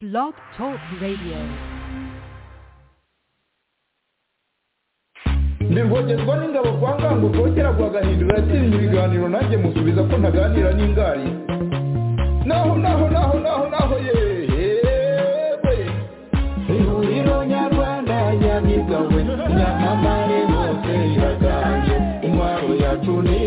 Blog Talk Radio. ntirwogerwa n'ingabo kwa ngango kongera kwa gahindura yatsinze ibiganiro nanjye musubiza ko ntaganira n'ingari naho naho naho naho naho yewe ihuriro nyarwanda nyamigawe nyamamare hose iraganje intwaro yacu ni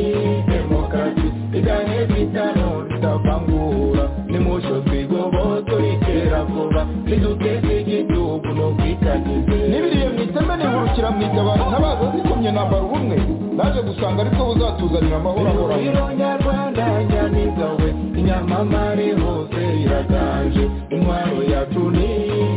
demokarasi igahe bitano tutavangura nimusho twigobotso ritera vuba niduteze igihugu n'ubwitangize n'ibiriye mu iteme nihurukira mu itabara ntabaza zikomye nambara ubumwe naje gusanga aribwo buzatuzanira amahoro ahoranye ihuriro nyarwanda nyamigawe inyamamare hose iraganje intwaro yacu ni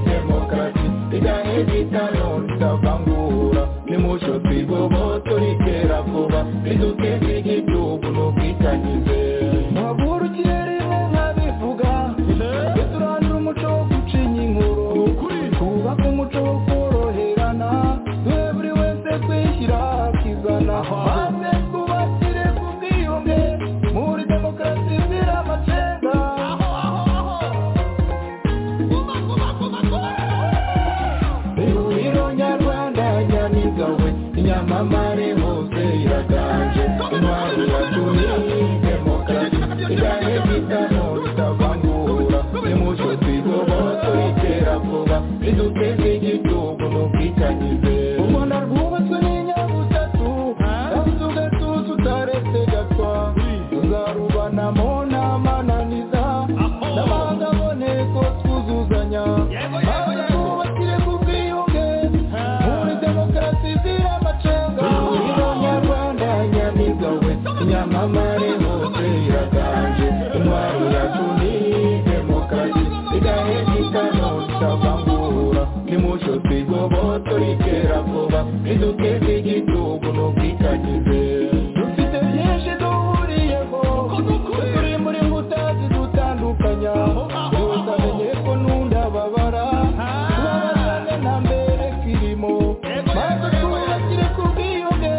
demokarasi igahe bitano tutavangura nimusho twigobotso ritera vuba niduteze igihugu n'ubwitangize mpagurukiye rimwe nkabivuga twe turandura umuco wo gucinya inkuru twubake umuco wo koroherana twe buri wese twishyira akizana maze twubakire ku bwiyunge muri demokarasi izira amacenga ihuriro nyarwanda nyamigawe inyamamare hose iraganje intwari yacu ni demokarasi igahe bitano bitavangura nimucyo twigoboto itera vuba riduteze igihugu n'ubwitangize u rwanda rwubatswe n'inyabutatu yabuze ugatuza utaretse gatwa tuzarubanamo n'amananiza n'abandi aboneko twuzuzanya maze twubakire ku bwiyunge muri demokarasi izira amacenga ihuriro nyarwanda nyamigawe inyamamare hose iraganje intwaro yacu ni demokarasi igahe gitano tutavangura nimucyo twigoboto ritera vuba riduteze igihugu n'ubwitangize dufite byinshi duhuriyeho turi muri nkuta zidutandukanya buri wese amenye ko n'undi ababara tubabazane nta mbere kirimo maze twubakire ku bwiyunge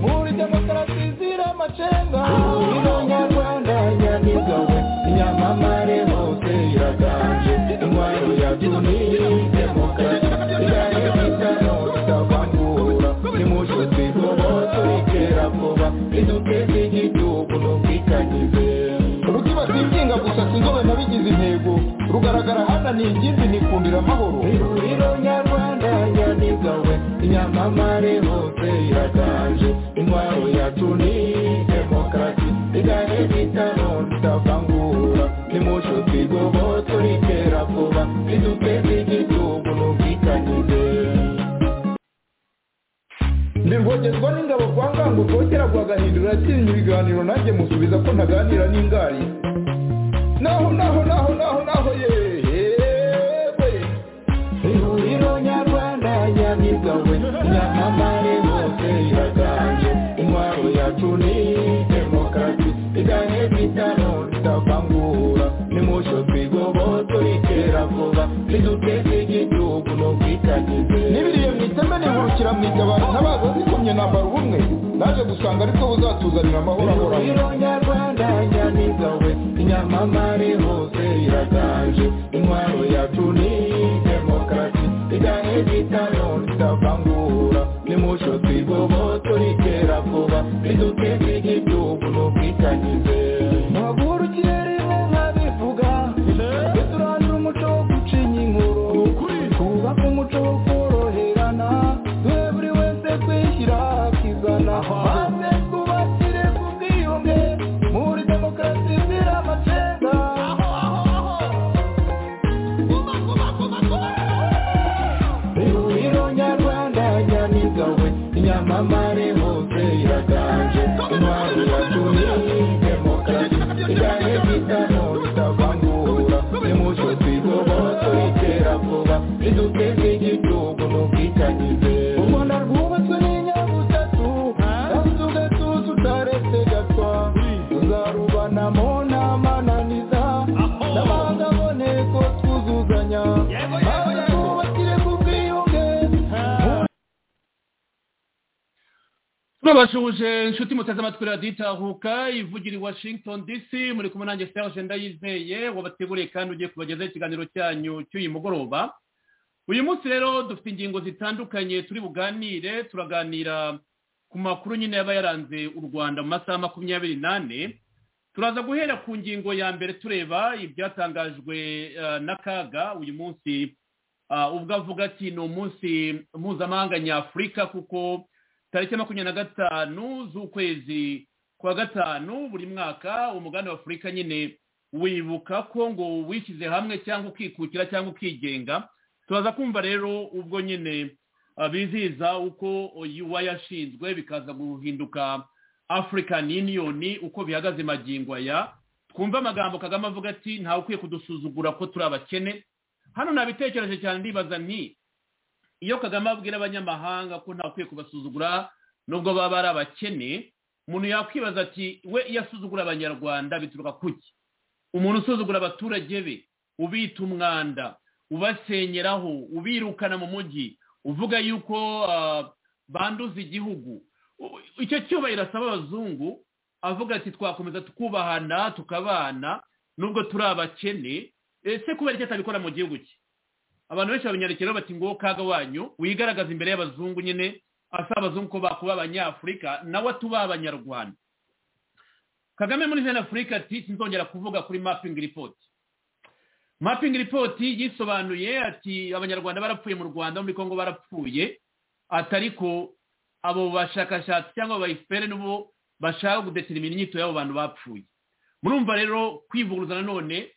muri demokarasi izira amacenga ihuriro nyarwanda nyamigawe inyamamare hose iraganje intwaro yacu ni demokarasi igahe bitano tutavangura nimucyo twigoboto ritera vuba riduteze igihugu n'ubwitangize rutibatinginga gusa sinzobe nabigize intego rugaragara hana ni ingimbi nikundira amahoro ihuriro nyarwanda nyamigawe inyamamare hose iraganje intwaro yacu ni demokarasi igahe bitano tutavangura nimucyo twigoboto ritera vuba riduteze igihugu n'ubwitangize ndirwogerwa n'ingabo kwa ngango kongera kwa gahindura yatsinze ibiganiro nanjye musubiza ko ntaganira n'ingari naho naho naho naho naho yewe ihuriro nyarwanda nyamigawe nyamamare hose iraganje intwaro yacu ni demokarasi igahe bitano tutavangura nimucyo twigoboto ritera vuba riduteze igihugu n'ubwitangize n'ibiriye mu iteme nihurukira mu itabara ntabaza zikomye nambara ubumwe naje gusanga aribwo buzatuzanira amahoro ahoranye ihuriro nyarwanda nyamigawe inyamamare hose iraganje intwaro yacu ni demokarasi igahe bitano tutavangura nimucyo twigoboto ritera vuba riduteze igihugu n'ubwitangize mpagurukiye rimwe nkabivuga twe turandura umuco wo gucinya inkuru twubake umuco wo koroherana twe buri wese twishyira akizana maze twubakire ku bwiyunge muri demokarasi izira amacenga ihuriro nyarwanda babashuhuje inshuti muteze amatwi radiyo itahuka ivugira i washington dc muri kumwe nanjye serge ndayizeye wabateguriye kandi ugiye kubagezaho ikiganiro cyanyu cy'uyu mugoroba uyu munsi rero dufite ingingo zitandukanye turi buganire turaganira ku makuru nyine yaba yaranze u rwanda mu masaha makumyabiri n'ane turaza guhera ku ngingo ya mbere tureba ibyatangajwe eh, n'akaga uyu munsi ah, ubwo avuga ati ni umunsi mpuzamahanga nyafurika kuko tariki makumyabiri na gatanu z'ukwezi kwa gatanu buri mwaka umugabane wa afurika nyine wibuka ko ngo wishyize hamwe cyangwa ukikukira cyangwa ukigenga turaza kumva rero ubwo nyine ah, bizihiza uko yuwa yashinzwe bikaza guhinduka african union uko bihagaze magingo aya twumve amagambo kagame avuga ati ntawe ukwiye kudusuzugura ko turi abakene hano nabitekereje cyane ndibaza nti iyo kagame abwira abanyamahanga ko nta ukwiye kubasuzugura nubwo baba ari abakene umuntu yakwibaza ati we iyo asuzugura abanyarwanda bituruka kuki umuntu usuzugura abaturage be ubita umwanda ubasenyeraho ubirukana mu mujyi uvuga yuko ah, banduza igihugu U- icyo cyubahiro asaba abazungu avuga ati twakomeza tukubahana tukabana nubwo turi abakene ese kubera iki atabikora mu gihugu cye abantu benshi babinyarukiraho bati ngo kaga wanyu wigaragaza imbere y'abazungu nyine asaba abazungu ko bakuba abanyafurika nawe atuba abanyarwanda kagame muri jana afurika ati sinzongera kuvuga kuri mapping report mapping report yisobanuye ati abanyarwanda barapfuye mu rwanda muri kongo barapfuye atariko abo bashakashatsi cyangwa bayifere n'ubu bashaka gudetermina inyito y'abo bantu bapfuye murumva rero kwivuguruza nanone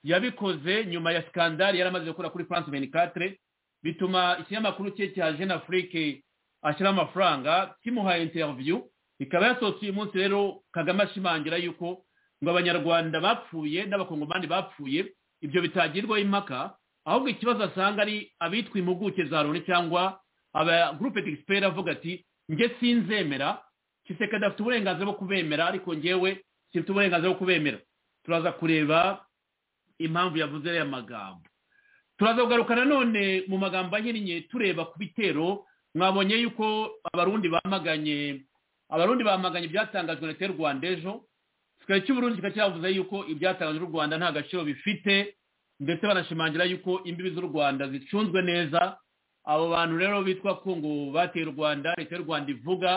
yabikoze nyuma ya sikandari yari amaze gukora kuri france 24 bituma ikinyamakuru cye cya jeune afrique ashyiraho amafaranga kimuhaye interview ikaba yasohotse uyu munsi rero kagame ashimangira yuko ngo abanyarwanda bapfuye n'abakongomani bapfuye ibyo bitagirwaho impaka ahubwo ikibazo asanga ari abitwa impuguke za loni cyangwa aba groupe d'expert avuga ati nge sinzemera kisekedi afite uburenganzira bwo kubemera ariko ngewe simfite uburenganzira bwo kubemera turaza kureba impamvu yavuze aya magambo turaza kugaruka nanone mu magambo ahinnye tureba ku bitero mwabonye yuko abarundi bamaganye abarundi bamaganye ibyatangajwe na leta y'u rwanda ejo kikaba cy'uburundi kikaba cyavuze yuko ibyatangajwe n'u rwanda nta gaciro bifite ndetse banashimangira yuko imbibi z'u rwanda zicunzwe neza abo bantu rero bitwa ko ngo bateye u rwanda leta y'u rwanda ivuga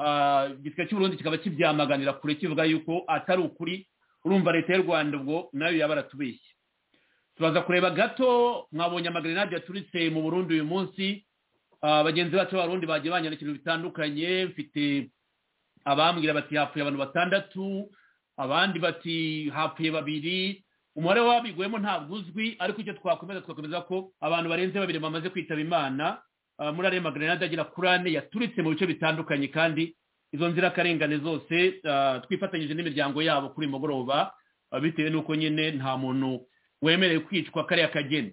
ah, igisirikare cy'uburundi kikaba kibyamaganira kure kivuga yuko atari ukuri urumva leta y'u rwanda ubwo nayo yaba aratubeshye turaza kureba gato mwabonye amagrenade yaturitse mu burundi uyu munsi Ah, bagenzi bacu b'abarundi bagiye banyandikira bitandukanye mfite abambwira bati hapfuye abantu batandatu abandi bati hapfuye babiri umubare w'abiguyemo ntabwo uzwi ariko icyo twakomeza tugakomeza ko abantu barenze babiri bamaze kwitaba imana Ah, muri ariya magrenade agera kuri ane yaturitse mu bice bitandukanye kandi izo nzirakarengane zose ah, twifatanyije n'imiryango yabo kuri uyu mugoroba ah, bitewe n'uko nyine nta muntu wemerewe kwicwa kariya kageni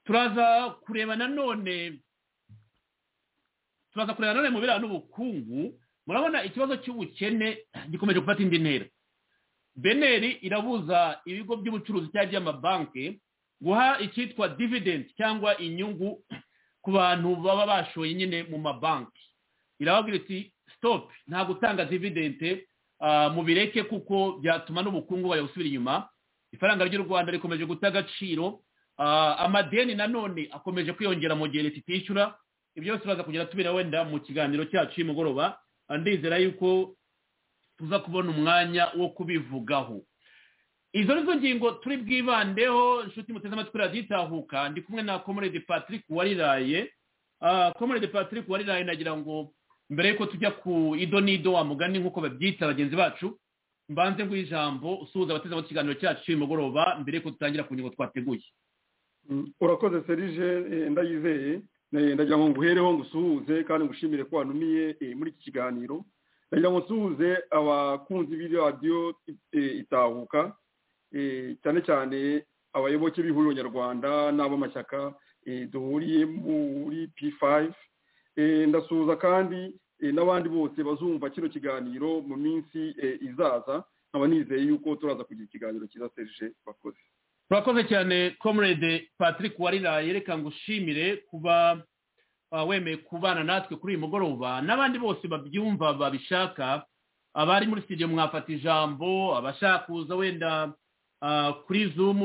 turaza kureba nanone turaza kureba nanone mu biranga n'ubukungu murabona ikibazo cy'ubukene gikomeje gufata indi ntera beneri irabuza ibigo by'ubucuruzi cyangwa iby'amabanki guha icyitwa dividend cyangwa inyungu ku bantu baba bashoye nyine mu mabanki irababwira iti stop nta gutanga dividend ah, mubireke kuko byatuma n'ubukungu bayasubira inyuma ifaranga ry'u rwanda rikomeje guta agaciro ah, amadeni nanone akomeje kwiyongera mu gihe leta itishyura ibyo byose turaza kugera tubira wenda mu kiganiro cyacu y'umugoroba Ah, ndizera yuko tuza kubona umwanya wo kubivugaho izo nizo ngingo turi bwibandeho inshuti muteze amatwi radiyo itahuka ndi kumwe na comrade patrick wariraye Ah, comrade patrick wariraye nagira ngo mbere yuko tujya ku ido n'ido wa mugani nk'uko babyita bagenzi bacu mbanze nguhe ijambo usuhuza abateze amatwi ikiganiro cyacu cy'uyu mugoroba mbere yuko dutangira ku ngingo twateguye Mm, urakoze serije eh, ndayizeye Eh, ndagira ngo nguhereho ngusuhuze kandi ngushimire ko wanumiye eh, muri iki kiganiro ndagira ngo nsuhuze abakunzi b'iri radiyo eh, itahuka eh, cyane cyane abayoboke b'ihuriro nyarwanda n'ab'amashyaka eh, duhuriye muri p5 Eh, ndasuhuza kandi eh, n'abandi bose bazumva kino kiganiro mu minsi eh, izaza nkaba nizeye yuko turaza kugira ikiganiro cyiza serije bakoze turakoze cyane comrade patrick wariraye reka ngushimire kuba uh, wemeye kubana natwe kuri uyu mugoroba n'abandi bose babyumva babishaka abari muri studio mwafata ijambo abashaka kuza wenda uh, kuri zoom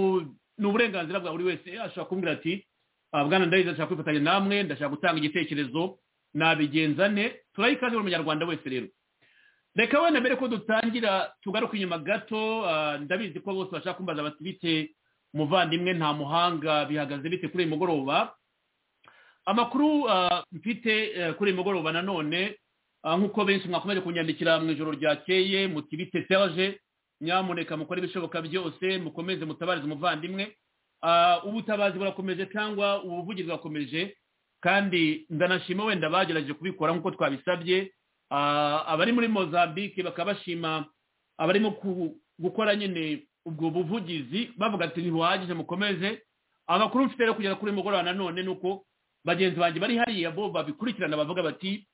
ni uburenganzira bwa buri wese ashobora kumbwira ati uh, bwana ndayiza ashaka kwifatanya namwe ndashaka gutanga igitekerezo nabigenza ne turayikaze buri munyarwanda wese rero reka wenda mbere ko dutangira tugaruke inyuma gato uh, ndabizi ko bose bashaka kumbaza bati bite muvandimwe nta muhanga bihagaze bite kuri uyu mugoroba amakuru uh, mfite uh, kuri uyu mugoroba nanone nk'uko benshi mwakomeje kunyandikira mu ijoro ryakeye muti bite serge nyamuneka mukore ibishoboka byose mukomeze mutabarize umuvandimwe ubutabazi burakomeje cyangwa ubuvugizi burakomeje kandi ndanashima wenda bagerageje kubikora nk'uko twabisabye abari muri mozambique bakaba bashima abarimo gukora nyine ubwo buvugizi bavuga ati ntibihagije mukomeze amakuru mfite rero kugera kuri mugoroba nanone ni uko bagenzi banjye bari hariya bo babikurikirana bavuga bati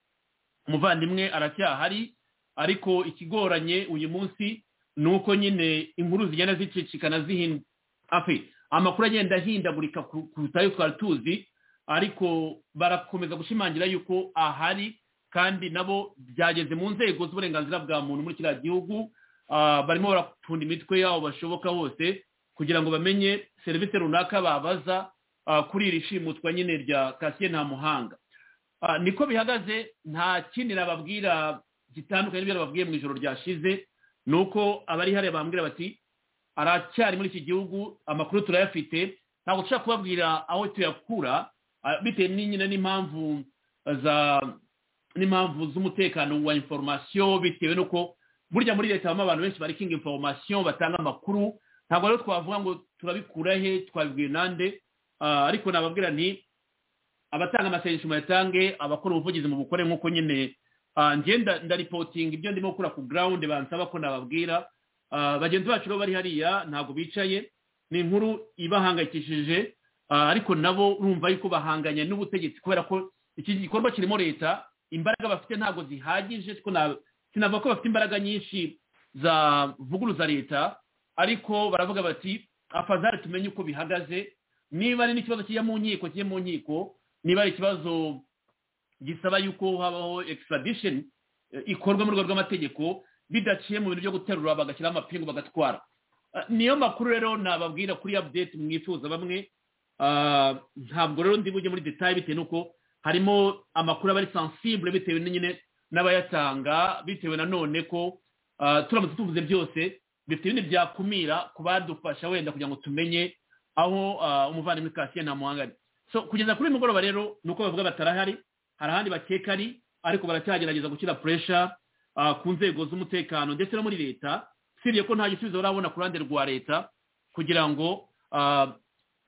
umuvandimwe aracyahari ariko ikigoranye uyu munsi ni uko nyine inkuru zigenda zicicikana zihinda afe amakuru agenda ahindagurika kuruta ayo twari tuzi ariko barakomeza gushimangira yuko ahari kandi nabo byageze mu nzego z'uburenganzira bwa muntu muri kiriya gihugu barimo barapfunda imitwe yabo bashoboka hose kugira ngo bamenye serivisi runaka babaza kuri iri shimutwa nyine rya kasiye nta muhanga niko bihagaze nta kindi nababwira gitandukanye n'ibyo nababwiye mu ijoro ryashize ni uko abari hariya bambwira bati aracyari muri iki gihugu amakuru turayafite ntabwo dushobora kubabwira aho tuyakura bitewe n'inyine n'impamvu za n'impamvu z'umutekano wa inforomasiyo bitewe n'uko burya muri leta habamo abantu benshi barikinga inforomasiyo batanga amakuru ntabwo rero twavuga ngo turabikura he twabibwiye nande ariko nababwira ni abatanga amasengesho muyatange abakora ubuvugizi mu bukore nk'uko nyine ngenda ndaripotinga ibyo ndimo gukora ku ground bansaba ko nababwira bagenzi bacu rero bari hariya ntabwo bicaye ni inkuru ibahangayikishije ariko nabo urumva yuko bahanganye n'ubutegetsi kubera ko iki gikorwa kirimo leta imbaraga bafite ntabwo zihagije sinavuga ko bafite imbaraga nyinshi za vuguruza leta ariko baravuga bati afazari tumenye uko bihagaze niba ari n'ikibazo kijya mu nkiko kijya mu nkiko niba ari ikibazo gisaba yuko habaho extradition ikorwa mu rwego rw'amategeko bidaciye mu bintu byo guterura bagashyiraho amapingu bagatwara niyo makuru rero nababwira kuri update mwifuza bamwe ntabwo rero ndi bujye muri detail bitewe n'uko harimo amakuru aba ari sensible bitewe nyine n'abayatanga bitewe nanone ko turamutse tuvuze byose bifite ibindi byakumira kubadufasha wenda kugira ngo tumenye aho umuvandimwe kasiye nta muhanga so kugeza kuri uyu mugoroba rero ni uko bavuga batarahari hari ahandi bakeka ari ariko baracyagerageza gushyira puresha ku nzego z'umutekano ndetse no muri leta usibye ko nta gisubizo barabona ku ruhande rwa leta kugira ngo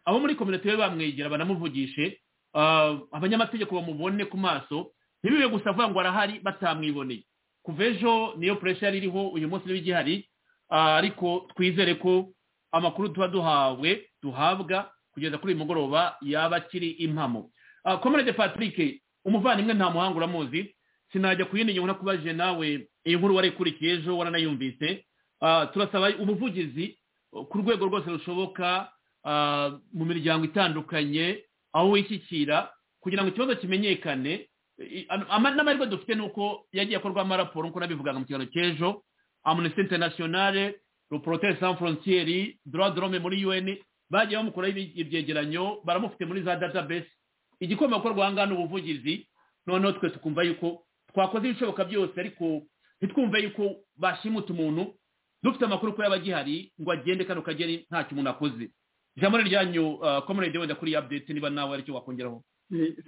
abo muri kominote bamwegera banamuvugishe abanyamategeko bamubone ku maso ntibibe gusa avuga ngo arahari batamwiboneye kuva ejo niyo puresha yari iriho uyu munsi niba igihari ariko twizere ko amakuru tuba duhawe duhabwa kugeza kuri uyu mugoroba yaba akiri impamo komerede patrick umuvandimwe nta muhanga uramuzi sinajya ku yindi nyungu kubaje nawe iyi nkuru warikurikiye ejo waranayumvise turasaba ubuvugizi ku rwego rwose rushoboka mu miryango itandukanye aho wishyikira kugira ngo ikibazo kimenyekane n'amahirwe dufite ni uko yagiye akorwamo raporo nk'uko nabivugaga mu kiganiro cy'ejo amunesi interinasiyonale ruporoteri san forontiyeri dorome muri un bagiye bamukuraho ibyegeranyo baramufite muri za database igikoma gukorwa aha ngaha ni ubuvugizi noneho twe tukumva yuko twakoze ibishoboka byose ariko ntitwumve yuko bashimuta umuntu dufite amakuru ko yaba agihari ngo agende kano kageni ntacyo umuntu akoze ijambo ni ryanyu komerede wenda kuri update niba nawe aricyo wakongeraho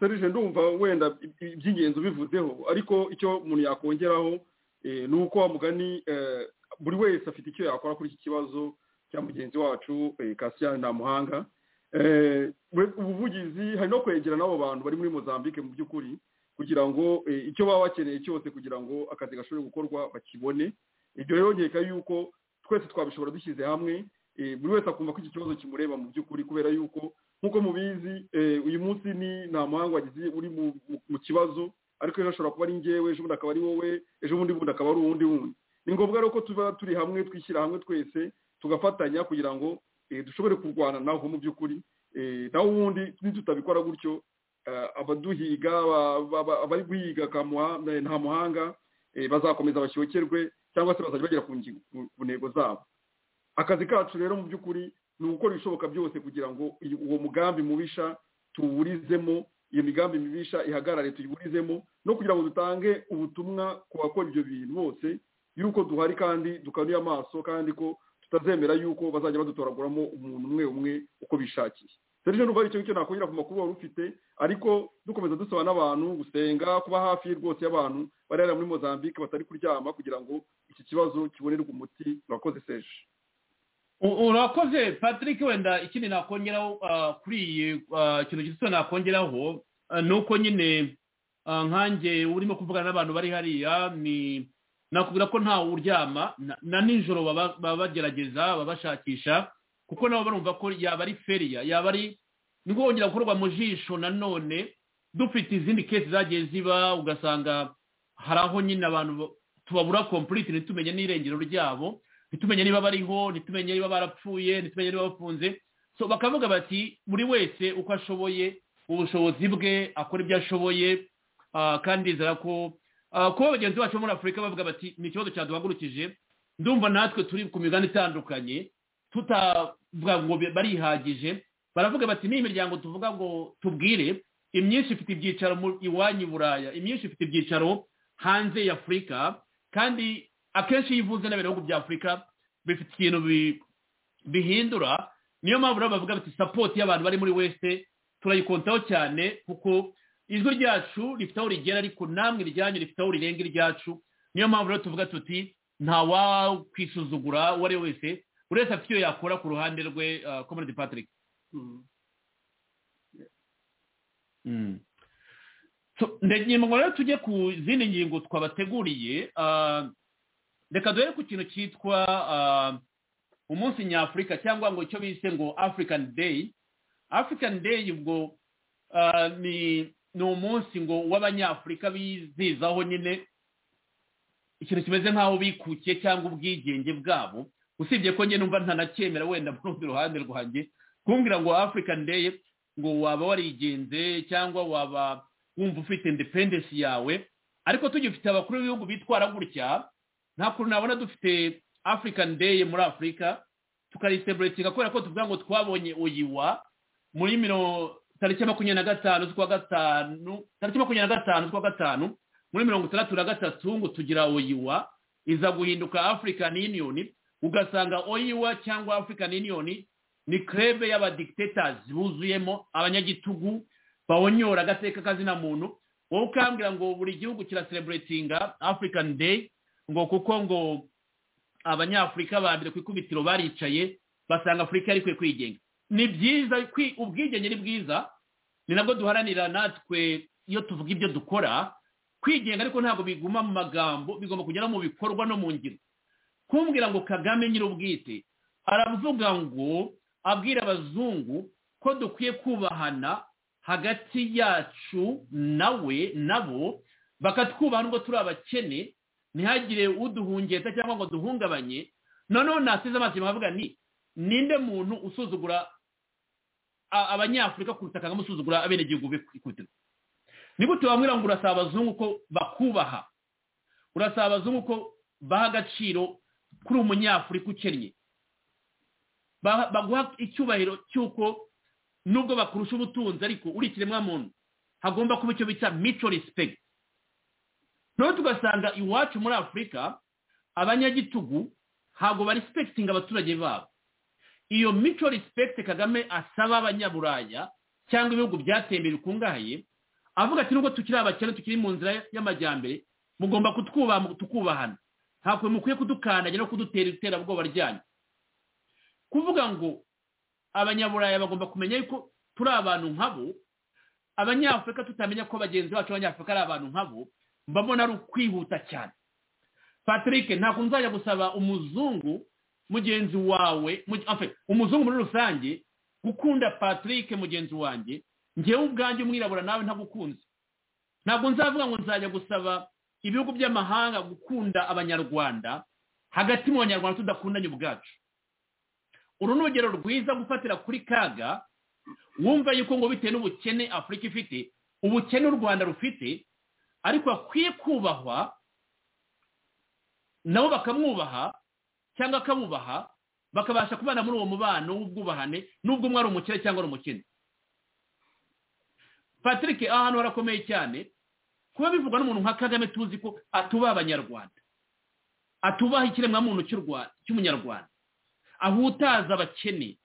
serije ndumva wenda iby'ingenzi ubivuzeho ariko icyo umuntu yakongeraho ni uko wa mugani buri wese afite icyo yakora kuri iki kibazo cya mugenzi wacu kasiyani ntamuhanga ubuvugizi hari no kwegera n'abo bantu bari muri mozambique mu by'ukuri kugira ngo icyo baba bakeneye cyose kugira ngo akazi gashobore gukorwa bakibone ibyo rero nkeka yuko twese twabishobora dushyize hamwe buri wese akumva ko iki kibazo kimureba mu by'ukuri kubera yuko nk'uko mubizi uyu munsi ni nta muhanga wagize uri mu kibazo ariko ejo ashobora kuba ari ngewe ejo bundi akaba ari wowe ejo bundi bundi akaba ari uwundi wundi ni ngombwa rero ko tuba turi hamwe twishyira hamwe twese tugafatanya kugira ngo dushobore kurwana naho mu by'ukuri naho ubundi nitutabikora gutyo abaduhiga abari guhiga kamuha nta muhanga bazakomeza bashokerwe cyangwa se bazajya bagera ku ntego zabo akazi kacu rero mu by'ukuri ni ugukora ibishoboka byose kugira ngo uwo mugambi mubisha tuwurizemo iyo migambi mibisha ihagarare tuyiburizemo no kugira ngo dutange ubutumwa ku bakora ibyo bintu bose yuko duhari kandi dukanuye amaso kandi ko tutazemera yuko bazajya badutoraguramo umuntu umwe umwe uko bishakiye serivisi n'ubu ari cyo nakongera ku makuru wari ufite ariko dukomeza dusaba n'abantu gusenga kuba hafi rwose y'abantu barera muri mozambique batari kuryama kugira ngo iki kibazo kibonerwe umuti urakoze seje urakoze patrick wenda ikindi nakongeraho kuri iyi kintu gito nakongeraho ni uko nyine nkange urimo kuvugana n'abantu bari hariya ni nakubwira ko ntawe uryama na nijoro baba bagerageza babashakisha kuko nabo barumva ko yaba ari feriya yaba ari nibwo wongera gukorwa mu jisho nanone dufite izindi kesi zagiye ziba ugasanga hari aho nyine abantu tubabura kompuriti ntitumenye n'irengero ryabo ntitumenye niba bariho ntitumenye niba barapfuye ntitumenye niba bafunze so bakavuga bati buri wese uko ashoboye ubushobozi bwe akora ibyo ashoboye kandi nzara ko kuba bagenzi bacu muri afurika bavuga bati ni ikibazo cyaduhagurukije ndumva natwe turi ku migani itandukanye tutavuga ngo barihagije baravuga bati n'iyi miryango tuvuga ngo tubwire imyinshi ifite ibyicaro iwanyu i buraya imyinshi ifite ibyicaro hanze ya afurika kandi akenshi iyo uvuze n'ibintu bihugu bya afurika bifite ikintu bihindura niyo mpamvu rero bavuga bati sapoti y'abantu bari muri wese turayikontaho cyane kuko ijwi ryacu rifite aho rigera ariko namwe iryanyu rifite aho rirenga iryacu niyo mpamvu rero tuvuga tuti nta wakwisuzugura uwo ari we wese buri wese afite iyo yakora ku ruhande rwe komedi patrick ngo rero tujye ku zindi ngingo twabateguriye reka duhere ku kintu cyitwa umunsi nyafurika cyangwa ngo icyo bise ngo african day african day ubwo ni umunsi ngo w'abanyafurika bizizaho nyine ikintu kimeze nk'aho bikukiye cyangwa ubwigenge bwabo usibye ko nyine numva ntanacyemera wenda mu rundi ruhande rwanjye kumbwira ngo african day ngo waba warigenze cyangwa waba wumva ufite independence yawe ariko tugifite abakuru b'ibihugu bitwara gutya nta kuntu nabona dufite african day muri afurika tukariseburetinga kubera ko tuvuga ngo twabonye uyiwa muri miro tariki makumyabiri na gatanu z'ukwa gatanu tariki makumyabiri na gatanu z'ukwa gatanu muri mirongo itandatu na gatatu ngo tugira oyiwa iza guhinduka african union ugasanga oyiwa cyangwa african union ni krebe y'abadikitators buzuyemo abanyagitugu bawonyora agateka kazina muntu wowe ukambwira ngo buri gihugu kiraseburetinga african day ngo kuko ngo abanyafurika ba mbere ku ikubitiro baricaye basanga afurika yarikwiye kwigenga ni byiza ubwigenge ni bwiza ni nabwo duharanira natwe iyo tuvuga ibyo dukora kwigenga ariko ntabwo biguma mu magambo bigomba kugera mu bikorwa no mu ngiro kumbwira ngo kagame nyir'ubwite aravuga ngo abwira abazungu ko dukwiye kubahana hagati yacu nawe nabo bakatwubaha nubwo turi abakene ntihagire uduhungeta cyangwa ngo duhungabanye noneho nasize amaso bavuga ni ninde muntu usuzugura abanyafurika kuruta kagame usuzugura abenegihugu be ikubitiro nigute wambwira ngo urasaba abazungu ko bakubaha urasaba abazungu ko baha agaciro kuri umunyafurika ukennye baguha icyubahiro cy'uko nubwo bakurusha ubutunzi ariko uri ikiremwa muntu hagomba kuba icyo bita mico respect noneho tugasanga iwacu muri afurika abanyagitugu ntabwo barisipekitinga abaturage babo iyo mico risipegite kagame asaba abanyaburaya cyangwa ibihugu byatembera bikungahaye avuga ati nubwo tukiri abakene tukiri mu nzira y'amajyambere mugomba kutwubaha tukubahana ntabwo mukwiye kudukandagira no kudutera iterabwoba ryanyu kuvuga ngo abanyaburaya bagomba kumenya yuko turi abantu nkabo abanyafurika tutamenya ko bagenzi bacu b'abanyafurika ari abantu nkabo mbabona ari ukwihuta cyane patrick ntabwo nzajya gusaba umuzungu mugenzi wawe umuzungu muri rusange gukunda patrick mugenzi wanjye ngewe ubwanjye umwirabura nawe ntagukunze ntabwo nzavuga ngo nzajya gusaba ibihugu by'amahanga gukunda abanyarwanda hagati mu banyarwanda tudakundanye ubwacu uru ni urugero rwiza gufatira kuri kaga wumva yuko ngo bitewe n'ubukene afurika ifite ubukene u rwanda rufite ariko akwiye kubahwa nabo bakamwubaha cyangwa akabubaha bakabasha kubana muri uwo mubano w'ubwubahane n'ubwo umwe ari umukire cyangwa ari umukene patrick aha hantu harakomeye cyane kuba bivugwa n'umuntu nka kagame tuzi ko atubaha abanyarwanda atubaha ikiremwamuntu cy'umunyarwanda ahutaza abakene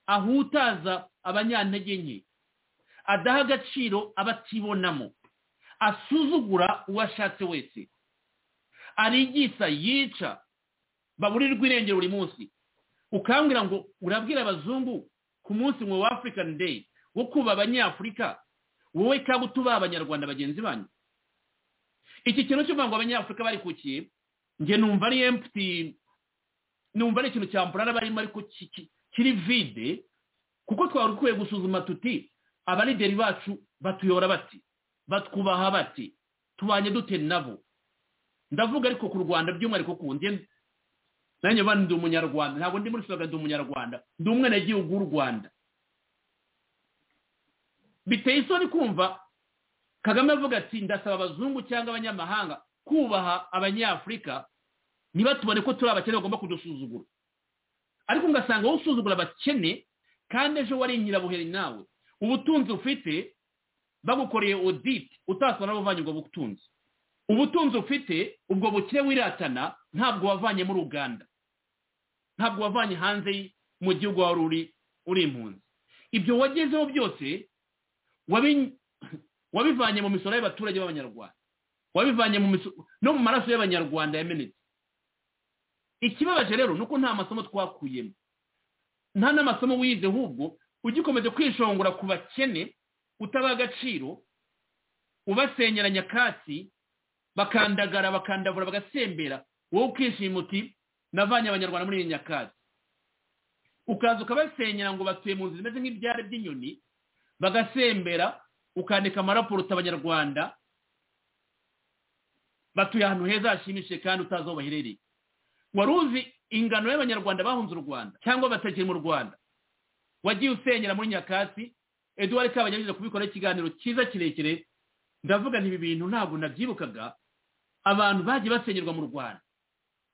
ahutaza abanyantege nke adaha agaciro abatibonamo asuzugura uwashatse wese arigisa yica baburirwa irengero buri munsi ukambwira ngo urabwira abazungu ku munsi ngo wa afurikani deyi wo kuba abanyafurika wowe kaba utubaha abanyarwanda bagenzi banyu iki kintu cyo kuvuga ngo abanyafurika barikukiye njye numva ari emputi numva ari ikintu cya mpurara barimo ariko kiri vide kuko twari dukwiye gusuzuma tuti abarideri bacu batuyora bati batwubaha bati tubanye dute nabo ndavuga ariko ku rwanda by'umwihariko ku nge nanjye bane ndi umunyarwanda ntabwo ndi muri soga ndi umunyarwanda ndi umwenegihugu w'u rwanda biteye isoni kumva kagame avuga ati ndasaba abazungu cyangwa abanyamahanga kubaha abanyafurika ntibatubone ko turi abakene bagomba kudusuzugura ariko ugasanga wowe usuzugura abakene kandi ejo wari nyirabuheri nawe ubutunzi ufite bagukoreye oditi utasaba n'abavanye ubwo butunzi ubutunzi ufite ubwo bukire wiratana ntabwo wavanye muri uganda ntabwo wavanye hanze mu gihugu wari uri uri impunzi ibyo wagezeho byose wabivanye mu misoro y'abaturage b'abanyarwanda wabivanye mu misu no mu maraso y'abanyarwanda yamenetse ikibabaje rero ni uko nta masomo twakuyemo nta n'amasomo wize ahubwo ugikomeje kwishongora ku bakene utabaha agaciro ubasenyera nyakatsi bakandagara bakandavura bagasembera wowe ukishima uti navanye abanyarwanda muri iyi nyakatsi ukaza ukabasenyera ngo batuye mu nzu zimeze nk'ibyari by'inyoni bagasembera ukandika amaraporuta abanyarwanda batuye ahantu heza hashimishije kandi utazi aho baherereye wari uzi ingano y'abanyarwanda bahunze u rwanda cyangwa batakiri mu rwanda wagiye usenyera muri nyakatsi eduwari kabanyarwanda kubikoraho ikiganiro cyiza kirekire ndavuga ibi bintu ntabwo nabyibukaga abantu bagiye basenyerwa mu rwanda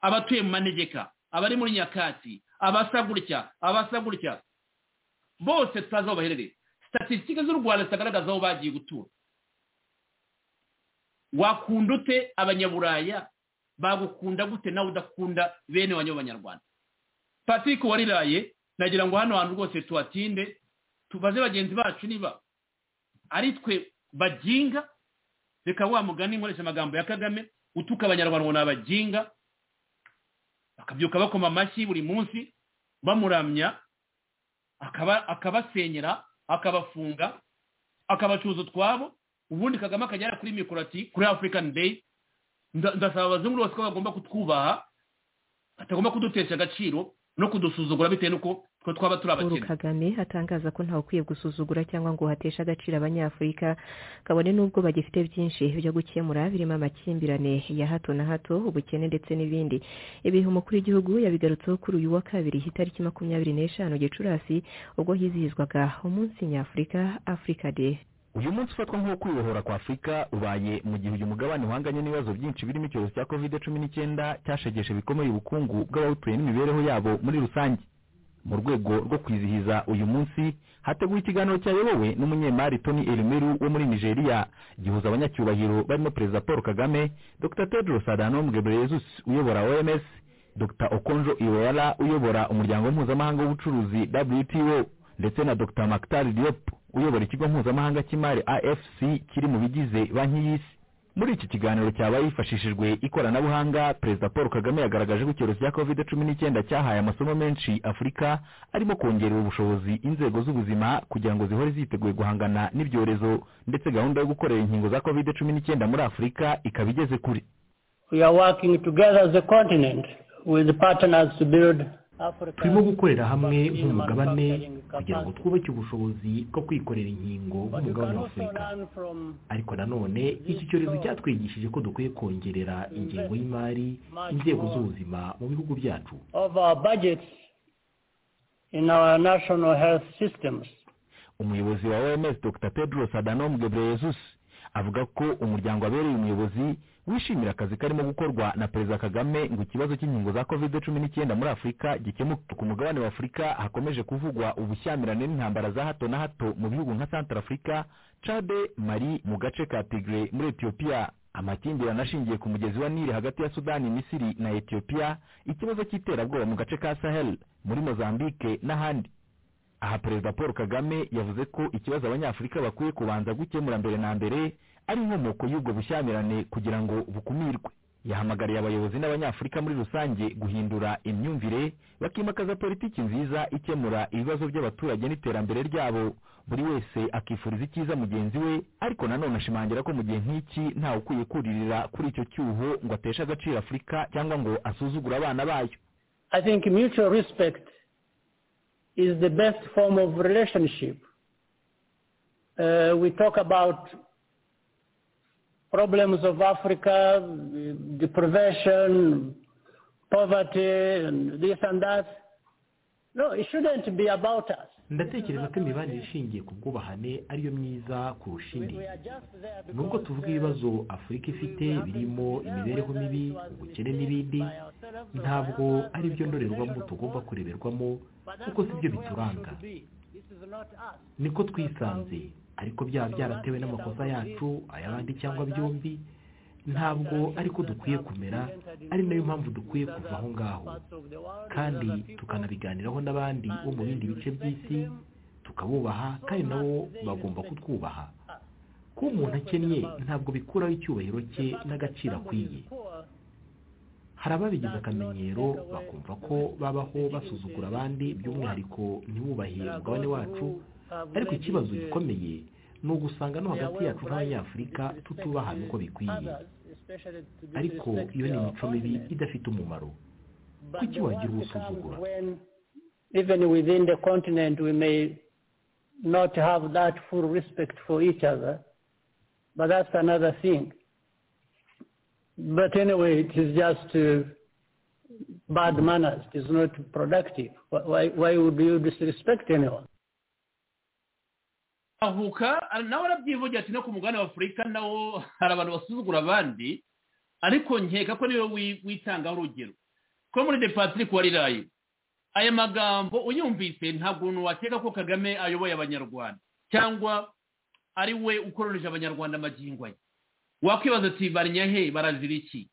abatuye mu manegeka abari muri nyakatsi abasagurya abasagurya bose tutazi aho baherereye statisitike z'u rwanda zitagaragaza aho bagiye gutura wakunda ute abanyaburaya bagukunda gute nawe udakunda bene wanyu b'abanyarwanda patrick wariraye nagira ngo hano hantu rwose tuhatinde tubaze bagenzi bacu niba ari twe baginga reka wa mugani nkoresha amagambo ya kagame utuka abanyarwanda ngo ni abaginga bakabyuka bakoma amashyi buri munsi bamuramya akabasenyera akabafunga akabacuza utwabo ubundi kagame akajyana kuri mikoro ati kuri afurikani deyi ndasaba abazungu bose ko bagomba kutwubaha batagomba kudutesha agaciro no kudusuzugura bitewe n'uko twe twaba turi abakene kagame atangaza ko ntawe ukwiye gusuzugura cyangwa ngo hateshe agaciro abanyafurika kabone n'ubwo bagifite byinshi byo gukemura birimo amakimbirane ya hato na hato ubukene ndetse n'ibindi ibihe umukuru w'igihugu yabigarutseho kuri uyu wa kabiri itariki makumyabiri n'eshanu gicurasi ubwo hizihizwaga umunsi nyafurika afurika de uyu munsi ufatwa nk'uwo kwibohora kwa afurika ubaye mu gihe uyu mugabane uhanganye n'ibibazo byinshi birimo icyorezo cya covid cumi n'icyenda cyashegeshe bikomeye ubukungu bw'abawutuye n'imibereho yabo muri rusange mu rwego rwo kwizihiza uyu munsi hateguwe ikiganiro cyayobowe n'umunyemari tony elimeru wo muri nigeria gihuza abanyacyubahiro barimo perezida paul kagame dr tedros adhanom ghebreyesus uyobora oms dr okonjo iwoyala uyobora umuryango mpuzamahanga w'ubucuruzi wto ndetse na dr mactar diop uyobora ikigo mpuzamahanga cy'imari afc kiri mu bigize banki y'isi muri iki kiganiro cyabaye hifashishijwe ikoranabuhanga perezida paul kagame yagaragaje ko icyorezo cya covid cumi n'icyenda cyahaye amasomo menshi afurika arimo kongerera ubushobozi inzego z'ubuzima kugira ngo zihore ziteguye guhangana n'ibyorezo ndetse gahunda yo gukorera inkingo za covid cumi n'icyenda muri afurika ikaba igeze kure we are working together as a continent with partners to build turimo gukorera hamwe nk'umugabane kugira ngo twubake ubushobozi bwo kwikorera inkingo nk'umugabane wa afurika ariko nanone iki cyorezo cyatwigishije ko dukwiye kongerera ingengo y'imari inzego z'ubuzima mu bihugu byacu umuyobozi wa oms dr pedro sadanom gebreyesus avuga ko umuryango wabereye umuyobozi wishimira akazi karimo gukorwa na perezida kagame ngo ikibazo cy'inkingo za covid cumi n'icyenda muri afurika gikemuke ku mugabane wa afurika hakomeje kuvugwa ubushyamirane n'intambara za hato na hato mu bihugu nka santarafurika cade mari mu gace ka tigre muri etiyopiya amakimbirane ashingiye ku mugezi wa nili hagati ya sudani misiri na etiyopiya ikibazo cy'iterabwoba mu gace ka sahel muri mozambique n'ahandi aha perezida paul kagame yavuze ko ikibazo abanyafurika bakwiye kubanza gukemura mbere na mbere ari inkomoko y'ubwo bushyamirane kugira ngo bukumirwe yahamagariye abayobozi n'abanyafurika muri rusange guhindura imyumvire bakimakaza politiki nziza ikemura ibibazo by'abaturage n'iterambere ryabo buri wese akifuriza icyiza mugenzi we ariko nanone ashimangira ko mu gihe nk'iki ntawe ukwiye kuririra kuri icyo cyuho ngo ateshe agaciro afurika cyangwa ngo asuzugure abana bayo I think mutual respect is the best form of relationship. Uh, we talk about problems of Africa, deprivation, poverty, and this and that. No, it shouldn't be about us. ndatekereza ko imibanire ishingiye ku bwubahane ariyo myiza kurusha indi nubwo tuvuga ibibazo afurika ifite birimo imibereho mibi ubukene n'ibindi ntabwo ari byo ndorerwamo tugomba kureberwamo kuko si byo bituranga niko twisanze ariko byaba byaratewe n'amakosa yacu ay'abandi cyangwa byombi ntabwo ariko dukwiye kumera ari nayo mpamvu dukwiye kuva aho ngaho kandi tukanabiganiraho n'abandi bo mu bindi bice by'isi tukabubaha kandi nabo bagomba kutwubaha kuba umuntu akennye ntabwo bikuraho icyubahiro cye n'agaciro akwiye hari ababigize akamenyero bakumva ko babaho basuzugura abandi by'umwihariko ntibubahe umugabane wacu ariko ikibazo gikomeye ni ugusanga no hagati yacu n'abanyafurika tutubahana uko bikwiye ariko iyo ni imico mibi idafite umumaro kuki wagira ubusuzugura even within the continent we may not have that full respect for each other but that's another thing but anyway it is just uh, bad manners it is not productive why, why would you disrespect anyone ahuka nawe arabyivugira ati no ku mugabane wa afurika nawo hari abantu basuzugura abandi ariko nkeka ko niyo witangaho urugero ko muri depatirike wa rirayi aya magambo uyumvise ntabwo umuntu wakeka ko kagame ayoboye abanyarwanda cyangwa ari we ukororeje abanyarwanda amagingo ye wakwibaza ati he barazira iki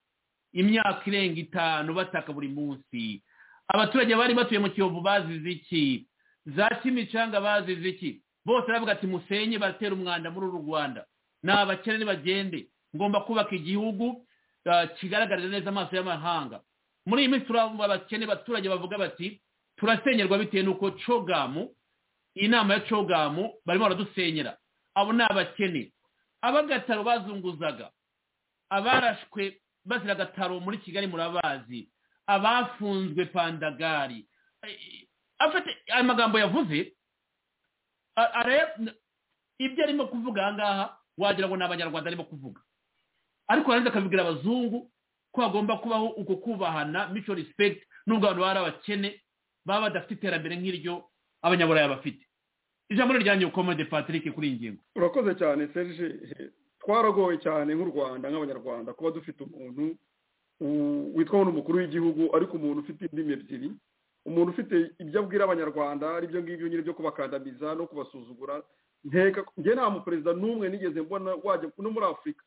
imyaka irenga itanu bataka buri munsi abaturage bari batuye mu kiyovu bazize iki za kimicanga bazize iki bose baravuga ati musenye batera umwanda muri uru rwanda ni abakene bagende ngomba kubaka igihugu kigaragariza neza amaso y'amahanga muri iyi minsi turabona abakene abaturage bavuga bati turasenyerwa bitewe n'uko cogamu inama ya cogamu barimo baradusenyera abo ni abakene abagataro bazunguzaga abarashwe bazira agataro muri kigali murabazi abafunzwe pandagari aya magambo yavuze ibyo arimo kuvuga aha ngaha wagira ngo ni abanyarwanda arimo kuvuga ariko arangiza akabibwira abazungu ko hagomba kubaho uko kubahana mico respect nubwo abantu bari abakene baba badafite iterambere nk'iryo abanyaburayi bafite ijambo rya nyukomode patrick kuri iyi ngingo urakoze cyane serge twaragoye cyane nk'u rwanda nk'abanyarwanda kuba dufite umuntu witwa n'umukuru w'igihugu ariko umuntu ufite indimi ebyiri umuntu ufite ibyo abwira abanyarwanda aribyo ngibyo nyine byo kubakandamiza no kubasuzugura nteka njye nta muperezida n'umwe nigeze mbona wajya no muri afurika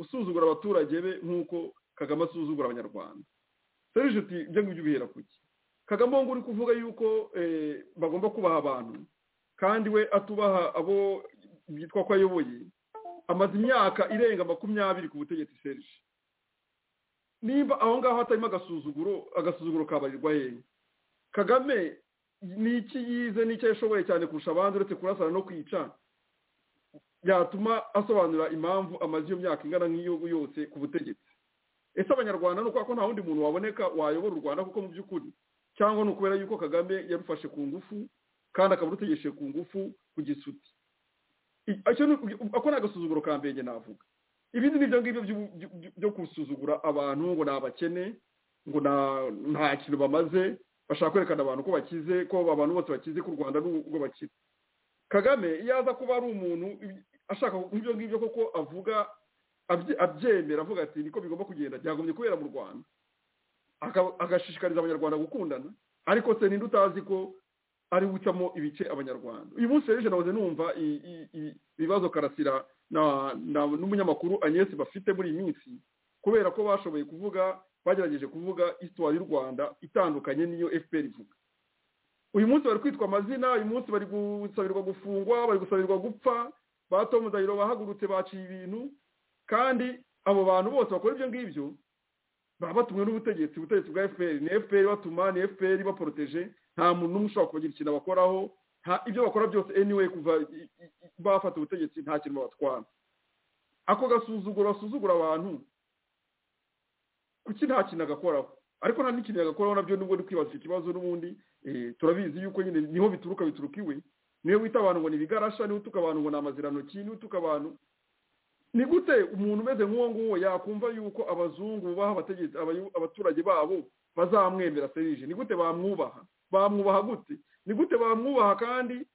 usuzugura abaturage be nk'uko kagame asuzugura abanyarwanda serije uti ibyo ngibyo ubihera ku ki kagame ngo uri kuvuga yuko bagomba kubaha abantu kandi we atubaha abo yitwa ko ayoboye amaze imyaka irenga makumyabiri ku butegetsi serije niba aho ngaho hatarimo agasuzuguro agasuzuguro kabarirwa hehe kagame ni iki yize n'icyo yashoboye cyane kurusha abandi uretse kurasana no kwica yatuma asobanura impamvu amaze iyo myaka ingana nk'igihugu yose ku butegetsi ese abanyarwanda ni uko nta wundi muntu waboneka wayobora u rwanda kuko mu by'ukuri cyangwa ni ukubera yuko kagame yarufashe ku ngufu kandi akaba arutegesheje ku ngufu ku gisuti ako ni agasuzuguro ka mbenge navuga ibindi ni ibyo ngibyo byo gusuzugura abantu ngo ni abakene ngo nta kintu bamaze bashaka kwerekana abantu ko bakize ko abantu bose bakize ko u rwanda n'ubwo bakize kagame iyo aza kuba ari umuntu ashaka ibyo ngibyo koko avuga abyemera avuga ati niko bigomba kugenda byagombye kubera mu rwanda agashishikariza abanyarwanda gukundana ariko se ninde utazi ko ari gucamo ibice abanyarwanda uyu munsi rero nahoze numva ibibazo karasira n'umunyamakuru agnese bafite muri iyi minsi kubera ko bashoboye kuvuga bagerageje kuvuga isitwari y'u rwanda itandukanye n'iyo fpr ivuga uyu munsi bari kwitwa amazina uyu munsi bari gusabirwa gufungwa bari gusabirwa gupfa ba tomu dayiro bahagurutse baciye ibintu kandi abo bantu bose bakora ibyo ngibyo baba batumwe n'ubutegetsi ubutegetsi bwa fpr ni fpr batuma ni fpr baporoteje nta muntu n'umwe ushobora kubagira ikintu bakoraho ibyo bakora byose anyway kuva bafata ubutegetsi nta kintu babatwara ako gasuzuguro basuzugura abantu kuki nta kintu agakoraho ariko nta n'ikintu yagakoraho nabyo nubwo ni kwibaza ikibazo n'ubundi turabizi yuko nyine niho bituruka bituruka iwe niyo wita abantu ngo ni ibigarasha niho utuka abantu ngo ni amazirantoki niho utuka abantu ni gute umuntu umeze nk'uwo nguwo yakumva yuko abazungu bubaha abaturage babo bazamwemera serije ni gute bamwubaha bamwubaha gute ni gute bamwubaha kandi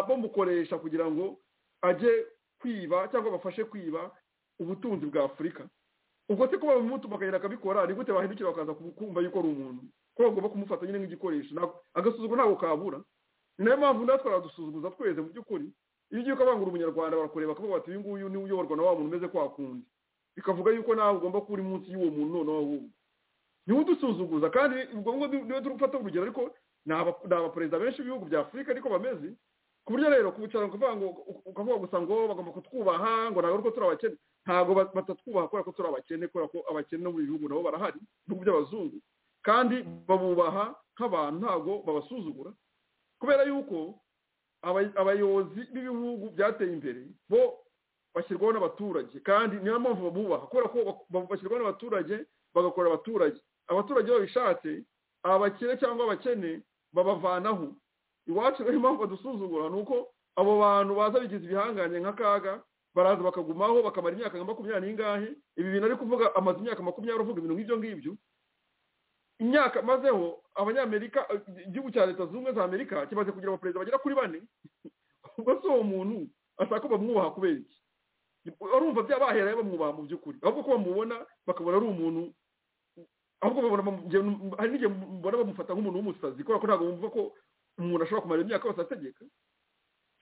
bamukoresha kugira ngo ajye kwiba cyangwa bafashe kwiba ubutunzi bwa afurika ubwo se kuba babimutuma akagenda akabikora ni gute bahindukira bakaza kumva yuko ari umuntu ko bagomba kumufata nyine nk'igikoresho agasuzuguro ntabwo kabura ni nayo mpamvu natwe baradusuzuguza tweze mu by'ukuri iyo ugiye ukabangura umunyarwanda barakureba bakavuga bati uyu nguyu niwe uyoborwa na wa muntu umeze kwa kundi bikavuga yuko nawe ugomba kuba uri munsi y'uwo muntu noneho ahubwo niwe udusuzuguza kandi ubwo ngubwo niwe turi gufata urugero ariko ni abaperezida benshi b'ibihugu bya afurika ariko bameze ku buryo rero kubicara ukavuga ngo ukavuga gusa ngo bagomba kutwubaha ngo ntabwo ariko turi abakene ntabwo batatwubaha kubera ko turi abakene kubera ko abakene no mu bihugu nabo barahari ibihugu by'abazungu kandi babubaha nk'abantu ntabwo babasuzugura kubera yuko abayobozi b'ibihugu byateye imbere bo bashyirwaho n'abaturage kandi niyo mpamvu babubaha kubera ko bashyirwaho n'abaturage bagakora abaturage abaturage babishatse abakire cyangwa abakene babavanaho iwacu rero impamvu badusuzugura ni uko abo bantu baza bigize ibihanganye nk'akaga baraza bakagumaho bakamara imyaka nka makumyabiri n'ingahe ibi bintu ari kuvuga amaze imyaka makumyabiri uvuga ibintu nk'ibyo ngibyo imyaka mazeho abanyamerika igihugu cya leta zunze ubumwe za amerika kimaze kugira abaperezida bagera kuri bane ubwo si uwo muntu ashaka ko bamwubaha kubera iki barumva byabahera bamwubaha mu by'ukuri ahubwo ko bamubona bakabona ari umuntu ahubwo hari n'igihe mbona bamufata nk'umuntu w'umusazi kubera ko ntabwo bumva ko umuntu ashobora kumara imyaka yose ategeka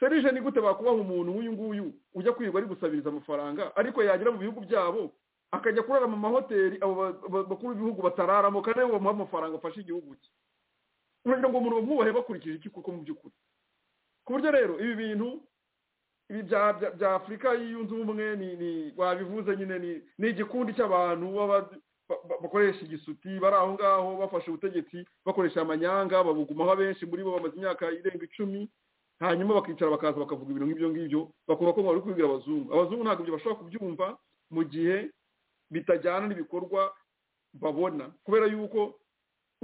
serije ni gute bakubaha umuntu nk'uyu nguyu ujya kwirirwa ari gusabiriza amafaranga ariko yagera mu bihugu byabo akajya kurara mu mahoteli abo bakuru b'ibihugu batararamo kandi aribo bamuha amafaranga afasha igihugu cye kugira ngo umuntu bamwubahe bakurikije iki koko mu by'ukuri ku buryo rero ibi bintu ibi bya afurika yunze ubumwe wabivuze nyine ni igikundi cy'abantu bakoresha igisuti bari aho ngaho bafashe ubutegetsi bakoresha amanyanga babugumaho abenshi muri bo bamaze imyaka irenga icumi hanyuma bakicara bakaza bakavuga ibintu nk'ibyo ngibyo bakumva ko bari kubibwira abazungu abazungu ntabwo ibyo bashobora kubyumva mu gihe bitajyana n'ibikorwa babona kubera yuko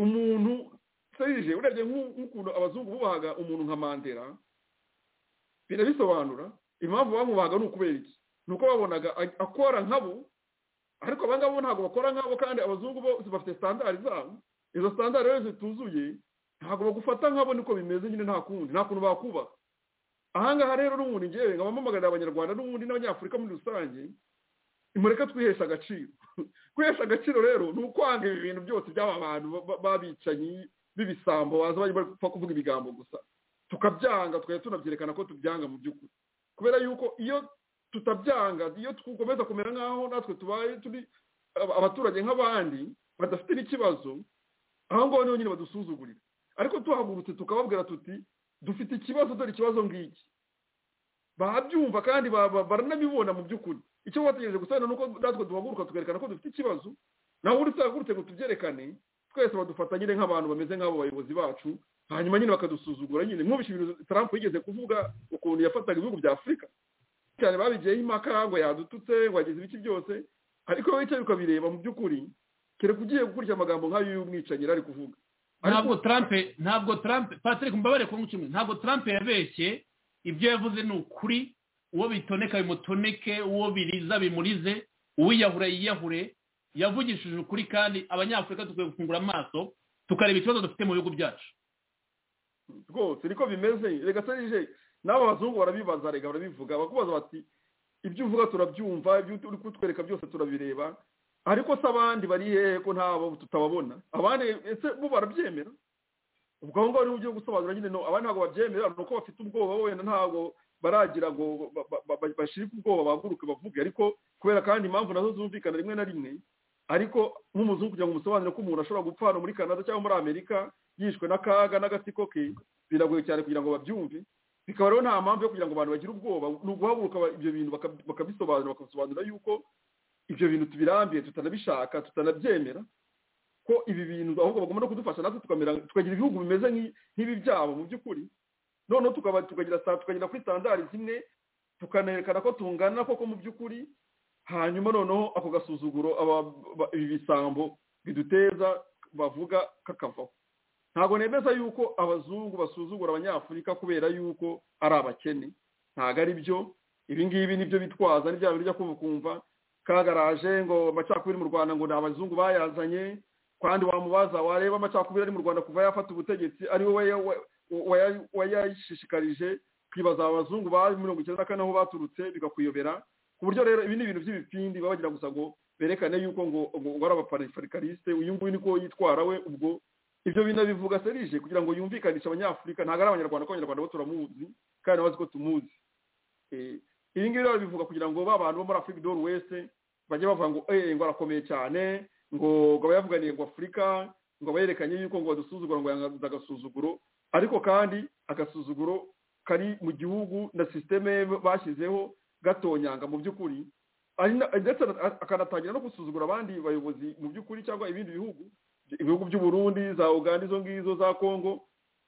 umuntu serije urebye nk'ukuntu abazungu bubahaga umuntu nka mandera birabisobanura impamvu bamwubahaga ni ukubera iki ni uko babonaga akora nkabo ariko abangabo ntabwo bakora nkabo kandi abazungu bo bafite sitandari zabo izo sitandari rero zituzuye ntabwo bagufata nkabo niko bimeze nyine nta kundi nta kuntu bakubaha ahangaha rero n'ubundi ngewe nkabamamagarira abanyarwanda n'ubundi n'abanyafurika muri rusange mureka twihesha agaciro kwihesha agaciro rero ni ukwanga ibi bintu byose by'aba bantu babicanyi b'ibisambo baza bari kuvuga ibigambo gusa tukabyanga tukajya tunabyerekana ko tubyanga mu by'ukuri kubera yuko iyo tutabyanga iyo dukomeza kumera nk'aho natwe tubaye turi abaturage nk'abandi badafite n'ikibazo aho ngaho niho nyine badusuzugurira ariko tuhagurutse tukababwira tuti dufite ikibazo dore ikibazo ngiki babyumva kandi baranabibona mu by'ukuri icyo bategereje gusa ni uko natwe duhaguruka tukerekana ko dufite ikibazo naho uri utahagurutse ngo tubyerekane twese badufata nyine nk'abantu bameze nk'abo bayobozi bacu hanyuma nyine bakadusuzugura nyine nk'ubishe ibintu tarampu yigeze kuvuga ukuntu yafataga ibihugu bya afurika cyane babigiyeho impaka ngo yadututse ngo yagize ibice byose ariko wowe icyo ukabireba mu by'ukuri kereka ugiye gukurikira amagambo nk'ayo y'umwicanyi ari kuvuga ntabwo tarampe ntabwo tarampe patrick mbabare ku nk'icumi ntabwo tarampe yabeshye ibyo yavuze ni ukuri uwo bitoneka bimutoneke uwo biriza bimurize uwiyahura yiyahure yavugishije ukuri kandi abanyafurika dukwiye gufungura amaso tukareba ikibazo dufite mu bihugu byacu rwose niko bimeze reka serije n'aba bazungu barabibaza reka barabivuga bakubaza bati ibyo uvuga turabyumva ibyo uri kutwereka byose turabireba ariko se abandi bari hehe ko ntabo tutababona abandi ese bo barabyemera ubwo aho ngaho niho ugiye gusobanura nyine abandi ntabwo babyemera ni uko bafite ubwoba wenda ntabwo baragira ngo bashirike ubwoba baguruke bavuge ariko kubera kandi impamvu nazo zumvikana rimwe na rimwe ariko nk'umuzungu kugira ngo umusobanurire ko umuntu ashobora gupfa hano muri canada cyangwa muri amerika yishwe n'akaga n'agatsiko ke biragoye cyane kugira ngo babyumve bikaba rero nta mpamvu yo kugira ngo abantu bagire ubwoba ni uguhaguruka ibyo bintu bakabisobanura bakabisobanura yuko ibyo bintu tubirambiye tutanabishaka tutanabyemera ko ibi bintu ahubwo bagomba no kudufasha natwe tukagira ibihugu bimeze nk'ibi byabo mu by'ukuri noneho tukagira kuri sitandari zimwe tukanerekana ko tungana koko mu by'ukuri hanyuma noneho ako gasuzuguro ibi bisambo biduteza bavuga kakavaho ntabwo nemeza yuko abazungu basuzugura abanyafurika kubera yuko ari abakene ntabwo ari byo ibingibi nibyo bitwaza n'ibya bintu bijya kumva kagaraje ngo amacakubiri mu rwanda ngo ni abazungu bayazanye kandi wamubaza wareba amacakubiri ari mu rwanda kuva yafata ubutegetsi ari we wayashishikarije kwibaza abazungu ba mirongo icyenda na kane aho baturutse bikakuyobera ku buryo rero ibi ni ibintu by'ibipindi baba bagira gusa ngo berekane yuko ngo ngo ari abaparifarikarisite uyu nguyu niko yitwara we ubwo ibyo bintu bivuga serije kugira ngo yumvikanishe abanyafurika ntabwo ari abanyarwanda ko abanyarwanda bo turamuzi kandi bazi ko tumuzi ibi ngibi rero bivuga kugira ngo ba bantu bo muri afurika doru wese bajye bavuga ngo eee ngo arakomeye cyane ngo ngo abayavuganiye ngo afurika ngo abayerekanye yuko ngo badusuzugura ngo yangaguze agasuzuguro ariko kandi agasuzuguro kari mu gihugu na sisiteme bashyizeho gatonyanga mu by'ukuri ndetse akanatangira no gusuzugura abandi bayobozi mu by'ukuri cyangwa ibindi bihugu ibihugu by'uburundi za uganda izo ngizo za kongo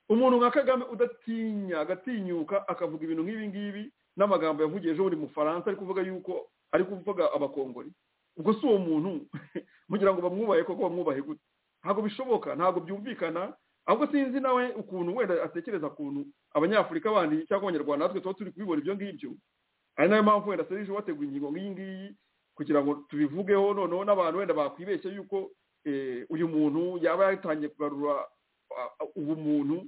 umuntu nka kagame udatinya agatinyuka akavuga ibintu nk'ibi ngibi n'amagambo yavugiye ejo buri mufaransa ari kuvuga yuko ari kuvuga abakongori ubwo si uwo muntu mugira ngo bamwubahe koko bamwubahe gute ntabwo bishoboka ntabwo byumvikana ahubwo sinzi nawe ukuntu wenda atekereza ukuntu abanyafurika bandi cyangwa abanyarwanda natwe tuba turi kubibona ibyo ngibyo ari nayo mpamvu wenda serije wateguye ingingo nk'iyi ngiyi kugira ngo tubivugeho noneho n'abantu wenda bakwibeshya yuko uyu muntu yaba yatangiye kugarura ubumuntu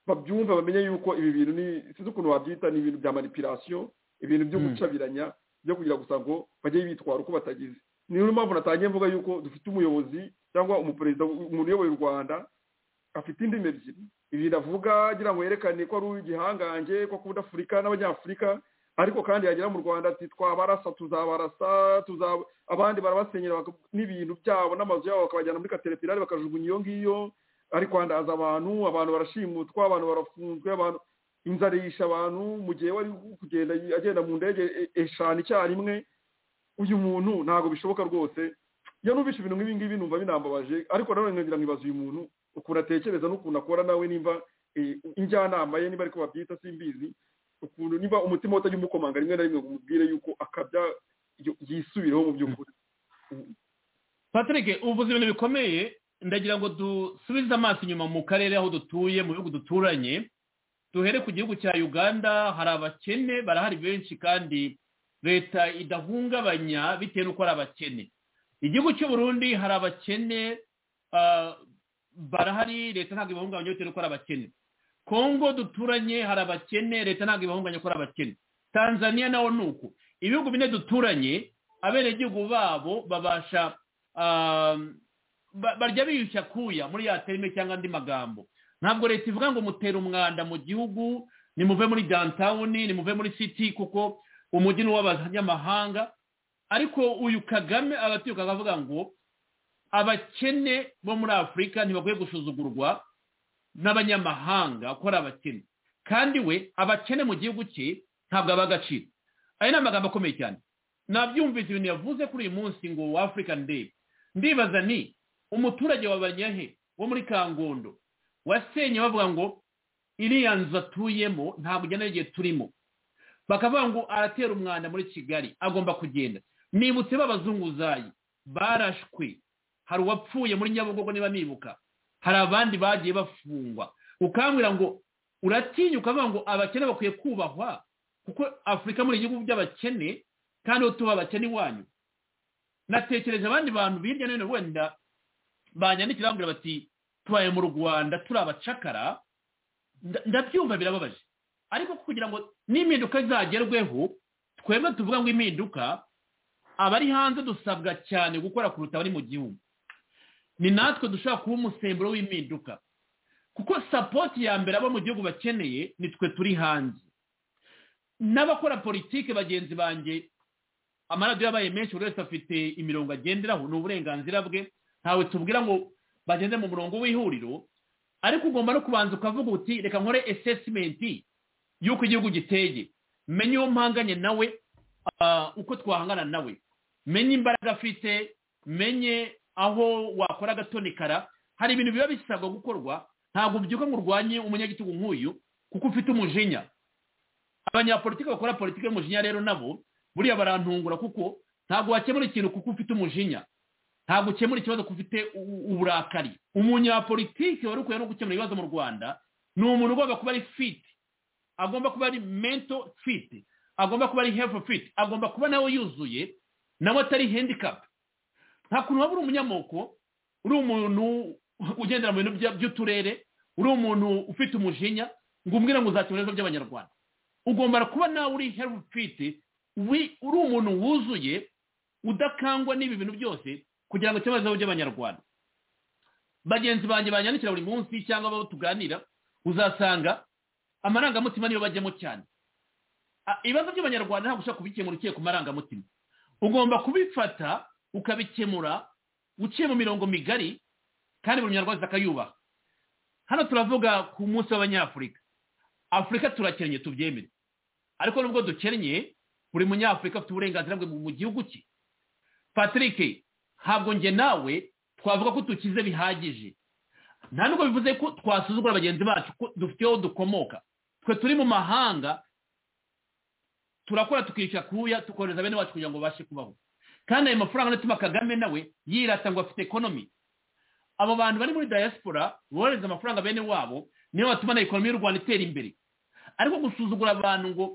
babyumva bamenye yuko ibi bintu sinzi ukuntu wabyita ni ibintu bya manipirasiyo ibintu byo gucabiranya byo kugira gusa ngo bajye bitwara uko batagize niyo mpamvu natangiye mvuga yuko dufite umuyobozi cyangwa umuperezida umuntu uyoboye u rwanda afite indimi ebyiri ibintu avuga agira ngo yerekane ko ari uw'igihangange ko kubuda afurika n'abanyafurika ariko kandi yagera mu rwanda ati twabarasa tuzabarasa abandi barabasenyera n'ibintu byabo n'amazu yabo bakabajyana muri katerepirari bakajugunya iyo ngiyo ari kwandaza abantu abantu barashimutwa abantu barafunzwe abantu inzara yisha abantu mu gihe wari kugenda agenda mu ndege eshanu icyarimwe uyu muntu ntabwo bishoboka rwose iyo numvise ibintu nk'ibi ngibi numva binambabaje ariko nanone nkagira ngo ibaze uyu muntu ukuntu atekereza n'ukuntu akora nawe nimba injyanama ye niba ariko babyita simbizi ukuntu niba umutima utajya umukomanga rimwe na rimwe ngo umubwire yuko akabya yisubireho mu by'ukuri patrick ubuvuzi ibintu bikomeye ndagira ngo dusubize amaso inyuma mu karere aho dutuye mu bihugu duturanye duhere ku gihugu cya uganda hari abakene barahari benshi kandi leta idahungabanya bitewe n'uko ari abakene igihugu cy'uburundi hari abakene barahari leta ntabwo ibahungabanya bitewe n'uko ari abakene kongo duturanye hari abakene leta ntabwo ibahunganya ko ari abakene tanzania nawo ni uko ibihugu bine duturanye abenegihugu babo babasha barya biyushya kuya muri ya terime cyangwa andi magambo ntabwo leta ivuga ngo mutera umwanda mu gihugu nimuve muri downtown nimuve muri city kuko umujyi ni uw'abanyamahanga ariko uyu kagame abatuye akavuga ngo abakene bo muri afurika ntibakwiye gusuzugurwa n'abanyamahanga akora abakene kandi we abakene mu gihugu cye ntabwo aba agaciro aya ni amagambo akomeye cyane nabyumvise ibintu yavuze kuri uyu munsi ngo african day ndibaza ni umuturage wa banyahe wo muri kangondo wasenye bavuga ngo iriya nzu atuyemo ntabwo ujyana n'igihe turimo bakavuga ngo aratera umwanda muri kigali agomba kugenda nibutse b'abazunguzayi barashwe hari uwapfuye muri nyabugogo niba nibuka hari abandi bagiye bafungwa ukambwira ngo uratinya ukavuga ngo abakene bakwiye kubahwa kuko afurika muri igihugu by'abakene kandi aho tuba abakene iwanyu natekereje abandi bantu hirya no hino wenda banyandikira bambwira bati tubaye mu rwanda turi abacakara ndabyumva birababaje ariko kugira ngo n'impinduka zagerweho twebwe tuvuga ngo impinduka abari hanze dusabwa cyane gukora kuruta abari mu gihugu ni natwe dushobora kuba umusemburo w'impinduka kuko sapoti ya mbere abo mu gihugu bakeneye ni twe turi hanze n'abakora politiki bagenzi banjye amaradiyo yabaye menshi buri wese afite imirongo agenderaho ni uburenganzira bwe ntawe tubwira ngo bagende mu murongo w'ihuriro ariko ugomba no kubanza ukavuga uti reka nkore esesimenti y'uko igihugu giteye menye uwo mpanganye nawe uko twahangana nawe menye imbaraga afite menye aho wakora agatonikara hari ibintu biba bisabwa gukorwa ntabwo ubyuka ngo urwanye umunyagitugu nk'uyu kuko ufite umujinya abanyapolitiki bakora politiki y'umujinya rero nabo buriya barantungura kuko ntabwo wakemura ikintu kuko ufite umujinya ntabwo ukemura ikibazo kuko ufite uburakari umunyapolitiki wari ukwiye no gukemura ibibazo mu rwanda ni umuntu ugomba kuba ari fiti agomba kuba ari mento fiti agomba kuba ari hefu fiti agomba kuba nawe yuzuye nawe atari handikapu nta kuntu waba uri umunyamoko uri umuntu ugendera mu bintu by'uturere uri umuntu ufite umujinya ngo umbwire ngo uzakemura ibibazo by'abanyarwanda ugomba kuba nawe uri herufu fiti uri umuntu wuzuye udakangwa n'ibi bintu byose kugira ngo ikibazo by'abanyarwanda bagenzi banjye banyandikira buri munsi cyangwa abo tuganira uzasanga amarangamutima niyo bajyamo cyane ibibazo by'abanyarwanda ntabwo ushobora kubikemura uciye ku marangamutima ugomba kubifata ukabikemura uciye mu mirongo migari kandi buri munyarwanda akayubaha hano turavuga ku munsi w'abanyafurika afurika turakennye tubyemere ariko nubwo dukennye buri munyafurika afite uburenganzira bwe mu gihugu cye patrick ntabwo njye nawe twavuga ko tukize bihagije nta nubwo bivuze ko twasuzugura bagenzi bacu ko dufite aho dukomoka twe turi mu mahanga turakora tukica kuya tukohereza bene wacu kugira ngo babashe kubaho kandi ayo mafaranga atuma kagame nawe yirata ngo afite ekonomi abo bantu bari muri diaspora bohereza amafaranga bene wabo niyo batuma na ekonomi y'u rwanda itera imbere ariko gusuzugura abantu ngo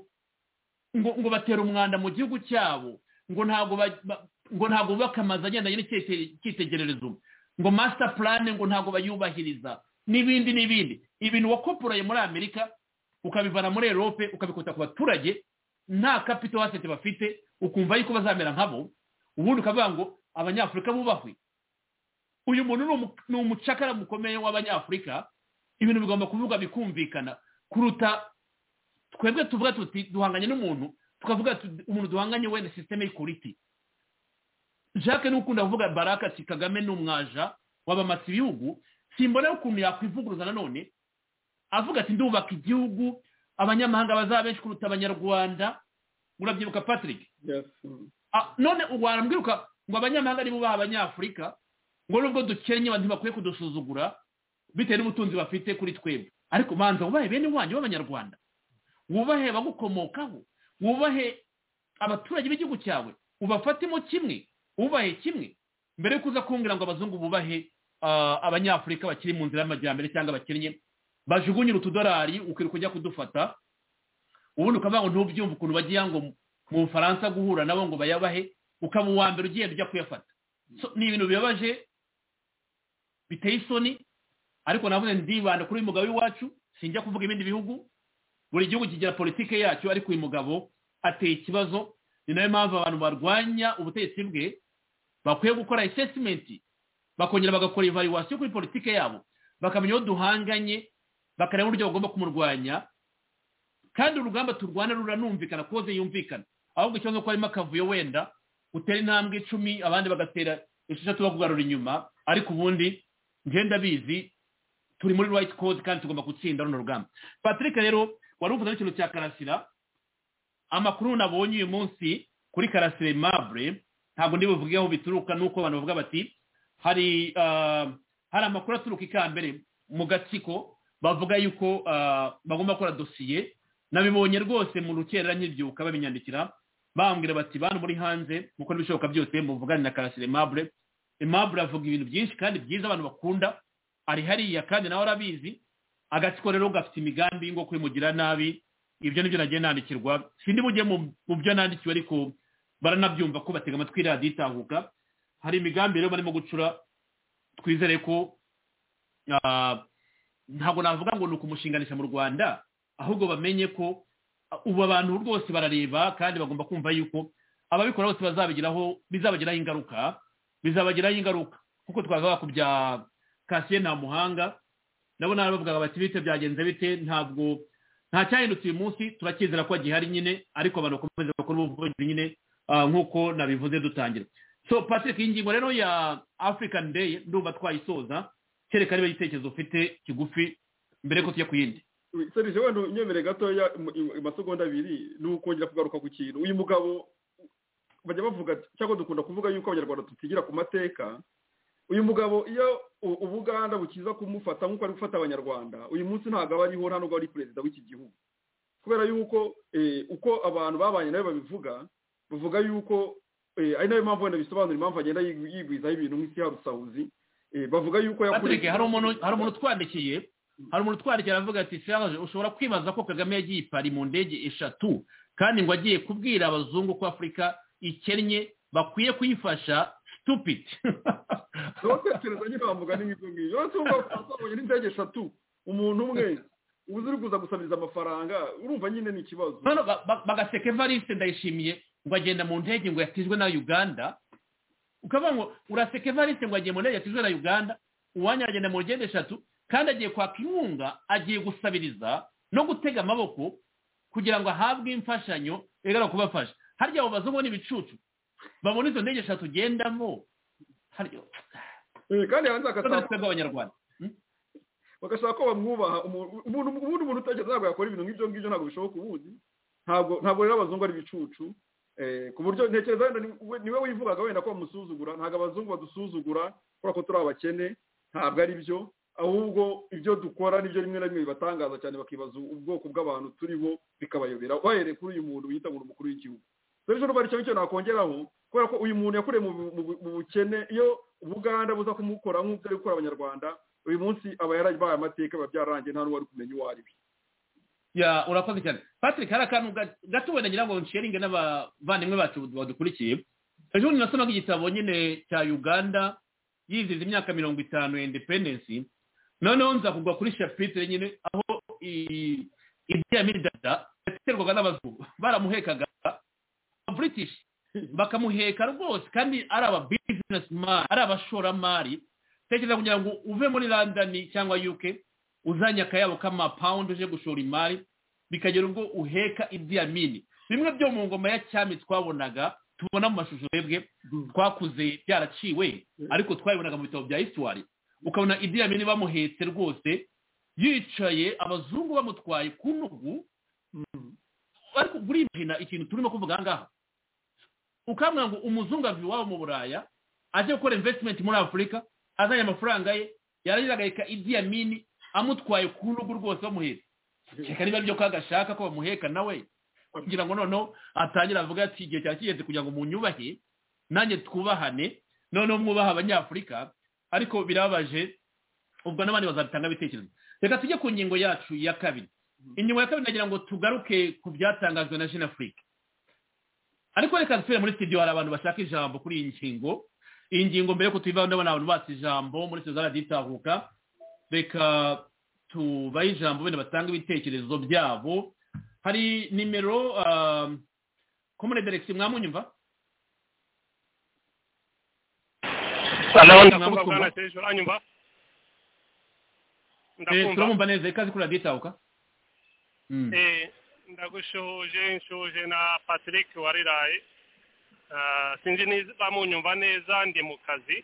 ngo ngo batera umwanda mu gihugu cyabo ngo ntabwo ngo ntabwo bubaka amazu agendanye n'icitegererezo ngo masita purane ngo ntabwo bayubahiriza n'ibindi n'ibindi ibintu wakoporaye muri amerika ukabivana muri erope ukabikota ku baturage nta kapito wasete bafite ukumva yuko bazamera nkabo ubundi ukavuga ngo abanyafurika bubahwe uyu muntu ni umucakara mukomeye w'abanyafurika ibintu bigomba kuvuga bikumvikana kuruta twebwe tuvuga tuti duhanganye n'umuntu tukavuga umuntu duhanganye we na sisiteme y'ikuriti jacques n'ukunda kuvuga baraka ati kagame ni umwaja wabamatse ibihugu simbona ukuntu yakwivuguruza nanone avuga ati ndubaka igihugu abanyamahanga bazaba benshi kuruta abanyarwanda urabyibuka patrick none warambwiruka ngo abanyamahanga nibo baha abanyafurika ngo nubwo dukennye abantu bakwiye kudusuzugura bitewe n'ubutunzi bafite kuri twebwe ariko banza ubaye bene wanyu b'abanyarwanda wubahe abagukomokaho wubahe abaturage b'igihugu cyawe ubafatemo kimwe ubahe kimwe mbere yo kuza kumbwira ngo abazungu bubahe abanyafurika bakiri mu nzira y'amajyambere cyangwa abakennye bajugunyira utudorari ukirirwa ujya kudufata ubundi ukavuga ngo ntubyumve ukuntu bagiye ngo mu bufaransa guhura nabo ngo bayabahe ukaba uwa mbere ugenda ujya kuyafata ni ibintu bibabaje biteye isoni ariko navuze ndibanda kuri uyu mugabo w'iwacu sinjya kuvuga ibindi bihugu buri gihugu kigira politiki yacyo ariko uyu mugabo ateye ikibazo ni nayo mpamvu abantu barwanya ubutegetsi bwe bakwiye gukora esesimenti bakongera bagakora ivaluwasiyo kuri politiki yabo bakamenya aho duhanganye bakareba uburyo bagomba kumurwanya kandi urugamba turwana ruranumvikana koze yumvikana ahubwo ikibazo ko harimo akavuyo wenda utera intambwe icumi abandi bagatera esheshatu bakugarura inyuma ariko ubundi ngenda bizi turi muri right code kandi tugomba gutsinda runo rugamba patrick rero wari uvuze n'ikintu cya karasira amakuru nabonye uyu munsi kuri karasire mabure ntabwo ndi buvuge aho bituruka nuko abantu bavuga bati hari hari amakuru aturuka ikambere mu gatsiko bavuga yuko bagomba gukora dosiye nabibonye rwose mu rukerera nkibyuka babinyandikira bambwira bati bantu muri hanze mukora ibishoboka byose muvugane na karasire mabure mabure avuga ibintu byinshi kandi byiza abantu bakunda ari hariya kandi nawe arabizi agatsiko rero gafite imigambi y'ingo kwimugira nabi ibyo nibyo nagiye nandikirwa sindi bujye mu byo nandikiwe ariko baranabyumva ko batega amatwi radiyo itahuka hari imigambi rero barimo gucura twizere ko ntabwo navuga ngo ni ukumushinganisha mu rwanda ahubwo bamenye ko ubu abantu rwose barareba kandi bagomba kumva yuko ababikora bose bazabigiraho bizabagiraho ingaruka bizabagiraho ingaruka kuko twavuga ku bya kasiye nta muhanga nabo narabavugaga bati bite byagenze bite ntabwo nta cyahindutse uyu munsi turakizera ko gihari nyine ariko abantu bakomeze bakora ubuvuzi nyine nk'uko nabivuze dutangira so patrick ingingo rero ya african day ndumva twayisoza kereka niba igitekerezo ufite kigufi mbere ko tujya ku yindi serije wenda unyemere gatoya amasegonda abiri ni ukongera kugaruka ku kintu uyu mugabo bajya bavuga cyangwa dukunda kuvuga yuko abanyarwanda tutigira ku mateka uyu mugabo iyo ubuganda bukiza kumufata nk'uko ari gufata abanyarwanda uyu munsi ntabwo aba ariho nta nubwo ari perezida w'iki gihugu kubera yuko uko abantu babanye nawe babivuga bavuga yuko ari nayo mpamvu wenda bisobanura impamvu agenda yigwizaho ibintu nk'isi ya rusawuzi bavuga yuko yakurikije hari umuntu utwandikiye hari umuntu utwandikiye aravuga ati serage ushobora kwibaza ko kagame yagiye i pari mu ndege eshatu kandi ngo agiye kubwira abazungu ko afurika ikennye bakwiye kuyifasha situpidi ntutekereza nyine wavuga n'ibyo ngibyo uretse ko twasabonye n'indege eshatu umuntu umwe uzi uri kuza gusabiriza amafaranga urumva nyine ni ikibazo bagaseka evariste ndayishimiye ngo agenda mu ndege ngo yatijwe na uganda ukavuga ngo uraseka evariste ngo agiye mu ndege yatijwe na uganda uwanya agenda mu ndege eshatu kandi agiye kwaka inkunga agiye gusabiriza no gutega amaboko kugira ngo ahabwe imfashanyo igaragara kubafasha harya abo bazungu ni ibicucu babona izo ndege eshatu ugendamo kandi hanze bagashaka ko bamwubaha ubundi umuntu utekereza ntabwo yakora ibintu nk'ibyo ngibyo ntabwo bishoboka ubundi ntabwo rero abazungu ari ibicucu ku buryo ntekereza wenda niwe wivugaga wenda ko bamusuzugura ntabwo abazungu badusuzugura kubera ko turi abakene ntabwo ari byo ahubwo ibyo dukora nibyo rimwe na rimwe bibatangaza cyane bakibaza ubwoko bw'abantu turibo bikabayobera bahereye kuri uyu muntu wita ngo umukuru w'igihugu rero niba ari cyo nakongeraho kubera ko uyu muntu yakuriye mu bukene iyo ubuganda buza kumukora nk'ubwo ari gukora abanyarwanda uyu munsi aba yarabaye amateka biba byararangiye nta n'uwari kumenya uwo ari we urakoze cyane patrick hari akantu gato wenda ngira ngo nshiringe n'abavandimwe bacu badukurikiye ejo bundi nasomaga igitabo nyine cya uganda yizize imyaka mirongo itanu ya independensi noneho nza kugwa kuri shapitire nyine aho ibyamidada yaterwaga n'abazungu baramuhekaga british bakamuheka rwose kandi ari aba bizinesi mani ari abashoramari tekereza kugira ngo uve muri london cyangwa uk uzanye akayabo k'amapawundi uje gushora imari bikagera ubwo uheka ibyamini bimwe byo mu ngoma ya cyami twabonaga tubona mu mashusho yebwe twakuze byaraciwe ariko twabibonaga mu bitabo bya hisiwari ukabona ibyamini bamuhetse rwose yicaye abazungu bamutwaye ku ntugu ariko burinjira ikintu turimo kuvuga aha ngaha ukambwira ngo umuzungu ava iwabo mu buraya ajya gukora invesitimenti muri afurika azanye amafaranga ye yarangiza agaheka ibyamini amutwaye ku rugo rwose bamuhetse reka niba byo ko agashaka ko bamuheka nawe kugira ngo noneho atangire avuga ati igihe cyari kigeze kugira ngo munyubahe nanjye twubahane noneho mwubaha abanyafurika ariko birababaje ubwo n'abandi bazabitanga ibitekerezo reka tujye ku ngingo yacu ya kabiri ingingo ya kabiri nagira ngo tugaruke ku byatangajwe na jean afurika ariko reka dusubire muri studio hari abantu bashaka ijambo kuri iyi ngingo iyi ngingo mbere y'uko tuyivaho ndabona abantu batse ijambo muri studio zaraditahuka reka tubahe ijambo wenda batanga ibitekerezo byabo hari nimero komune deregisi mwamunyumva turabumva neza ikaze kuri raditahuka ndagushoje nshoje na patrick wariraye sinzi niba munyumva neza ndi mu kazi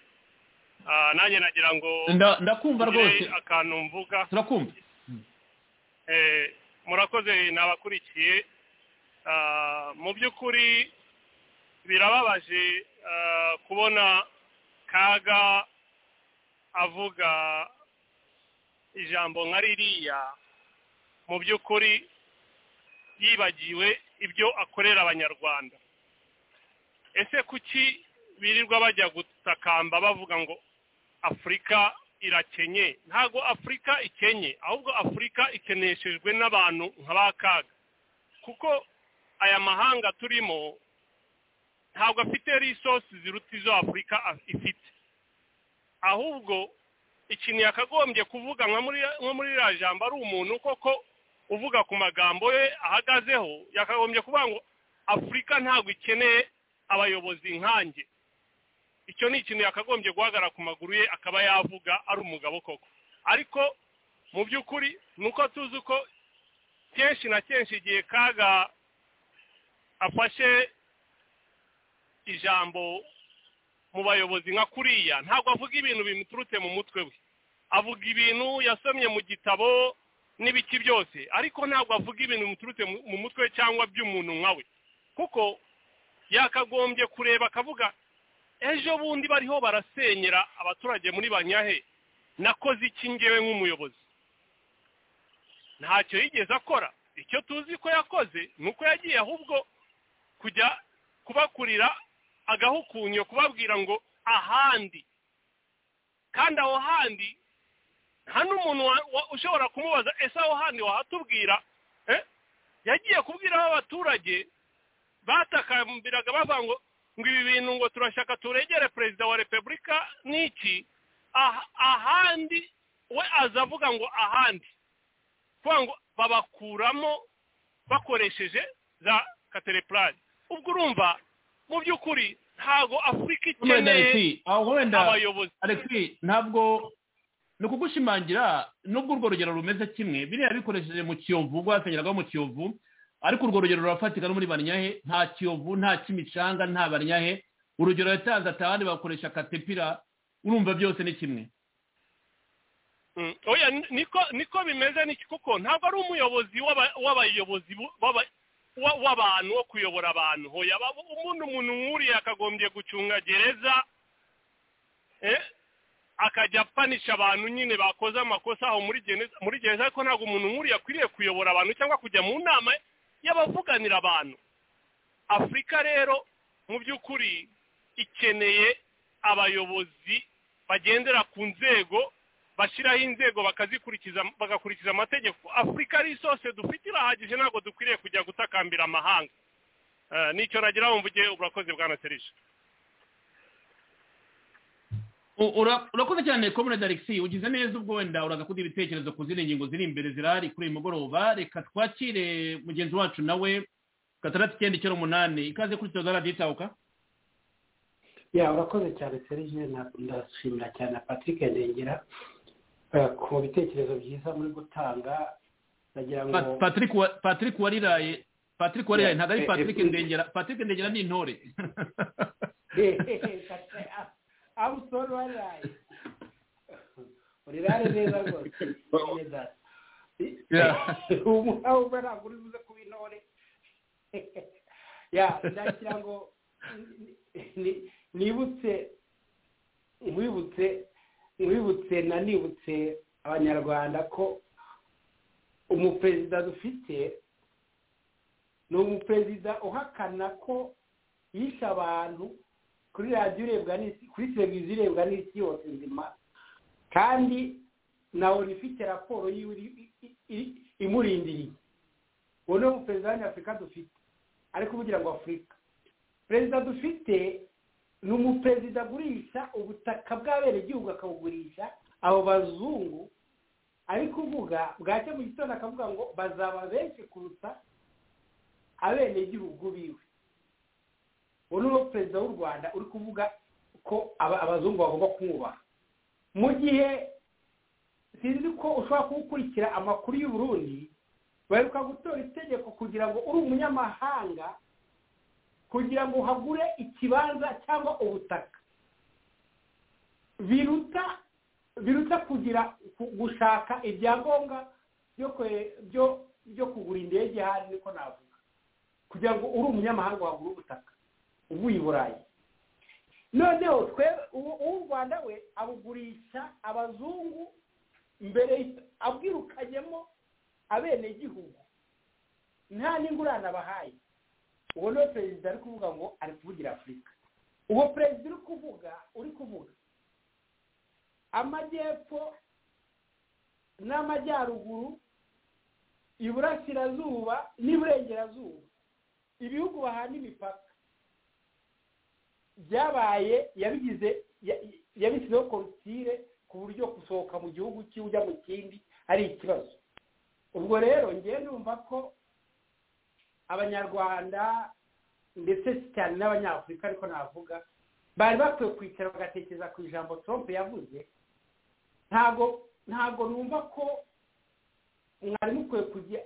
nanjye nagira ngo ndakumva rwose akantu mvuga turakumva murakoze n'abakurikiye mu by'ukuri birababaje kubona kaga avuga ijambo nka ririya mu by'ukuri yibagiwe ibyo akorera abanyarwanda ese kuki birirwa bajya gutakamba bavuga ngo afurika irakenye ntabwo afurika ikenye ahubwo afurika ikeneshejwe n'abantu nka ba kaga kuko aya mahanga turimo ntabwo afite risosi ziruta izo afurika ifite ahubwo ikintu yakagombye kuvuga nka muri iriya jambo ari umuntu koko uvuga ku magambo ye ahagazeho yakagombye kuvuga ngo afurika ntabwo ikeneye abayobozi nkanjye icyo ni ikintu yakagombye guhagarara ku maguru ye akaba yavuga ari umugabo koko ariko mu by'ukuri ni uko tuzi ko kenshi na kenshi igihe kaga afashe ijambo mu bayobozi nka kuriya ntabwo avuga ibintu bimuturutse mu mutwe we avuga ibintu yasomye mu gitabo n'ibiki byose ariko ntabwo avuga ibintu bimuturutse mu mutwe cyangwa by'umuntu nkawe kuko yakagombye kureba akavuga ejo bundi bariho barasenyera abaturage muri banyahe nakoze iki ngewe nk'umuyobozi ntacyo yigeze akora icyo tuzi ko yakoze ni uko yagiye ahubwo kujya kubakurira agahukunyo kubabwira ngo ahandi kandi aho handi nta n'umuntu ushobora kumubaza ese aho handi wahatubwira yagiye kubwira abaturage batakambiraga bavuga ngo ngo ibi bintu ngo turashaka turegere perezida wa repubulika n'iki ahandi we aza avuga ngo ahandi kuvuga ngo babakuramo bakoresheje za katerepurari ubwo urumva mu by'ukuri ntabwo afurika ikeneye abayobozi ntabwo ni ukugushimangira nubwo urwo rugero rumeze kimwe biriya bikoresheje mu kiyovu ubwo yasengeragaho mu kiyovu ariko urwo rugero rurafatika no muri banyahe nta kiyovu nta kimicanga nta banyahe urugero yatanze atahandi bakoresha katepira urumva byose ni kimwe oya niko niko bimeze niki kuko ntabwo ari umuyobozi w'abayobozi w'abantu wo kuyobora abantu hoya umuntu umuntu nk'uriya yakagombye gucunga gereza akajya apanisha abantu nyine bakoze amakosa aho muri gereza ariko ntabwo umuntu nk'uriya akwiriye kuyobora abantu cyangwa kujya mu nama y'abavuganira abantu afurika rero mu by'ukuri ikeneye abayobozi bagendera ku nzego bashyiraho inzego bakazikurikiza bagakurikiza amategeko afurika ari isose dufite irahagije ntabwo dukwiriye kujya gutakambira amahanga nicyo nagira wumva ugiye urakoze bwana serije urakoze cyane komune darikisi ugize neza ubwo wenda uragakuda ibitekerezo ku zindi ngingo ziri imbere zirahari kuri uyu mugoroba reka twakire mugenzi wacu nawe gatandatu icyenda icyenda umunani ikaze kuri tozo radiyitawuka ya urakoze cyane serije ndashimira cyane patrick ndengera ku bitekerezo byiza muri gutanga ndagira ngo patrick wariraye patrick wariraye ntabwo ari patrick ndengera patrick ndengera ni intore abusoro wariraye urirare neza rwose neza ubu ntabwo uri buze kuba intore ya ndakira ngo nibutse mwibutse mwibutse nanibutse abanyarwanda ko umuperezida dufite ni umuperezida uhakana ko yishe abantu kuri radiyo irebwa n'isi kuri televiziyo irebwa n'isi yose nzima kandi nawe ifite raporo yiwe imurindiriye uwo ni umuperezida w'abanyafurika dufite ariko kugira ngo afurika perezida dufite ni umuperezida agurisha ubutaka bw'abenegihugu akabugurisha abo bazungu ari kuvuga bwacye mu gitondo akavuga ngo bazaba benshi kuruta abenegihugu biwe uwo ni wo perezida w'u rwanda uri kuvuga ko abazungu bagomba kumwubaha mu gihe sinzi ko ushobora kuwukurikira amakuru y'u Burundi baheruka gutora itegeko kugira ngo uri umunyamahanga kugira ngo uhagure ikibanza cyangwa ubutaka biruta biruta kugira gushaka ibyangombwa byo kugura indege hano niko navuga kugira ngo uri umunyamahanga wagure ubutaka uvuye i burayi noneho twe uw'u rwanda we abugurisha abazungu mbere abwirukanyemo abenegihugu nta n'ingurane abahaye uwo niwe perezida ari kuvuga ngo ari kuvugira afurika uwo perezida uri kuvuga uri kuvuga amajyepfo n'amajyaruguru iburasirazuba n'iburengerazuba ibihugu bahana imipaka byabaye yabigize yabishyizeho korutire ku buryo gusohoka mu gihugu cye ujya mu kindi ari ikibazo ubwo rero ngewe numva ko abanyarwanda ndetse cyane n'abanyafurika ariko navuga bari bakwiye kwicara bagatekereza ku ijambo trump yavuze ntabwo ntabwo numva ko mwarimu ukwiye kujya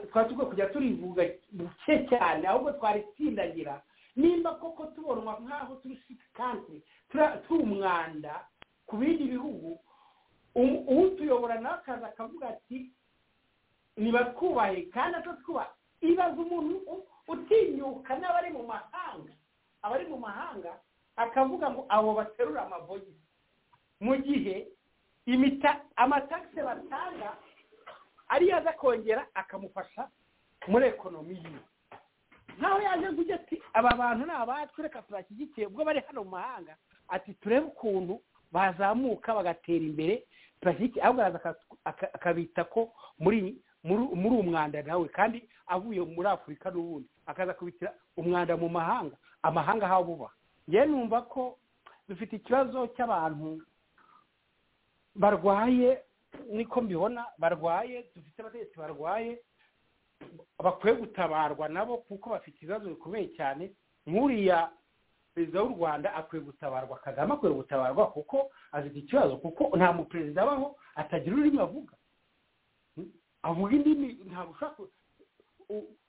twari dukwiye kujya turivuga buke cyane ahubwo twari tsindagira nimba koko tubonwa nk'aho turi sikanti turi umwanda ku bindi bihugu utuyobora nawe akaza akavuga ati ntibatwubahe kandi atatwubaha ibaza umuntu utinyuka n'abari mu mahanga abari mu mahanga akavuga ngo abo baterura amabogisi mu gihe amatagisi batanga ariyo aza kongera akamufasha muri ekonomi yiwe nawe yaje kujya ati aba bantu ni abatwe reka turashyigikiye ubwo bari hano mu mahanga ati turebe ukuntu bazamuka bagatera imbere turashyigikiye ahubwo araza akabita ko muri muri umwanda nawe kandi avuye muri afurika n'ubundi akaza kubitira umwanda mu mahanga amahanga aho buba ngewe numva ko dufite ikibazo cy'abantu barwaye niko mbibona barwaye dufite abategetsi barwaye bakwiye gutabarwa nabo kuko bafite ibibazo bikomeye cyane nk'uriya perezida w'u rwanda akwiye gutabarwa kagame akwiye gutabarwa kuko afite ikibazo kuko nta muperezida abaho atagira ururimi avuga avuga indimi ntabwo ushaka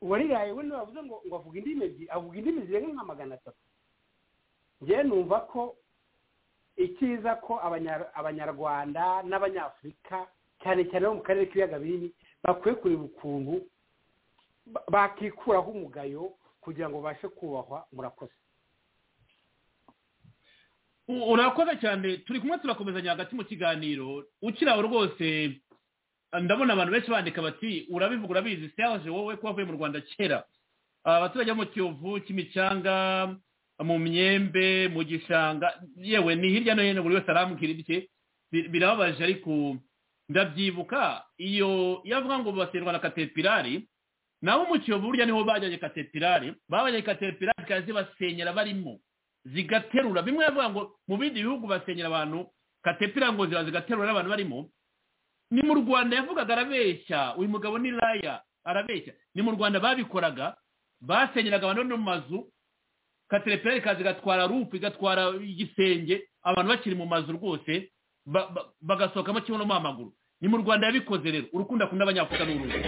uwariraye we ntibavuze ngo ngo avuge indimi ebyiri avuga indimi zirenga nka magana atatu ngewe numva ko ikiza ko abanyarwanda n'abanyafurika cyane cyane bo mu karere k'ibiyaga binini bakwiye kureba ukuntu bakikuraho umugayo kugira ngo babashe kubahwa murakoze urakoze cyane turi kumwe turakomezanya hagati mu kiganiro ukiri aho rwose ndabona abantu benshi bandika bati urabivuga urabizi siyaje wowe ko wavuye mu rwanda kera abaturage bo mu kiyovu kimicanga mu myembe mu gishanga yewe ni hirya no hino buri wese arambwira ibye birababaje ariko ndabyibuka iyo yavuga ngo baserwa na katepirari nabo mu kiyovu burya niho bajyanye katepirari babajyanye katepirari zikaba zibasenyera barimo zigaterura bimwe yavuga ngo mu bindi bihugu basenyera abantu katepirari ngo ziba zigaterura n'abantu barimo ni mu rwanda yavugaga arabeshya uyu mugabo ni raya arabeshya ni mu rwanda babikoraga basenyeraga abantu mu mazu katerepera ikaza igatwara rupu igatwara igisenge abantu bakiri mu mazu rwose bagasohokamo kimwe no mu amaguru ni mu rwanda yabikoze rero urukundo akunda abanyafurika ni uruhu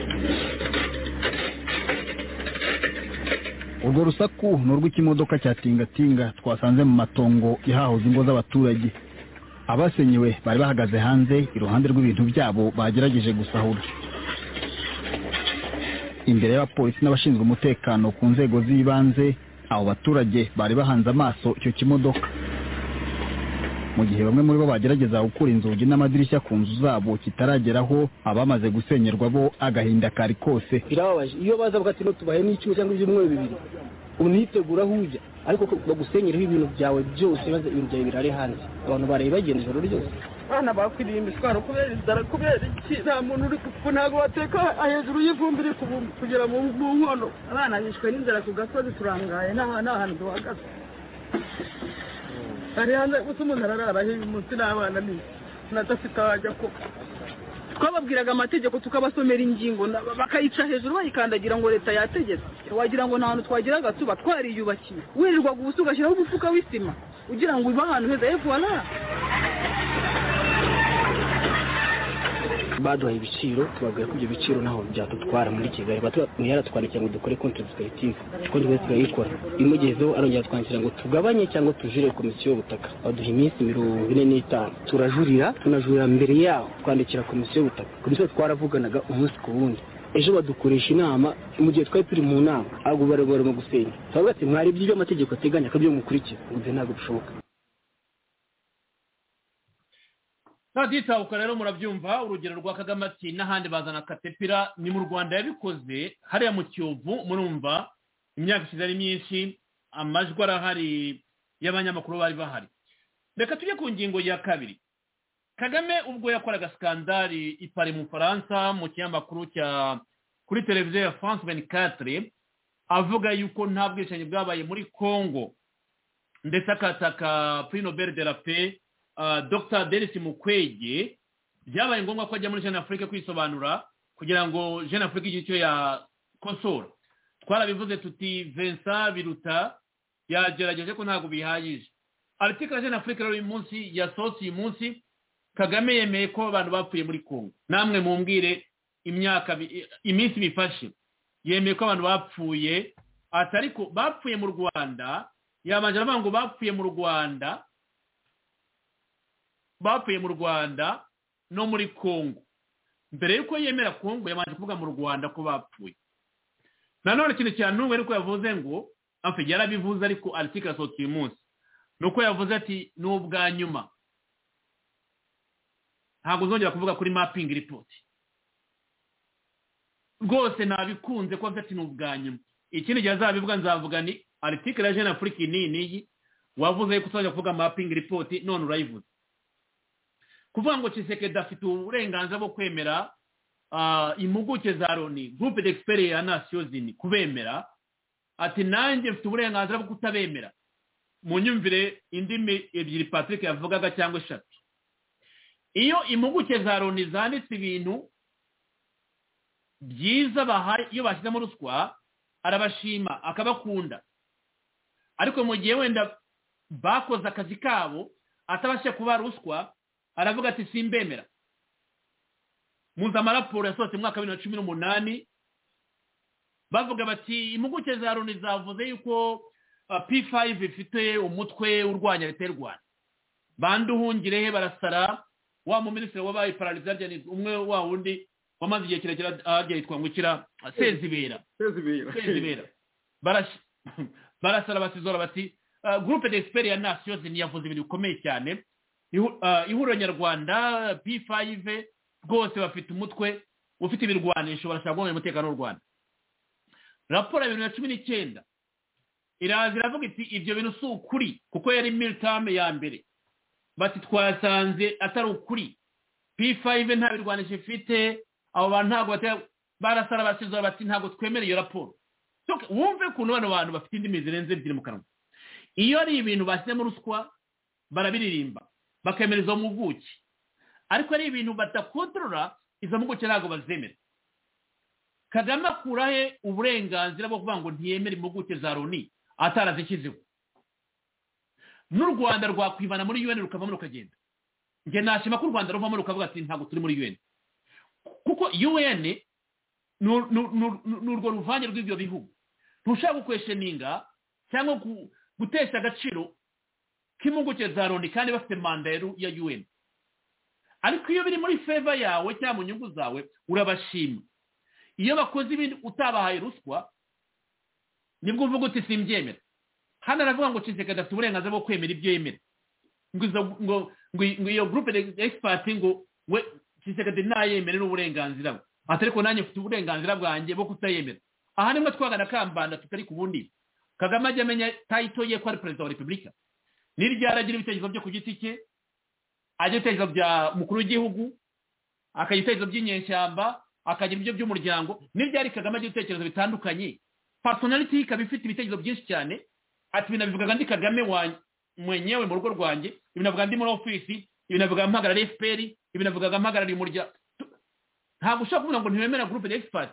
urwo rusaku ni urw'ikimodoka cya tingatinga twasanze mu matongo yahahoze ingo z'abaturage abasenyewe bari bahagaze hanze iruhande rw'ibintu byabo bagerageje gusahura imbere y'abapolisi n'abashinzwe umutekano ku nzego z'ibanze abo baturage bari bahanze amaso icyo kimodoka mu gihe bamwe muri bo bagerageza gukura inzugi n'amadirishya ku nzu zabo kitarageraho abamaze gusenyerwa bo agahinda kari kose birababaje iyo baza ati tubahe n'icyuma cyangwa ibyumweru bibiri unitegura aho ujya ariko bagusenyereho ibintu byawe byose maze ibintu byawe birare hanze abantu bareba bagenda ijoro ryose abana bakwiriye imiswaro kubera inzara kubera iki nta muntu uri kuko ntabwo bateka hejuru y'ivumbi iri kugera mu nkono abana bishwe n'inzara ku gasozi turangaye nta hantu duhagaze ari hanze gusa umuntu ararara hejuru munsi n'abana ni nadafite abajya kuko twababwiraga amategeko tukabasomera ingingo bakayica hejuru bayikandagira ngo leta yategetse wagira ngo nta hantu twageraga tuba twariyubakiye wirirwaga ubusa ugashyiraho umufuka w'isima ugira ngo uba ahantu heza evuwara baduhaye ibiciro tubabwira ko ibyo biciro ntaho byadutwara muri kigali yaratwandikiye ngo dukore konti dusigayitive konti dusigaye turayikora imugezeho arongera twandikira ngo tugabanye cyangwa tujure komisiyo y'ubutaka baduha iminsi mirongo ine n'itanu turajurira tunajurira mbere yaho twandikira komisiyo y'ubutaka komisiyo twaravuganaga umunsi ku wundi ejo badukoresha inama mu gihe twari turi mu nama ntabwo barimo gusenya turavuga ati mwari ibyo amategeko ateganya akabyo mukurikiza ngo ibyo ntabwo bishoboka nta rero murabyumva urugero rwa kagame ati n'ahandi bazana katepira ni mu rwanda yabikoze hariya mu kiyovu murumva imyaka ishize ari myinshi amajwi arahari y'abanyamakuru bari bahari reka tujye ku ngingo ya kabiri kagame ubwo yakoraga sikandari ipari mu faransa mu kinyamakuru cya kuri televiziyo ya france venikatire avuga yuko nta bwicanyi bwabaye muri congo ndetse akataka puri nobel de la paix dr denise mukwege byabaye ngombwa ko ajya muri jana afurika kwisobanura ku kugira ngo jean afurika igihe icyo yakosora twarabivuze tuti vincent biruta yagerageje ko ntabwo bihagije article jean afurika rero uyu munsi yasohotse uyu munsi kagame yemeye ko abantu bapfuye muri kongo namwe mumbwire imyaka iminsi bifashe yemeye ko abantu bapfuye ati ariko bapfuye mu rwanda yabanje aravuga ngo bapfuye mu rwanda bapfuye mu rwanda no muri kongo mbere y'uko yemera kongo yabanje kuvuga mu rwanda ko bapfuye nanone ikintu cya n'umwe ariko yavuze ngo amfite yarabivuze ariko aritike yasohotse uyu munsi ni uko yavuze ati ni ubwa nyuma ntabwo uzongera kuvuga kuri mapingi ripoti rwose nabikunze ko ati ni ubwa nyuma ikindi gihe azabivuga nzavuga ni aritike ya jean afurika iyi n'iyi wavuze ko uzajya kuvuga mapingi ripoti none urayivuze kuvuga ngo kisekedi afite uburenganzira bwo kwemera impuguke za loni gurupe d'experi ya nasiyo zini kubemera ati nanjye mfite uburenganzira bwo kutabemera mu nyumvire indimi ebyiri patrick yavugaga cyangwa eshatu iyo impuguke za loni zanditse ibintu byiza bahaye iyo bashyizemo ruswa arabashima akabakunda ariko mu gihe wenda bakoze akazi kabo atabasha kuba ruswa aravuga ati simbemera muzi amaraporo yasohotse mu mwaka wa bibiri na cumi n'umunani bavuga bati impuguke za loni zavuze yuko p5 ifite umutwe urwanya leta y'u rwanda banduhungire he barasara wa muminisitiri wabaye paralizajyanizi umwe wa wundi wamaze igihe kirekire ajya yitwa ngukira sezibera sezibera barasara basizora bati gurupe d'experi ya nasiyo zini yavuze ibintu bikomeye cyane ihuriro nyarwanda p5 rwose bafite umutwe ufite ibirwanisho barashaka guhomera umutekano w'u rwanda raporo ya bibiri na cumi n'icyenda iraza iravuga iti ibyo bintu si ukuri kuko yari militame ya mbere bati twasanze atari ukuri p5 nta birwanisho ifite abo bantu ntabwo barasara basizora bati ntabwo twemera iyo raporo wumve ukuntu bano bantu bafite indimi zirenze ebyiri mu kanwa iyo ari ibintu bashyizemo ruswa barabiririmba bakemera izo mpuguke ariko ari ibintu badakontorora izo mpuguke ntabwo bazemera kagame akurahe uburenganzira bwo kuvuga ngo ntiyemere impuguke za loni atarazishyizeho n'u rwanda rwakwibana muri un rukavamo rukagenda njye nashima ko u rwanda ruvamo rukavuga ati ntabwo turi muri un kuko un ni urwo ruvange rw'ibyo bihugu ntushaka gukwesheninga cyangwa gutesha agaciro k'impuguke za loni kandi bafite manda ya un ariko iyo biri muri feva yawe cyangwa mu nyungu zawe urabashima iyo bakoze ibindi utabahaye ruswa nibwo uvuga uti simbyemera hano aravuga ngo nshinzeka adafite uburenganzira bwo kwemera ibyo yemera ngo iyo gurupe egisipati ngo we nshinzeka nayemere n'uburenganzira bwe atari ko nanjye mfite uburenganzira bwanjye bwo kutayemera aha nimwe twagana kambanda tutari ku bundi kagame ajya amenya tayito ye ko ari perezida wa repubulika niryo aragira ibitekerezo byo ku giti cye ajya ibitekerezo bya mukuru w'igihugu akagira ibitekerezo by'inyeshyamba akagira ibyo by'umuryango niryo ari kagame agira ibitekerezo bitandukanye personality ikaba ifite ibitekerezo byinshi cyane ati binabivuga ndi kagame mwenyewe mu rugo rwanjye ibinavuga ndi muri ofisi ibinavuga mpagarariye fpr ibinavuga mpagarariye umuryango ntabwo ushobora kuvuga ngo ntiwemera groupe d'expert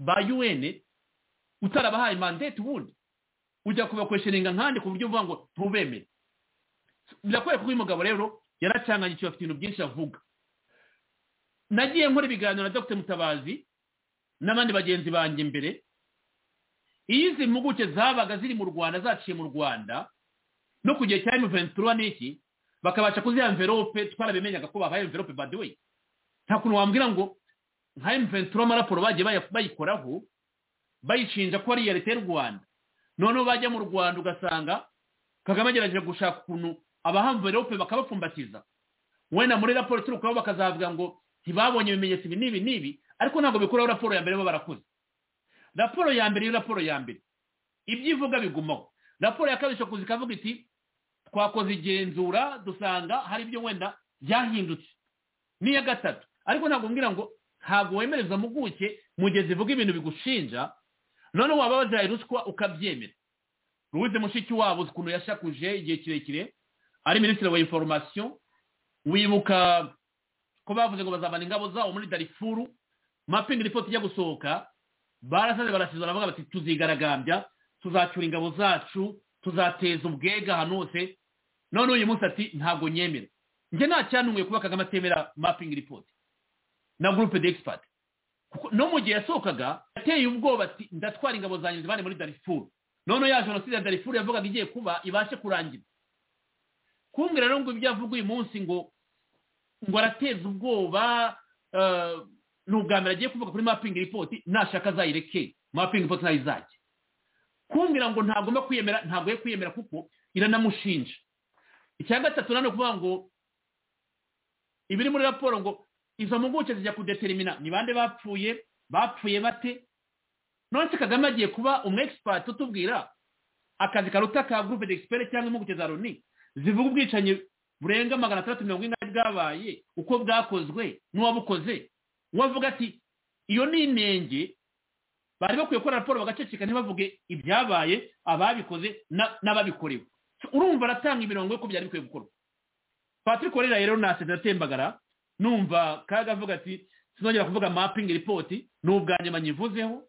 ba un utarabahaye mandate ubundi ujya kubakwesheninga nkandi ku buryo uvuga ngo ntubemere birakwiye kuba uyu mugabo rero yaracanganye icyo afite ibintu byinshi avuga nagiye nkora ibiganiro na dr mutabazi n'abandi bagenzi banjye mbere iyo izi mpuguke zabaga ziri mu rwanda zaciye mu rwanda no ku gihe cya emuventura n'iki bakabasha kuziha envelope twarabimenyaga ko babaye envelope by the way nta kuntu wambwira ngo nka emuventura amaraporo bagiye bayikoraho bayishinja ko ari iya leta y'u rwanda noneho bajya mu rwanda ugasanga kagame agerageje gushaka ukuntu abahamverope bakabapfumbatiza wenda muri raporo iturukaho bakazavuga ngo ntibabonye ibimenyetso ibi n'ibi n'ibi ariko ntabwo bikuraho raporo ya mbere bo barakoze raporo ya mbere iyo raporo ya mbere ibyo ivuga bigumaho raporo ya kabiri ishobora ikavuga iti twakoze igenzura dusanga hari ibyo wenda byahindutse n'iya gatatu ariko ntabwo mbwira ngo ntabwo wemereza mpuguke mu gihe zivuga ibintu bigushinja noneho waba wazihaye ruswa ukabyemera ruwize mushiki wabo uzi ukuntu yashakuje igihe kirekire ari minisitiri wa inforomasiyo wibuka ko bavuze ngo bazabana ingabo zabo muri darifuru mapingi ripoti ijya gusohoka barasaze barasize baravuga bati tuzigaragambya tuzacyura ingabo zacu tuzateza ubwega ahantu hose none uyu munsi ati ntabwo nyemera njye nta cyantumwe kuba kagame atemera mapingi ripoti na gurupe de egisipati no mu gihe yasohokaga yateye ubwoba ati ndatwara ingabo zanjye zibane muri darifuru none ya jenoside ya darifuru yavugaga igiye kuba ibashe kurangira kumbwira rero ngo ibyo avuga uyu munsi ngo ngo arateza ubwoba ni ubwa mbere agiye kuvuga kuri mapingi ripoti nashaka azayireke mapingi ripoti nayo izajya kumbwira ngo ntagomba kwiyemera ntabwo ye kwiyemera kuko iranamushinja icya gatatu ni ukuvuga ngo ibiri muri raporo ngo izo mpuguke zijya kudeterimina ni bande bapfuye bapfuye bate nonese kagame agiye kuba umu egisipati utubwira akazi karuta ka gurupe egisiperi cyangwa impuguke za loni zivuga ubwicanyi burenga magana atandatu mirongo ine bwabaye uko bwakozwe n'uwabukoze uwavuga ati iyo ni inenge bari bakwiye gukora raporo bagaceceka ntibavuge ibyabaye ababikoze n'ababikorewe urumva aratanga imirongo y'uko byari bikwiye gukorwa patrick warera rero naseze atembagara numva kaga avuga ati sinongera kuvuga mapingi ripoti ni ubwa nyuma nyivuzeho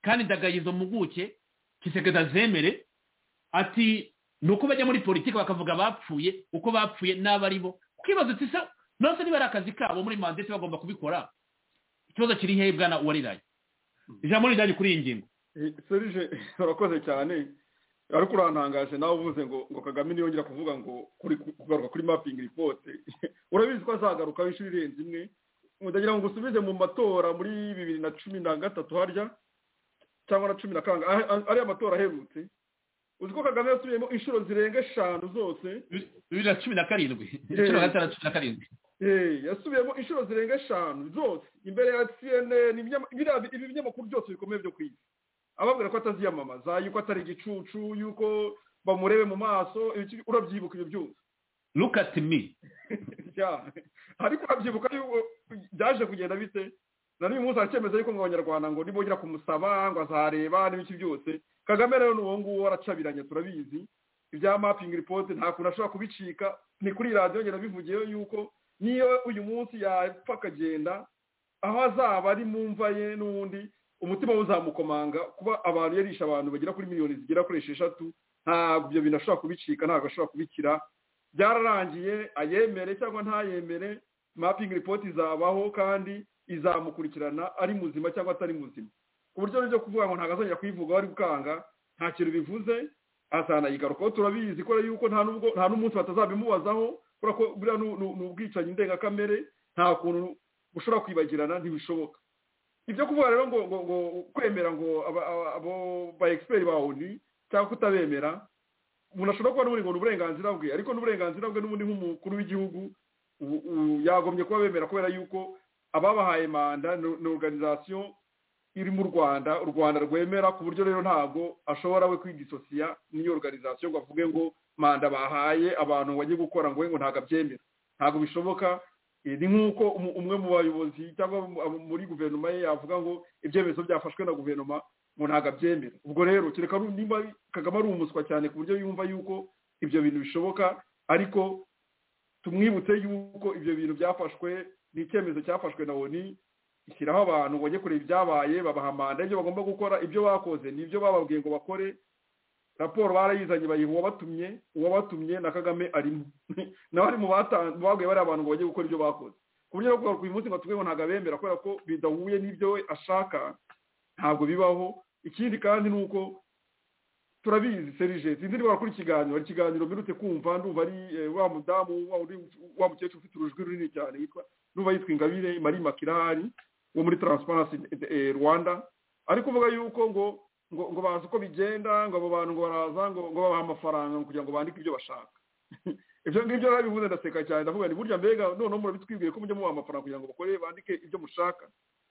kandi ndagaye izo mpuguke kisekeza zemere ati ni uko bajya muri politiki bakavuga bapfuye uko bapfuye n'abari bo kwibaza uti se nose niba ari akazi kabo muri mandate bagomba kubikora ikibazo kiri hehe bwana wariraye ijambo rijyanye kuri iyi ngingo serije urakoze cyane ariko urantangaje nawe uvuze ngo ngo kagame niyongera kuvuga ngo kugaruka kuri mapingi ripote urabizi ko azagaruka inshuro irenze imwe ndagira ngo usubize mu matora muri bibiri na cumi na gatatu harya cyangwa na cumi na kanga ariya matora aherutse uzi ko kagame yasubiyemo inshuro zirenga eshanu zose bibiri na cumi na karindwi inshuro gatanu na cumi na karindwi yasubiyemo inshuro zirenga eshanu zose imbere ya cnn ibi binyamakuru byose bikomeye byo ku isi ababwira ko ataziyamamaza yuko atari igicucu yuko bamurebe mu maso urabyibuka ibyo byose look at me ariko urabyibuka yuko byaje kugenda bite na n'uyu munsi aracyemeza yuko ngo abanyarwanda ngo nibongera kumusaba ngo azareba n'ibiki byose kagame rero n'uwo nguwo aracabiranye turabizi ibya mapingi ripoti nta kuntu ashobora kubicika ni kuri radiyo ngenda bivugiyeyo yuko niyo uyu munsi yapfa akagenda aho azaba ari mu mva ye n'ubundi umutima we uzamukomanga kuba abantu yarisha abantu bagera kuri miliyoni zigera kuri esheshatu ntabwo ibyo bintu ashobora kubicika ntabwo ashobora kubikira byararangiye ayemere cyangwa ntayemere mapingi ripoti izabaho kandi izamukurikirana ari muzima cyangwa atari muzima ku buryo n'ibyo kuvuga ngo ntabwo azongera kuyivuga ari gukanga nta kintu bivuze azanayigarukaho turabizi ko yuko nta n'umunsi batazabimubazaho kubera ko buriya ni ubwicanyi ndengakamere nta kuntu bushobora kwibagirana ntibishoboka ibyo kuvuga rero ngo ngo ngo kwemera ngo abo ba egisiperi ba oni cyangwa kutabemera umuntu ashobora kuba n'ubundi ngo ni uburenganzira bwe ariko n'uburenganzira bwe n'ubundi nk'umukuru w'igihugu yagomye kuba bemera kubera yuko ababahaye manda ni organizasiyo iri mu rwanda u rwanda rwemera ku buryo rero ntabwo ashobora we kwigisosiya n'iyo organizasiyo ngo avuge ngo manda bahaye abantu bagiye gukora ngo we ngo ntabwo abyemera ntabwo bishoboka ni nk'uko umwe mu bayobozi cyangwa muri guverinoma ye yavuga ngo ibyemezo byafashwe na guverinoma ngo ntabwo abyemera ubwo rero kereka niba kagame ari umuswa cyane ku buryo yumva yuko ibyo bintu bishoboka ariko tumwibutse yuko ibyo bintu byafashwe ni icyemezo cyafashwe na oni ishyiraho abantu bajye kureba ibyabaye babaha manda ibyo bagomba gukora ibyo bakoze ni ibyo bababwiye ngo bakore raporo barayizanye bayiha uwabatumye uwabatumye na kagame arimo nawe ari mu babwiye bariya bantu ngo bajye gukora ibyo bakoze ku buryo bwo kugaruka uyu munsi ngo tuvuge ngo ntabwo abemera kubera ko bidahuye n'ibyo we ashaka ntabwo bibaho ikindi kandi ni uko turabizi serije sinzi niba wakora ikiganiro hari ikiganiro mperutse kumva ndumva ari wa mudamu wa mukecuru ufite urujwi runini cyane yitwa n'uba yitwa ingabire marie makirahari wo muri taransiparansi rwanda ariko uvuga yuko ngo ngo ngo bazi uko bigenda ngo abo bantu ngo baraza ngo ngo babaha amafaranga kugira ngo bandike ibyo bashaka ibyo ngibyo bivuze ndaseka cyane ndavuga ni burya mbega noneho murabitwibwiye ko mujya mubaha amafaranga kugira ngo bakore bandike ibyo mushaka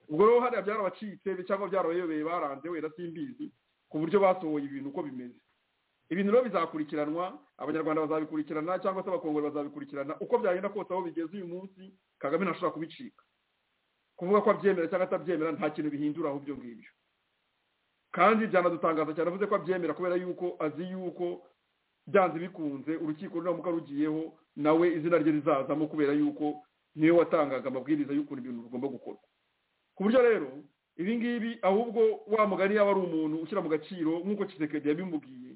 ubwo rero hariya byarabacitse cyangwa byarabayobeye baranze wenda simbizi ku buryo basohoye ibintu uko bimeze ibintu rero bizakurikiranwa abanyarwanda bazabikurikirana cyangwa se abakongore bazabikurikirana uko byagenda kose aho bigeze uyu munsi kagame ntashobora kubicika kuvuga ko abyemera cyangwa atabyemera nta kintu bihindura ahubwo ibyo ngibyo kandi byanadutangaza cyane avuze ko abyemera kubera yuko azi yuko byanze bikunze urukiko ruramuka rugiyeho nawe izina rye rizazamo kubera yuko niwe watangaga amabwiriza y'ukuntu ibintu bigomba gukorwa ku buryo rero ibi ngibi ahubwo wa mugani yaba ari umuntu ushyira mu gaciro nk'uko kisekedi yabimubwiye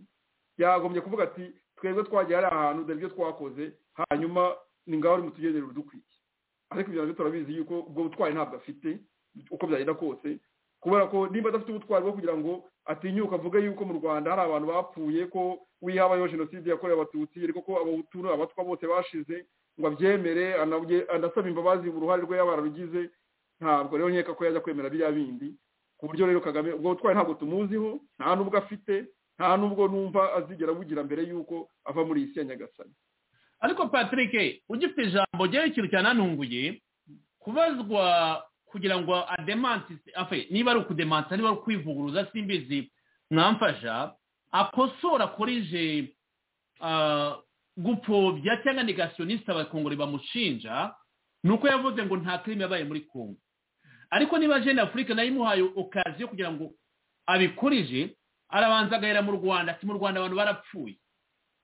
yagombye kuvuga ati twebwe twagiye hari ahantu dore ibyo twakoze hanyuma ni ngaho uri mu tugendera udukwiye ariko ibyo nabyo turabizi yuko ubwo butwari ntabwo afite uko byagenda kose kubera ko nimba adafite ubutwari bwo kugira ngo atinyuka avuge yuko mu rwanda hari abantu bapfuye ko wihabayeho jenoside yakorewe abatutsi ariko ko abahutu abatwa bose bashize ngo abyemere anasaba imbabazi uruhare rwe yaba yararugize ntabwo rero nkeka ko yajya kwemera biriya bindi ku buryo rero kagame ubwo butwari ntabwo tumuziho nta n'ubwo afite nta n'ubwo numva azigera bugira mbere y'uko ava muri iyi si ya nyagasani ariko patrick ugifite ijambo ryari ikintu cyananunguye kubazwa kugira ngo ademantisite afe niba ari ukudemansa niba ari ukwivuguruza simbizi mwamfasha akosora akoreje gupfobya cyangwa negasiyonisita abakongore bamushinja ni uko yavuze ngo nta kirimi yabaye muri kongo ariko niba jene afurika nayo imuhaye okazi yo kugira ngo abikurije arabanza agahera mu rwanda ati mu rwanda abantu barapfuye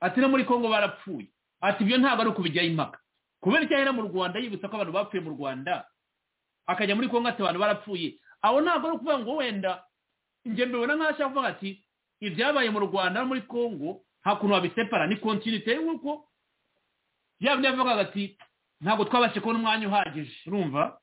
ati no muri kongo barapfuye ati ibyo ntabwo ari ukubijyaho impaka kubera icyo ahera mu rwanda yibutsa ko abantu bapfuye mu rwanda akajya muri kongo ati abantu barapfuye aho ntabwo ari ukuvuga ngo wenda njye mbibona nk'aho ashaka kuvuga ati ibyabaye mu rwanda no muri kongo nta kuntu wabisepara ni kontinite nk'uko yaba yavugaga ati ntabwo twabashije kubona umwanya uhagije urumva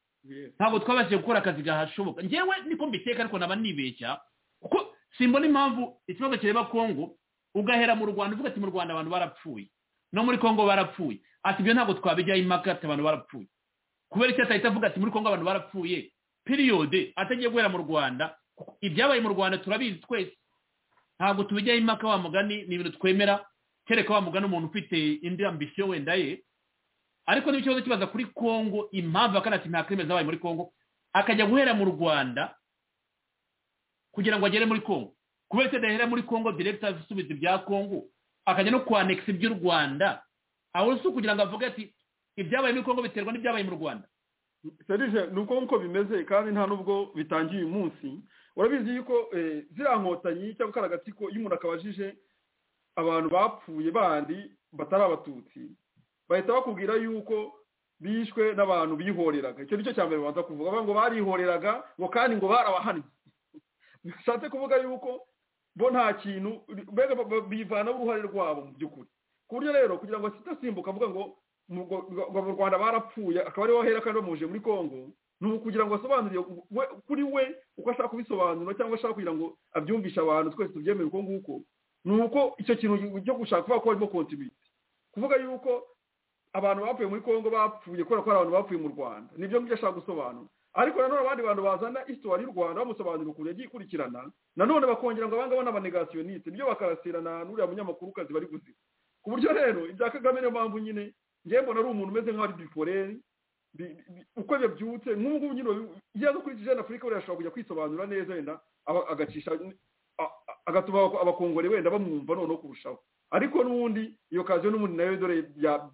ntabwo twabashije gukora akazi gahashoboka ngewe niko mbiteka ariko naba nibeshya kuko simbona impamvu ikibazo kireba kongo ugahera mu rwanda uvuga ati mu rwanda abantu barapfuye no muri kongo barapfuye ati ibyo ntabwo twabijyaho impaka ati abantu barapfuye kubera icyo atahita avuga ati muri kongo abantu barapfuye piriyode atagiye guhera mu rwanda ibyabaye mu rwanda turabizi twese ntabwo tubijyaho impaka wa mugani ni ibintu twemera kereka wa mugani umuntu ufite indi ambisiyo wenda ye ariko niba ikibazo kibaza kuri kongo impamvu akanati nta kirimi zabaye muri kongo akajya guhera mu rwanda kugira ngo agere muri kongo kubera ko adahera muri kongo direkita asubiza ibya kongo akajya no kwanekisa iby'u rwanda aho si ukugira ngo avuge ati ibyabaye muri kongo biterwa n'ibyabaye mu rwanda serije ni uko nkuko bimeze kandi nta n'ubwo bitangiye uyu munsi urabizi yuko ziriya nkotanyi cyangwa kariya gatsiko iyo umuntu akabajije abantu bapfuye bandi batari abatutsi bahita bakubwira yuko bishwe n'abantu bihoreraga icyo ni cyo cya mbere babanza kuvuga ngo barihoreraga ngo kandi ngo barabahannye bishatse kuvuga yuko bo nta kintu mbega bivanaho uruhare rwabo mu by'ukuri ku buryo rero kugira ngo sitasimbuka avuga ngo mu rwanda barapfuye akaba ariho ahera kandi bamuje muri congo ni ukugira ngo asobanurire kuri we uko ashaka kubisobanura cyangwa ashaka kugira ngo abyumvishe abantu twese tubyemere uko nguko ni uko icyo kintu cyo gushaka kuba ko harimo kontinite kuvuga yuko abantu bapfuye muri congo bapfuye kubera ko hari abantu bapfuye mu rwanda nibyo ngibyo ashaka gusobanura ariko nanone abandi bantu bazana isitora y'u rwanda bamusobanurira ukuntu yagiye ikurikirana nanone bakongera ngo abangaba ni abanegasiyonite nibyo bakarasirana n'uriya munyamakurukazi bari guziba ku buryo rero ibya kagame niyo mpamvu nyine njyewe mbona ari umuntu umeze nk'aho ari biforeri uko yabyutse nk'ubu ngubu nyine iyo aza kuri jene afurika wenda ashobora kujya kwisobanura neza wenda agacisha agatuma abakongore wenda bamwumva noneho kurushaho ariko n'ubundi iyo kazi n'ubundi nayo dore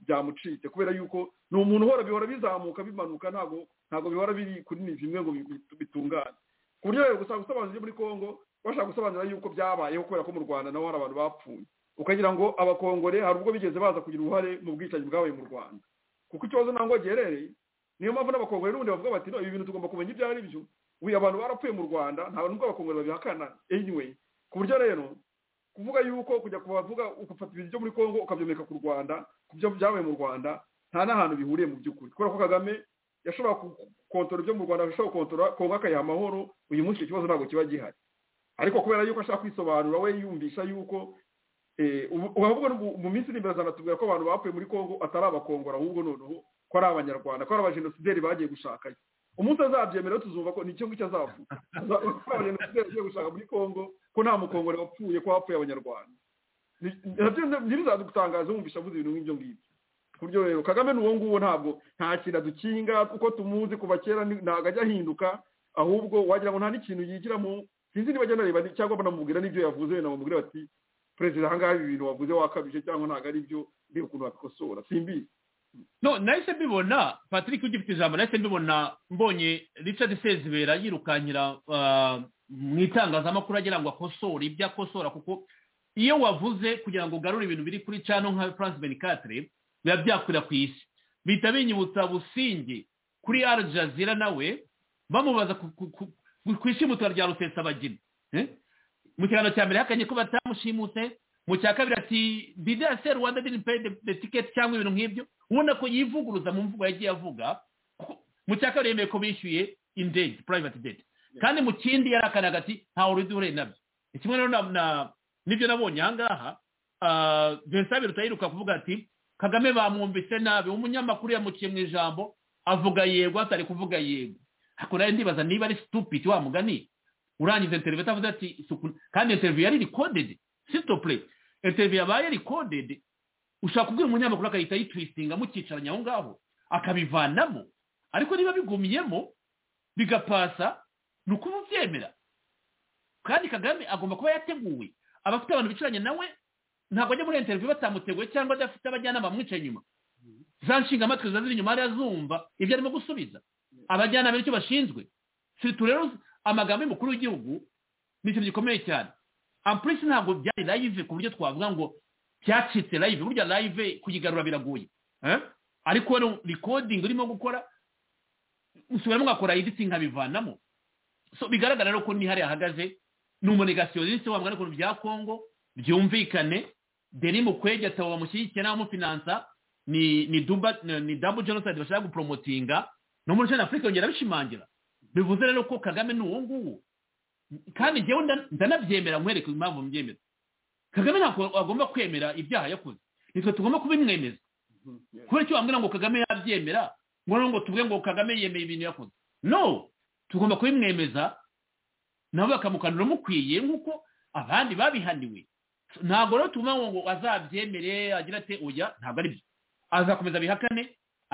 byamucitse kubera yuko ni umuntu uhora bihora bizamuka bimanuka ntabwo ntabwo bihora biri kuri ni bimwe ngo bitungane ku buryo rero gusa gusobanura ibyo muri congo bashaka gusobanura yuko byabayeho kubera ko mu rwanda naho hari abantu bapfuye ukagira ngo abakongore hari ubwo bigeze baza kugira uruhare mu bwicanyi bwabaye mu rwanda kuko ikibazo ntabwo giherereye niyo mpamvu n'abakongore n'ubundi bavuga bati ibi bintu tugomba kumenya ibyo ari byo ubu abantu barapfuye mu rwanda nta nubwo abakongore babihakana anyway ku buryo rero kuvuga yuko kujya kubavuga ugafata ibintu byo muri congo ukabyomeka ku rwanda ku byo byabaye mu rwanda nta n'ahantu bihuriye mu by'ukuri kubera ko kagame yashobora gukontora ibyo mu rwanda ashobora gukontora kongo akayiha amahoro uyu munsi icyo kibazo ntabwo kiba gihari ariko kubera yuko ashaka kwisobanura we yumvisha yuko uravuga mu minsi iri imbere azanatubwira ko abantu bapfuye muri congo atari abakongora ahubwo noneho ko ari abanyarwanda ko ari abajenosideri bagiye gushakayo umunsi azabyemera tuzumva ko nicyo ngicyo azavuga ko abajenosideri bagiye gushaka muri congo ko nta mukongore wapfuye ko hapfuye abanyarwanda ntibizadutangaza wumvisha avuze ibintu nk'ibyo ngibyo ku buryo rero kagame ni uwo nguwo ntabwo nta kintu adukinga uko tumuzi kuva kera ntabwo ajya ahinduka ahubwo wagira ngo nta n'ikintu yigiramo sinzi niba ajya anareba cyangwa banamubwira n'ibyo yavuze wenda bamubwira bati perezida ahangaha ibi bintu wavuze wakabije cyangwa ntabwo ari byo reba ukuntu wabikosora simbizi no nahise mbibona patrick ugifite ijambo nahise mbibona mbonye richard sezibera yirukankira mu itangazamakuru agira ngo akosore ibyo akosora kuko iyo wavuze kugira ngo ugarure ibintu biri kuri cano nka france benicatre biba byakwira ku isi bihita binyibutsa businge kuri al jazeera nawe bamubaza ku ishimutura rya rusesabagina mu kiganiro cya mbere yakanye ko batamushimuse mu cya kabiri ati didi ya se rwanda didn't pay the ticket cyangwa ibintu nk'ibyo ubona ko yivuguruza mu mvugo yagiye avuga mu cya kabiri yemeye ko bishyuye indege private debt kandi mu kindi yarakanaga ati ntawe urudure nabyo kimwe rero n'ibyo nabonye aha ngaha vincent birutayiruka kuvuga ati kagame bamwumvise nabi umunyamakuru yamuciye mu ijambo avuga yego atari kuvuga yego hakurya rero ndibaza niba ari stupid wa mugani urangiza interview atavuze ati isuku kandi interview yari recorded sitople interview yabaye recorded ushaka kubwira umunyamakuru akahita yitwistinga mukicaranye aho ngaho akabivanamo ariko niba bigumyemo bigapasa ni ukubyemera kandi kagame agomba kuba yateguwe abafite abantu bicaranye nawe ntabwo ajya muri interview batamuteguye cyangwa adafite abajyanama bamwicaye inyuma za nshingamatwi ziba ziri inyuma hariya zumva ibyo arimo gusubiza abajyanama icyo bashinzwe siritu rero amagambo y'umukuru w'igihugu ni ikintu gikomeye cyane ampurisi ntabwo byari live ku buryo twavuga ngo byacitse live burya live kuyigarura biragoye ariko rero rikodingi urimo gukora usubiramo ugakora editi nkabivanamo bigaragara rero ko hariya ahagaze ni umunegasiyonisi wabwo ariko bya kongo byumvikane deni mukwege ataba bamushyigikiye n'abamufinansa ni duba ni dabu jenoside bashaka guporomotinga no muri jana afurika yongera abishimangira bivuze rero ko kagame ni uwo nguwo kandi njyewe ndanabyemera nkwereke impamvu mbyemera kagame ntabwo agomba kwemera ibyaha yakoze nitwe tugomba kubimwemeza kubera icyo wambwira ngo kagame yabyemera ngo ngo tuvuge ngo kagame yemeye ibintu yakoze no tugomba kubimwemeza nabo bakamukanura mukwiye nk'uko abandi babihaniwe ntabwo rero tugomba ngo azabyemere agira ati oya ntabwo ari byo azakomeza bihakane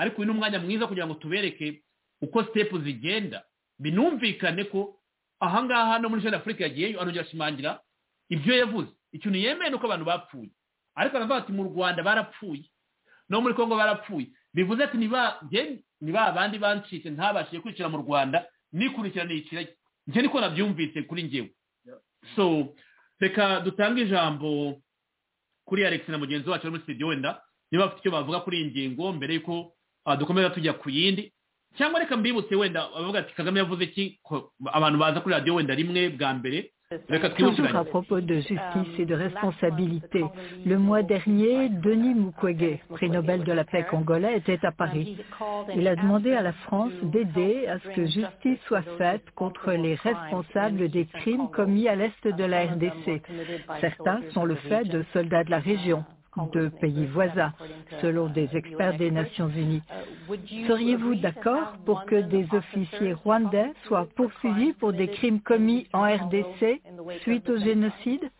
ariko uyu ni umwanya mwiza kugira ngo tubereke uko sitepu zigenda binumvikane ko ahangaha no muri jana afurika yagiyeyo arongera ashimangira ibyo yavuze ikintu yemeye ni uko abantu bapfuye ariko aravuga ati mu rwanda barapfuye no muri congo barapfuye bivuze ati ni ba bandi bancitse ntabashije kwicira mu rwanda nikurikirana ikiragi njye niko nabyumvise kuri ngewe so reka dutange ijambo kuri alex na mugenzi wacu muri studio wenda niba bafite icyo bavuga kuri iyi ngingo mbere y'uko dukomeza tujya ku yindi cyangwa reka mbibutse wenda bavuga ati kagame yavuze iki abantu baza kuri radiyo wenda rimwe bwa mbere Toujours à propos de justice et de responsabilité, le mois dernier, Denis Mukwege, prix Nobel de la paix congolais, était à Paris. Il a demandé à la France d'aider à ce que justice soit faite contre les responsables des crimes commis à l'est de la RDC. Certains sont le fait de soldats de la région de pays voisins, selon des experts des Nations Unies. Seriez-vous d'accord pour que des officiers rwandais soient poursuivis pour des crimes commis en RDC suite au génocide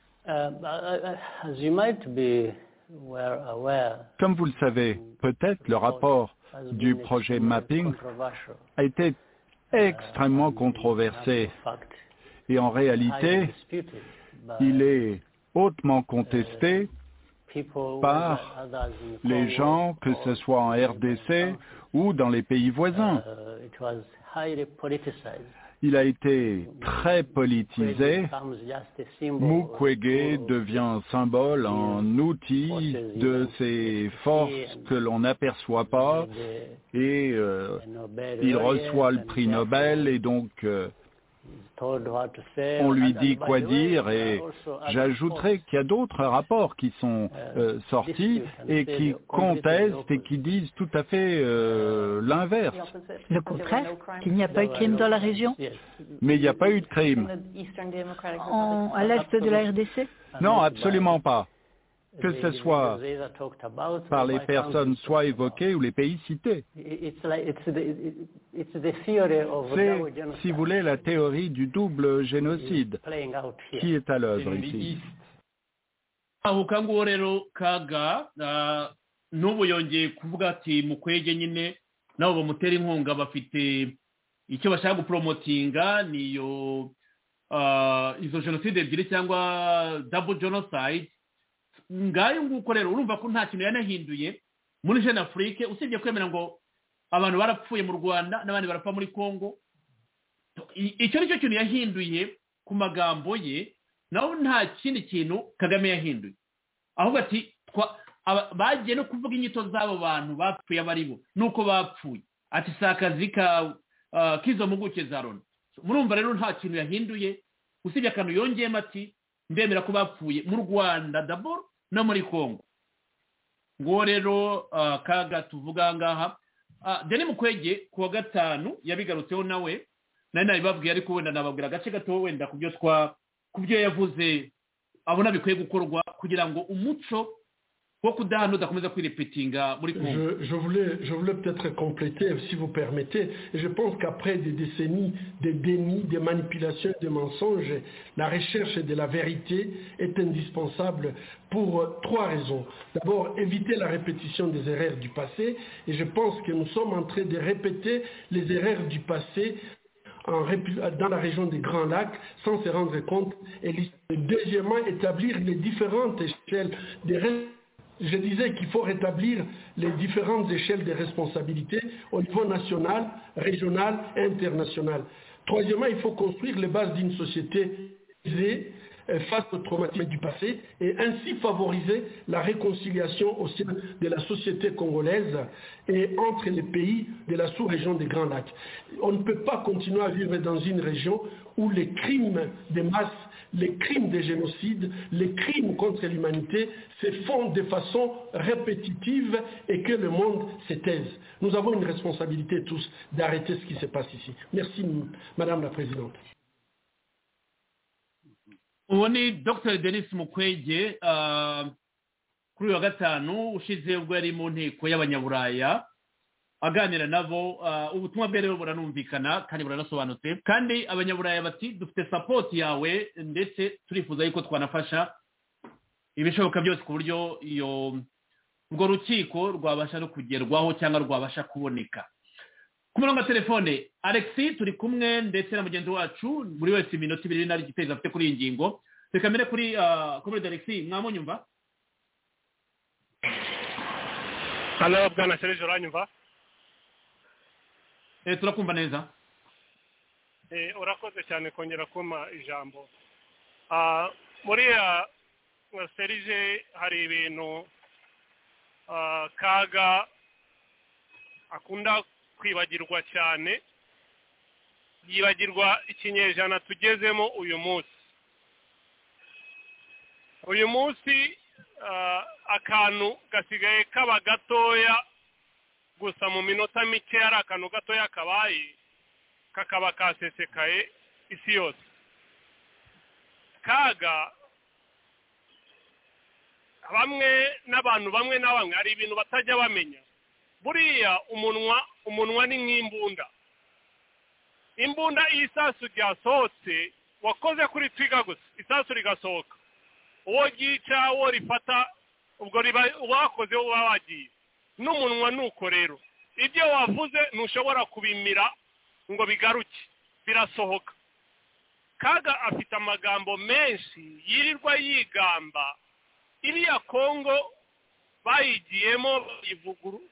Comme vous le savez, peut-être le rapport du projet Mapping a été extrêmement controversé. Et en réalité, il est hautement contesté par les gens, que ce soit en RDC ou dans les pays voisins. Il a été très politisé. Mukwege devient un symbole, un outil de ces forces que l'on n'aperçoit pas et euh, il reçoit le prix Nobel et donc euh, on lui dit quoi dire et j'ajouterai qu'il y a d'autres rapports qui sont euh, sortis et qui contestent et qui disent tout à fait euh, l'inverse. Le contraire, qu'il n'y a pas eu de crime dans la région Mais il n'y a pas eu de crime. En, à l'est de la RDC Non, absolument pas. Que ce soit par les personnes soit évoquées ou les pays cités. C'est, si vous voulez, la théorie du double génocide qui est à l'œuvre ici. aho kanguho rero kaga n'ubu yongeye kuvuga ati mukwege nyine nabo bamutera inkunga bafite icyo bashaka guporomotinga niyo izo jenoside ebyiri cyangwa double genocide ngayo nguko rero urumva ko nta kintu yanahinduye muri jeune afurike usibye kwemera ngo abantu barapfuye mu rwanda n'abandi barapfa muri congo icyo ni cyo kintu yahinduye ku magambo ye naho nta kindi kintu kagame yahinduye ahubwo ati bagiye no kuvuga inyito z'abo bantu bapfuye abo ari bo nuko bapfuye ati si akazi ka k'izo mpuguke za loni murumva rero nta kintu yahinduye usibye akantu yongeyemo ati ndemera ko bapfuye mu rwanda daboro no muri congo nguwo rero kaga tuvuga ngaha deni mukwege ku wa gatanu yabigarutseho nawe nari nabibabwiye ariko wenda nababwira agace gato wenda ku byo twa ku byo yavuze abona bikwiye gukorwa kugira ngo umuco Je, je, voulais, je voulais peut-être compléter, si vous permettez. Je pense qu'après des décennies de déni, de manipulations, de mensonges, la recherche de la vérité est indispensable pour trois raisons. D'abord, éviter la répétition des erreurs du passé. Et je pense que nous sommes en train de répéter les erreurs du passé en, dans la région des Grands Lacs sans se rendre compte. Et deuxièmement, établir les différentes échelles des je disais qu'il faut rétablir les différentes échelles de responsabilité au niveau national, régional et international. Troisièmement, il faut construire les bases d'une société face aux traumatismes du passé et ainsi favoriser la réconciliation au sein de la société congolaise et entre les pays de la sous-région des Grands Lacs. On ne peut pas continuer à vivre dans une région où les crimes de masse, les crimes de génocide, les crimes contre l'humanité se font de façon répétitive et que le monde se taise. Nous avons une responsabilité tous d'arrêter ce qui se passe ici. Merci Madame la Présidente. ubu ni dr denis mukwege kuri uyu wa gatanu ushize ubwo yari mu nteko y'abanyaburaya aganira nabo ubutumwa bwe rero buranumvikana kandi buranasobanutse kandi abanyaburaya bati dufite sapoti yawe ndetse turifuza yuko twanafasha ibishoboka byose ku buryo iyo urwo rukiko rwabasha no kugerwaho cyangwa rwabasha kuboneka ku murongo wa telefone alexi turi kumwe ndetse na mugenzi wacu buri wese iminota ibiri n'ari igitezi afite kuri iyi ngingo reka mbere kuri komedi alexi mwamunyumva hano bwana serije uranyumva turakumva neza urakoze cyane kongera kuma ijambo muri serije hari ibintu kaga akunda kwibagirwa cyane yibagirwa ikinyejana tugezemo uyu munsi uyu munsi akantu gasigaye kaba gatoya gusa mu minota mike ari akantu gatoya kabaye kakaba kasesekaye isi yose kaga bamwe n'abantu bamwe na bamwe hari ibintu batajya bamenya buriya umunwa umunwa ni nk'imbunda imbunda iyo isasu ryasohotse wakoze kuri twiga gusa isasu rigasohoka uwo ryica uwo rifata ubwo wakoze uba wagiye n'umunwa ni uko rero ibyo wavuze ntushobora kubimira ngo bigaruke birasohoka kaga afite amagambo menshi yirirwa yigamba iriya kongo bayigiyemo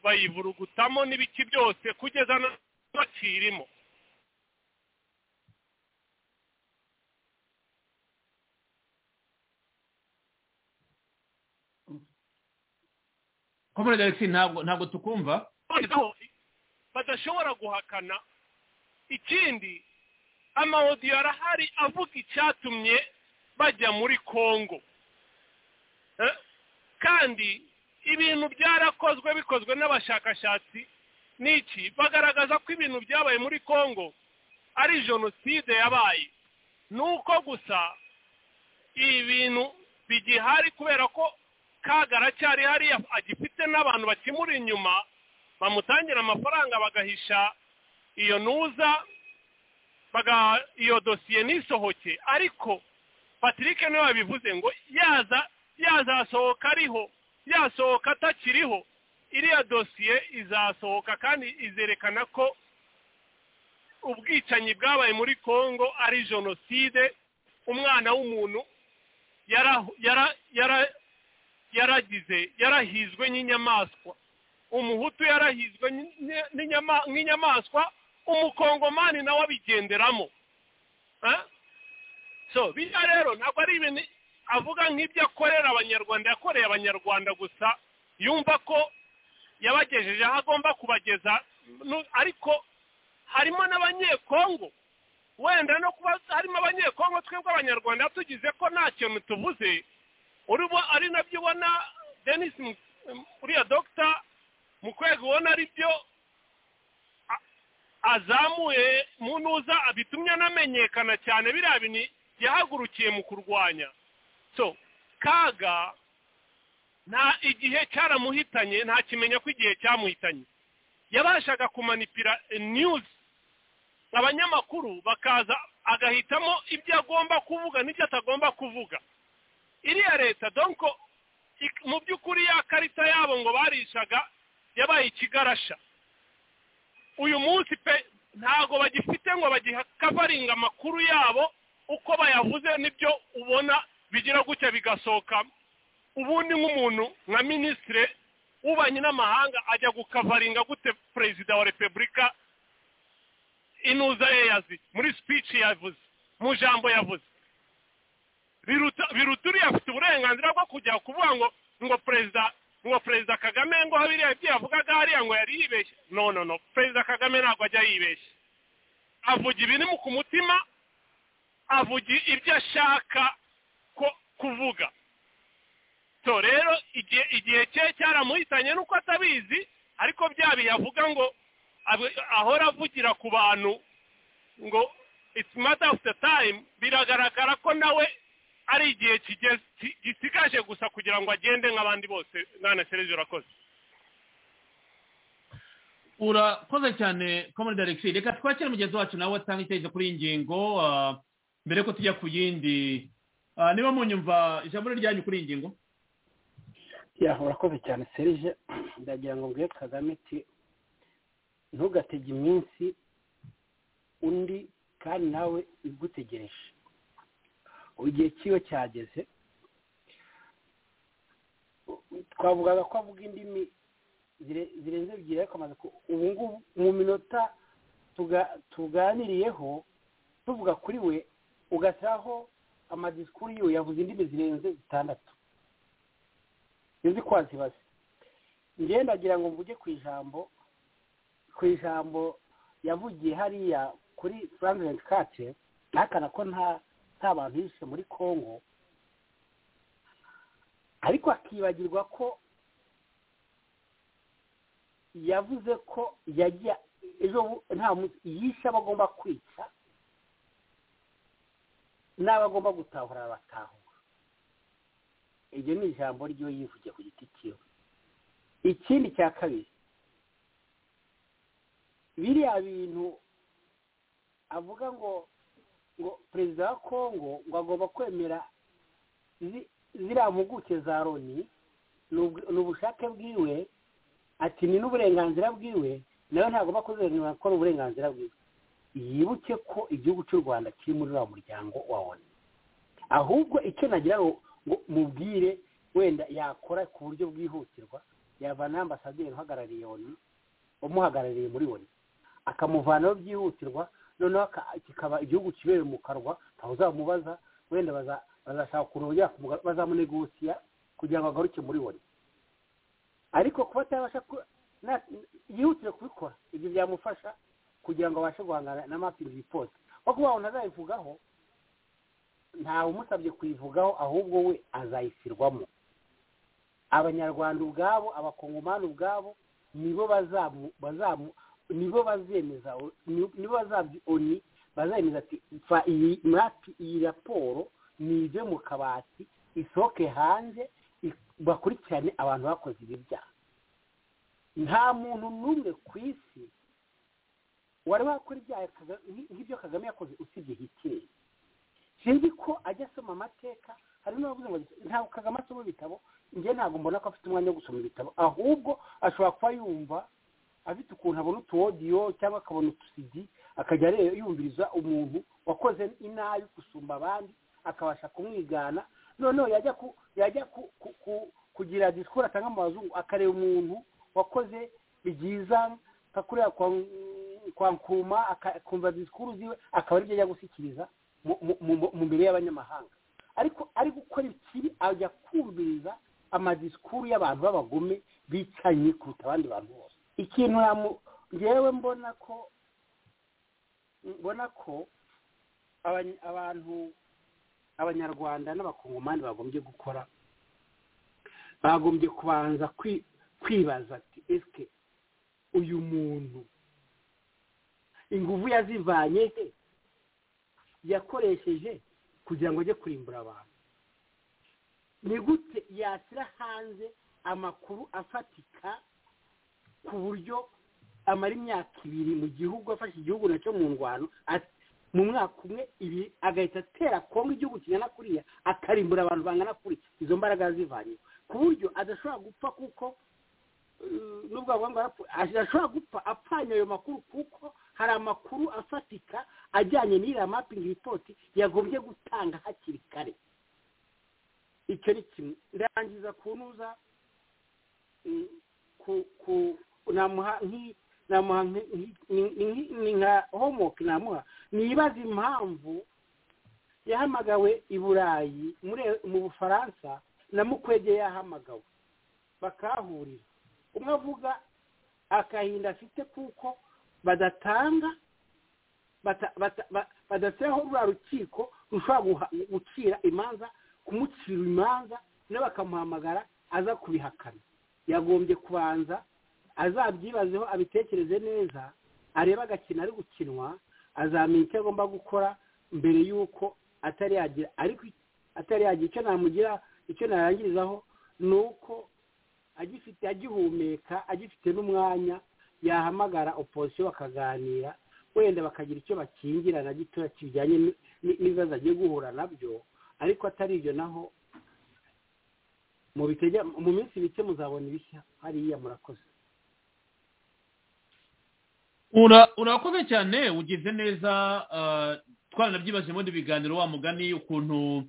bayivurugutamo n'ibiki byose kugeza bakirimo komere alexi ntabwo ntabwo tukumva badashobora guhakana ikindi amawodiyo arahari avuga icyatumye bajya muri kongo kandi ibintu byarakozwe bikozwe n'abashakashatsi n'iki bagaragaza ko ibintu byabaye muri congo ari jenoside yabaye ni uko gusa ibi bintu bigihari kubera ko kagara cyari hariya agifite n'abantu bakimura inyuma bamutangira amafaranga bagahisha iyo ntuza iyo dosiye ntisohoke ariko patrick niwe wabivuze ngo yaza yazasohoka ariho yasohoka atakiriho iriya dosiye izasohoka kandi izerekana ko ubwicanyi bwabaye muri congo ari jenoside umwana w'umuntu yaragize yarahizwe n'inyamaswa umuhutu yarahizwe n'inyamaswa umukongomani nawe abigenderamo so biriya rero ntabwo ari ibintu avuga nk'ibyo akorera abanyarwanda yakoreye abanyarwanda gusa yumva ko yabagejeje aho agomba kubageza ariko harimo n'abanyekongo wenda no kuba harimo abanyekongo twebwe abanyarwanda tugize ko nta kintu tuvuze urimo ari nabyo ubona denise uriya dogita mu kwego ubona ari byo azamuye mu ntuza bitumye anamenyekana cyane biriya bintu yahagurukiye mu kurwanya so kaga nta igihe cyaramuhitanye ntakimenya ko igihe cyamuhitanye yabashaga kumanipira niyuzi abanyamakuru bakaza agahitamo ibyo agomba kuvuga n'ibyo atagomba kuvuga iriya leta donko mu by'ukuri ya karita yabo ngo barishaga yabaye ikigarasha uyu munsi pe ntabwo bagifite ngo bagikavaringa amakuru yabo uko bayavuze n'ibyo ubona bigira gutya bigasohoka ubundi nk'umuntu nka minisitire w'ububanyi n'amahanga ajya gukavaringa gute perezida wa repubulika inuza ye yaziye muri sipici yavuze mu jambo yavuze biruta uriya afite uburenganzira bwo kujya kuvuga ngo ngo perezida ngo perezida kagame ngo biriya ibyo yavugaga hariya ngo yari yibeshye no no no perezida kagame ntabwo ajya yibeshye avuga ibiri ku mutima avuga ibyo ashaka ko kuvuga so rero igihe igihe cye cyaramuhitanye nuko atabizi ariko bya biyavuga ngo ahora avugira ku bantu ngo it's matter of the time biragaragara ko nawe ari igihe gisigaje gusa kugira ngo agende nk'abandi bose mwana serivisi urakoze urakoze cyane komoni daregisi reka twakire mugenzi wacu nawe atanga icyerekezo kuri iyi ngingo mbere ko tujya ku yindi niba munyumva ijambo ryanyu kuri iyi ngingo urakoze cyane serije ndagira ngo mbwire kagame ati ntugatege iminsi undi kandi nawe igutegereje igihe cy'iyo cyageze twavugaga ko avuga indimi zirenze ebyiri ariko amaze ubu ngubu mu minota tuganiriyeho tuvuga kuri we ugashyiraho amadisikuru yiwe yavuze indimi zirenze zitandatu izi kwa zibaze ngenda agira ngo mvuge ku ijambo ku ijambo yavugiye hariya kuri frank kace ntakana ko nta nta bantu yishe muri congo ariko akibagirwa ko yavuze ko yajya ejo nta yishe abo agomba kwica n'abo agomba gutahura batahura iryo ni ijambo ryo yivugiye ku giti cyiwe ikindi cya kabiri biriya bintu avuga ngo ngo perezida wa kongo ngo agomba kwemera ziriya mpuguke za loni ni ubushake bwiwe ati ni n'uburenganzira bwiwe nawe ntagomba kuzemerera ko ari uburenganzira bwiwe yibuke ko igihugu cy'u rwanda kiri muri uriya muryango wa loni ahubwo icyo nagira ngo mubwire wenda yakora ku buryo bwihutirwa yavana ambasaderi uhagarariye loni umuhagarariye muri loni akamuvanaho byihutirwa noneho kikaba igihugu kibereye mu kanwa ntawe uzamubaza wenda bazashaka ukuntu bazamunegosiya kugira ngo agaruke muri we ariko kuba atabasha yihutire kubikora ibyo byamufasha kugira ngo abashe guhangana na mapingi yipfose kuko wabona azayivugaho ntawe umusabye kuyivugaho ahubwo we azayisirwamo abanyarwanda ubwabo abakongomani ubwabo nibo bazamu bazamu nibo bazemeza nibo bazabyi oni bazemeza ati fa iyi mapi iyi raporo nive mu kabati isohoke hanze bakurikirane abantu bakoze ibi byaha nta muntu n'umwe ku isi wari wakora ibyaha nk'ibyo kagame yakoze usibye hitleri sinzi ko ajya asoma amateka hari n'abavuze ngo ntabwo kagame asoma ibitabo njye ntabwo mbona ko afite umwanya wo gusoma ibitabo ahubwo ashobora kuba yumva afite ukuntu abona utuwodiyo cyangwa akabona utusigi akajya yumviriza umuntu wakoze inabi gusumba abandi akabasha kumwigana noneho yajya kugira disikuru atanga mu mazungu akareba umuntu wakoze byiza nka kuriya kwa nkuma akumva disikuru ziwe akaba aribyo ajya gushyikiriza mu mbere y'abanyamahanga ariko ari gukora ikibi ajya kumviriza amadisikuru y'abantu b'abagome bicanye kuruta abandi bantu bose ikintu ngewe mbona ko mbona ko abantu abanyarwanda n'abakongomani bagombye gukora bagombye kubanza kwibaza ati esike uyu muntu ingufu yazivanye he yakoresheje kugira ngo ajye kurimbura abantu ni gute yashyira hanze amakuru afatika ku buryo amara imyaka ibiri mu gihugu afashe igihugu nacyo mu ndwano mu mwaka umwe ibi agahita atera kongo igihugu kingana kuriya akarimbura abantu bangana kuri izo mbaraga zivanye ku buryo adashobora gupfa kuko nubwo adashobora gupfa apfanye ayo makuru kuko hari amakuru afatika ajyanye n'iriya mapingi ripoti yagombye gutanga hakiri kare icyo ni kimwe ndangiza kunuza ku namuha nka homework namuha nibaza impamvu yahamagawe i burayi mu bufaransa na mukwege yahamagawe bakahahurira umwe avuga akahinda afite kuko badatanga badashyiraho ruriya rukiko rushobora gucira imanza kumucira imanza nawe bakamuhamagara aza kubihakana yagombye kubanza azabyibazeho abitekereze neza arebe agakina ari gukinwa azamenya icyo agomba gukora mbere y'uko atari yagira ariko atari yagira icyo namugira icyo narangirizaho ni uko agifite agihumeka agifite n'umwanya yahamagara oposisiyo bakaganira wenda bakagira icyo bakingirana gitoya kijyanye n'ibibazo agiye guhura nabyo ariko atari ibyo naho mu minsi mike muzabona ibishya hariya murakoze urakoze cyane ugize neza twaranabyibaje muri biganiro wa mugani ukuntu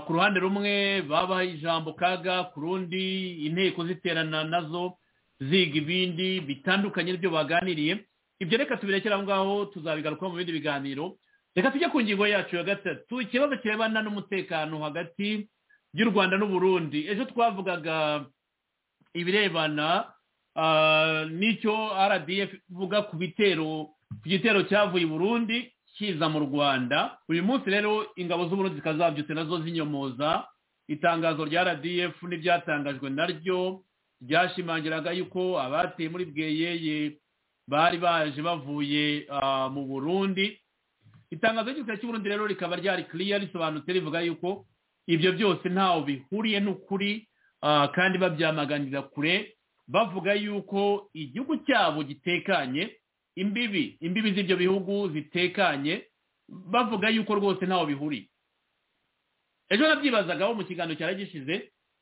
ku ruhande rumwe babaha ijambo kaga ku rundi inteko ziterana nazo ziga ibindi bitandukanye n'ibyo baganiriye ibyo reka tubirekere aho ngaho tuzabigarukaho mu bindi biganiro reka tujye ku ngingo yacu ya gatatu ikibazo kirebana n'umutekano hagati y'u rwanda n'uburundi ejo twavugaga ibirebana n'icyo rdf ivuga ku bitero ku gitero cyavuye i burundi kiza mu rwanda uyu munsi rero ingabo z'uburundi zikazabyutse nazo zinyomoza itangazo rya rdf n'ibyatangajwe naryo ryashimangiraga yuko abateye muri bweyeye bari baje bavuye mu burundi itangazo ry'igisirikare cy'uburundi rero rikaba ryari kiriya risobanutse rivuga yuko ibyo byose ntaho bihuriye n'ukuri kandi babyamaganira kure bavuga yuko igihugu cyabo gitekanye imbibi imbibi z'ibyo bihugu zitekanye bavuga yuko rwose ntaho bihuriye ejo nabyibazagaho mu kiganiro cyari gishize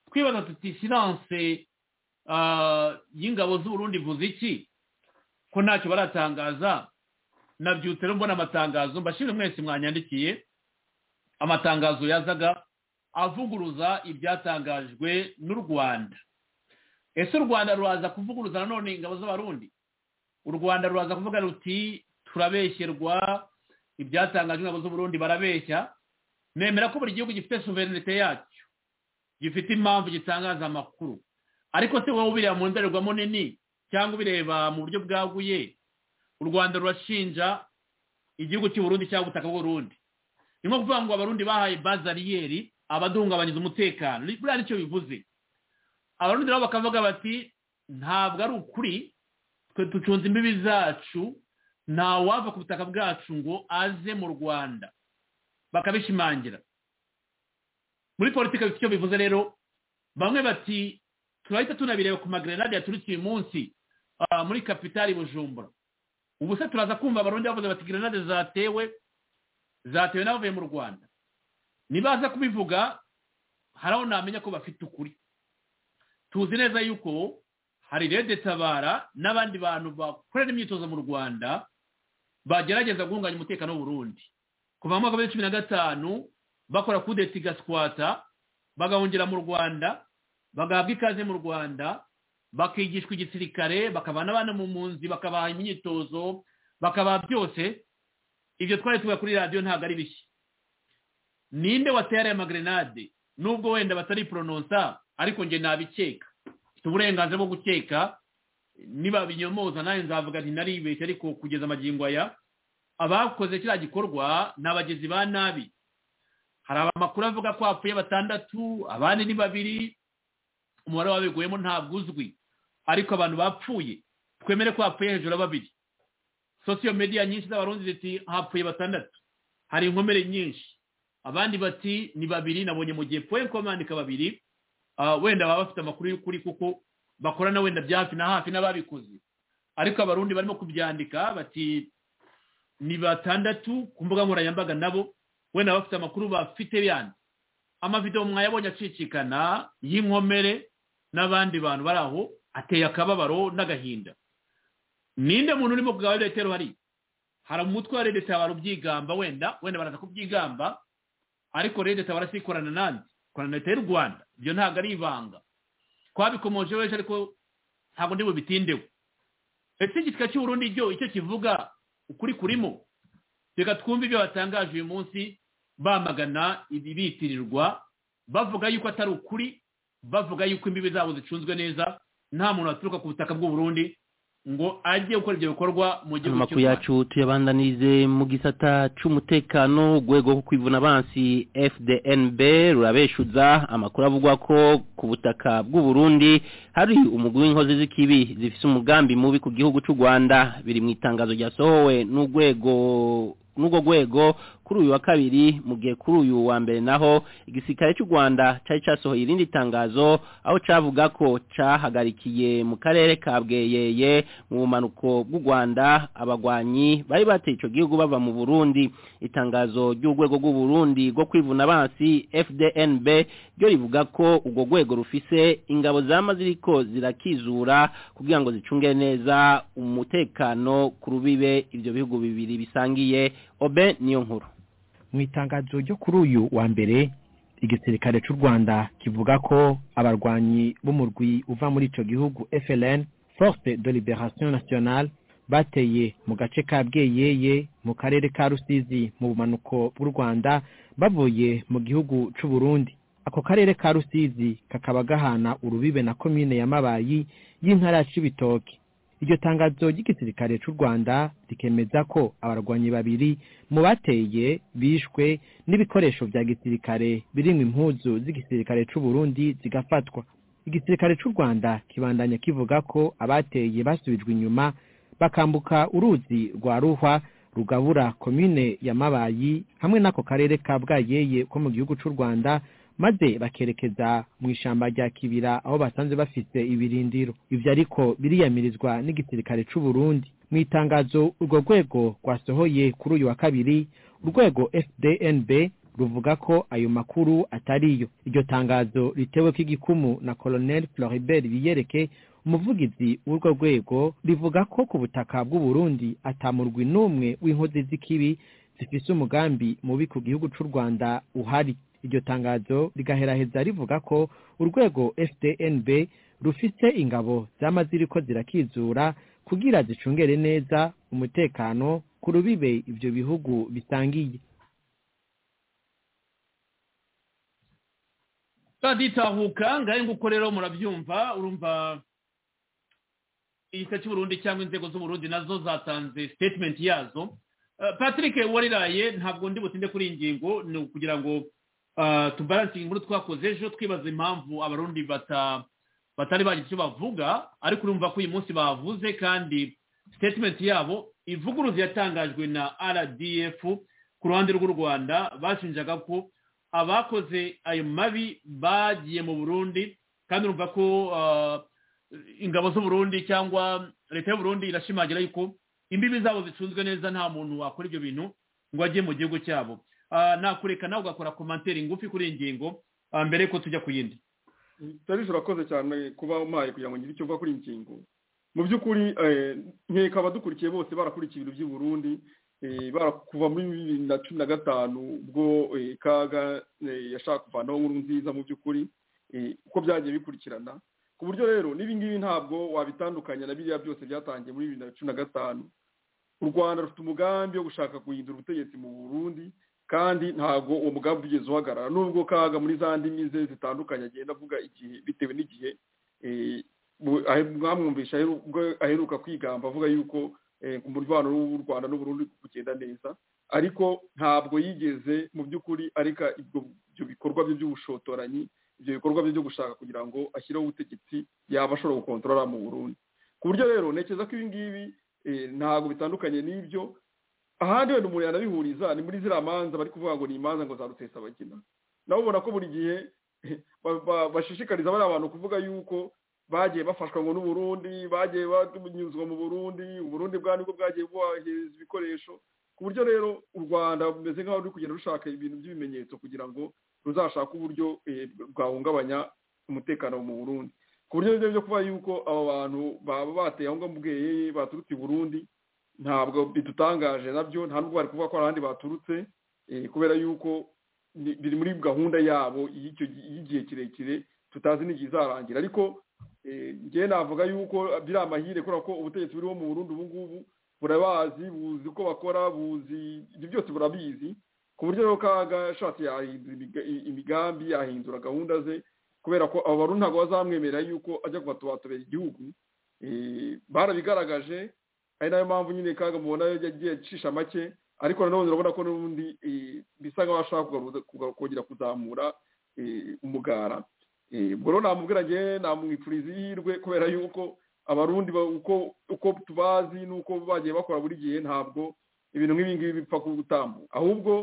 twibaza tuti siranse y'ingabo z'uburundi ivuze iki ko ntacyo baratangaza nabyutse rero mbona amatangazo mbashimire mwese mwanyandikiye amatangazo yazaga avuguruza ibyatangajwe n'u rwanda ese u rwanda ruraza kuvuguruza nanone ingabo z'abarundi u rwanda ruraza kuvuga ruti turabeshyerwa ibyatangajwe ingabo z'uburundi barabeshya nemera ko buri gihugu gifite suverenite yacyo gifite impamvu gitangaza amakuru ariko se wowe ubireba mu ndorerwamo nini cyangwa ubireba mu buryo bwaguye u rwanda rurashinja igihugu cy'uburundi cyangwa ubutaka bw'urundi ni nko kuvuga ngo abarundi bahaye bazariyeri abaduhungabanyiza umutekano buriya nicyo bivuze abarundi nabo bakavuga bati ntabwo ari ukuri twe ducunze imbibi zacu ntawava ku butaka bwacu ngo aze mu rwanda bakabishimangira muri politiki bifite icyo bivuze rero bamwe bati turahita tunabireba ku magrenade yaturutse uyu munsi muri kapitali bujumbura ubu se turaza kumva abarundi bavuze bati grenade zatewe zatewe n'abavuye mu rwanda nibaza kubivuga hari aho namenya ko bafite ukuri tuzi neza yuko hari rede tabara n'abandi bantu bakorera imyitozo mu rwanda bagerageza guhunganya umutekano w'uburundi kuva mu mwaka wa cumi na gatanu bakora kudeta igaswata bagahungira mu rwanda bagahabwa ikaze mu rwanda bakigishwa igisirikare bakabana abana mu munzi bakabaha imyitozo bakabaha byose ibyo twari tuvuga kuri radiyo ntabwo ari bishya ninde watera aya magrenade nubwo wenda batari porononsa ariko njye nabikeka mfite uburenganzira bwo gukeka niba binyomoza nanjye nzavuga nti naribeshye ariko kugeza amagingo aya abakoze kiriya gikorwa ni abagizi ba nabi hari amakuru avuga ko hapfuye batandatu abandi ni babiri umubare w'abiguyemo ntabwo uzwi ariko abantu bapfuye twemere ko hapfuye hejuru ya babiri sosiyo mediya nyinshi z'abarundi ziti hapfuye batandatu hari inkomere nyinshi abandi bati ni babiri nabonye mu gihe poye ko bandika babiri wenda baba bafite amakuru y'ukuri kuko bakorana wenda bya hafi na hafi n'ababikoze ariko abarundi barimo kubyandika bati ni batandatu ku mbuga nkoranyambaga nabo wenda bafite amakuru bafite yandi amavidewo mwayabonye acicikana y'inkomere n'abandi bantu bari aho ateye akababaro n'agahinda ninde muntu urimo kugaba leta ruhari hari umutwe wa leta barubyigamba wenda wenda baraza kubyigamba ariko leta barasikorana nandi korana leta y'u rwanda ibyo ntabwo ari ibanga twabikomoje wese ariko ntabwo ndi bubitindeho ese igitwa cy'uburundi cyo icyo kivuga ukuri kurimo reka twumve ibyo batangaje uyu munsi bamagana ibitirirwa bavuga yuko atari ukuri bavuga yuko imbibi zabo zicunzwe neza nta muntu waturuka ku butaka bw'uburundi ngo ajye gukora ibyo bikorwa mu gihugu cy'u rwanda yacu tuyabandanirize mu gisata cy'umutekano urwego rwo kwivuna abansi fdnb rurabeshuza amakuru avugwa ko ku butaka bw'uburundi hari umugwi w'inkozi z'ikibi zifite umugambi mubi ku gihugu cy'u rwanda biri mu itangazo ryasohowe n'urwego n'ubwo rwego kuri uyu wa kabiri mu gihe kuri uyu wa mbere naho igisirikare cy'u Rwanda cyari cyasohoye irindi tangazo aho cavuga ko cahagarikiye mu karere ka Bweyeye mu bumanuko bw'u Rwanda abagwanyi bari bateye ico gihugu bava mu Burundi itangazo ry'urwego rw'u Burundi rwo kwivuna abansi FDNB ryo rivuga ko urwo rwego rufise ingabo zama ziriko zirakizura kugira ngo zicunge neza umutekano ku rubibe ivyo bihugu bibiri bisangiye obe niyo nkuru mu itangazo ryo kuri uyu wa mbere igisirikare cy'u rwanda kivuga ko abarwanyi b'umurwi uva muri icyo gihugu FLN force de liberation nationale bateye mu gace ka bweyeye mu karere ka rusizi mu bumanuko bw'u rwanda bavuye mu gihugu cy'u burundi ako karere ka rusizi kakaba gahana urubibe na komine ya mabayi y'intara ya cibitoke iryo tangazo ry'igisirikare cy'u rwanda rikemeza ko abarwanyi babiri mu bateye bishwe n'ibikoresho bya gisirikare birimo impuzu z'igisirikare cy'u burundi zigafatwa igisirikare cy'u rwanda kibandanya kivuga ko abateye basubijwe inyuma bakambuka uruzi rwa ruhwa rugabura komine ya mabayi hamwe n'ako karere ka bwayeye ko mu gihugu cy'u rwanda maze bakerekeza mu ishyamba rya kibira aho basanze bafite ibirindiro ibyo ariko biriyamirizwa n'igisirikare cy'u Burundi mu itangazo urwo rwego rwasohoye kuri uyu wa kabiri urwego fdnb ruvuga ko ayo makuru atariyo iryo tangazo ritewe ko igikumu na colonel floribert biyereke umuvugizi w'urwo rwego rivuga ko ku butaka bw'u Burundi atamurwi n'umwe w'inkozi z'ikibi zifise umugambi mubi ku gihugu cy'u rwanda uhari iryo tangazo rigaheraheza rivuga ko urwego fdnb rufite ingabo zama ziriko zirakizura kugira zicungere neza umutekano ku rubibe ibyo bihugu bisangiye baditahuka ngahe nguko rero murabyumva urumva igisa cy'uburundi cyangwa inzego z'uburundi nazo zatanze statement yazo patrick wariraye ntabwo ndi butinde kuri iyi ngingo ni ukugira ngo tubaranse inkuru twakoze ejo twibaza impamvu abarundi batari bagira icyo bavuga ariko urumva ko uyu munsi bavuze kandi sitetimenti yabo ivuguruza yatangajwe na rdf ku ruhande rw'u rwanda bashinjaga ko abakoze ayo mabi bagiye mu burundi kandi urumva ko ingabo z'uburundi cyangwa leta y'uburundi irashimangira yuko imbibi zabo zicunzwe neza nta muntu wakora ibyo bintu ngo ajye mu gihugu cyabo nakureka nawe ugakora komantere ngufi kuri iyi ngingo mbere yuko tujya ku yindi tarije urakoze cyane kuba umpaye kugira ngo ngire icyo uva kuri iyi ngingo mu by'ukuri nkeka abadukurikiye bose barakurikiye ibintu by'i Burundi kuva muri bibiri na cumi na gatanu ubwo kaga yashaka kuvanaho nkuru nziza mu by'ukuri uko byagiye bikurikirana ku buryo rero n'ibingibi ntabwo wabitandukanya na biriya byose byatangiye muri bibiri na cumi na gatanu u rwanda rufite umugambi wo gushaka guhindura ubutegetsi mu burundi kandi ntabwo uwo mugambi ugeze uhagarara nubwo kaga muri za ndimi ze zitandukanye agenda avuga igihe bitewe n'igihe mwamwumvisha aheruka kwigamba avuga yuko umubano w'u rwanda n'uburundi bigenda neza ariko ntabwo yigeze mu by'ukuri areka ibyo bikorwa bye by'ubushotoranyi ibyo bikorwa bye byo gushaka kugira ngo ashyireho ubutegetsi yaba ashobora gukontorora mu burundi ku buryo rero ntekereza ko ibi ngibi ntabwo bitandukanye n'ibyo ahandi wenda umuntu yanabihuriza ni muri ziriya manza bari kuvuga ngo ni imanza ngo za rutesabagina nawe ubona ko buri gihe bashishikariza bariya bantu kuvuga yuko bagiye bafashwa ngo n'uburundi bagiye banyuzwa mu burundi uburundi bwa nibwo bwagiye bubahereza ibikoresho ku buryo rero u rwanda rumeze nk'aho ruri kugenda rushaka ibintu by'ibimenyetso kugira ngo ruzashake uburyo bwahungabanya umutekano mu burundi ku buryo rero byo kuba yuko aba bantu baba bateye aho ngaho bweyeye baturutse i burundi ntabwo bidutangaje nabyo nta nubwo bari kuvuga ko hari ahandi baturutse kubera yuko biri muri gahunda yabo y'igihe kirekire tutazi n'igihe izarangira ariko njyewe navuga yuko biri amahire kubera ko ubutegetsi buriho mu burundi ubu ngubu burabazi buzi uko bakora buzi ibyo byose burabizi ku buryo rero kaga ashatse yahindura imigambi yahindura gahunda ze kubera ko abo barundi ntabwo bazamwemerera yuko ajya kubatubatubera igihugu barabigaragaje ari nayo mpamvu nyine kaga mubona yagiye acisha make ariko nanone urabona ko n'ubundi bisa nk'aho ashaka kongera kuzamura umugara ubwo rero namubwira ngewe namwipfuriza ihirwe kubera yuko abarundi uko tubazi n'uko bagiye bakora buri gihe ntabwo ibintu nk'ibi ngibi bipfa gutambuka ahubwo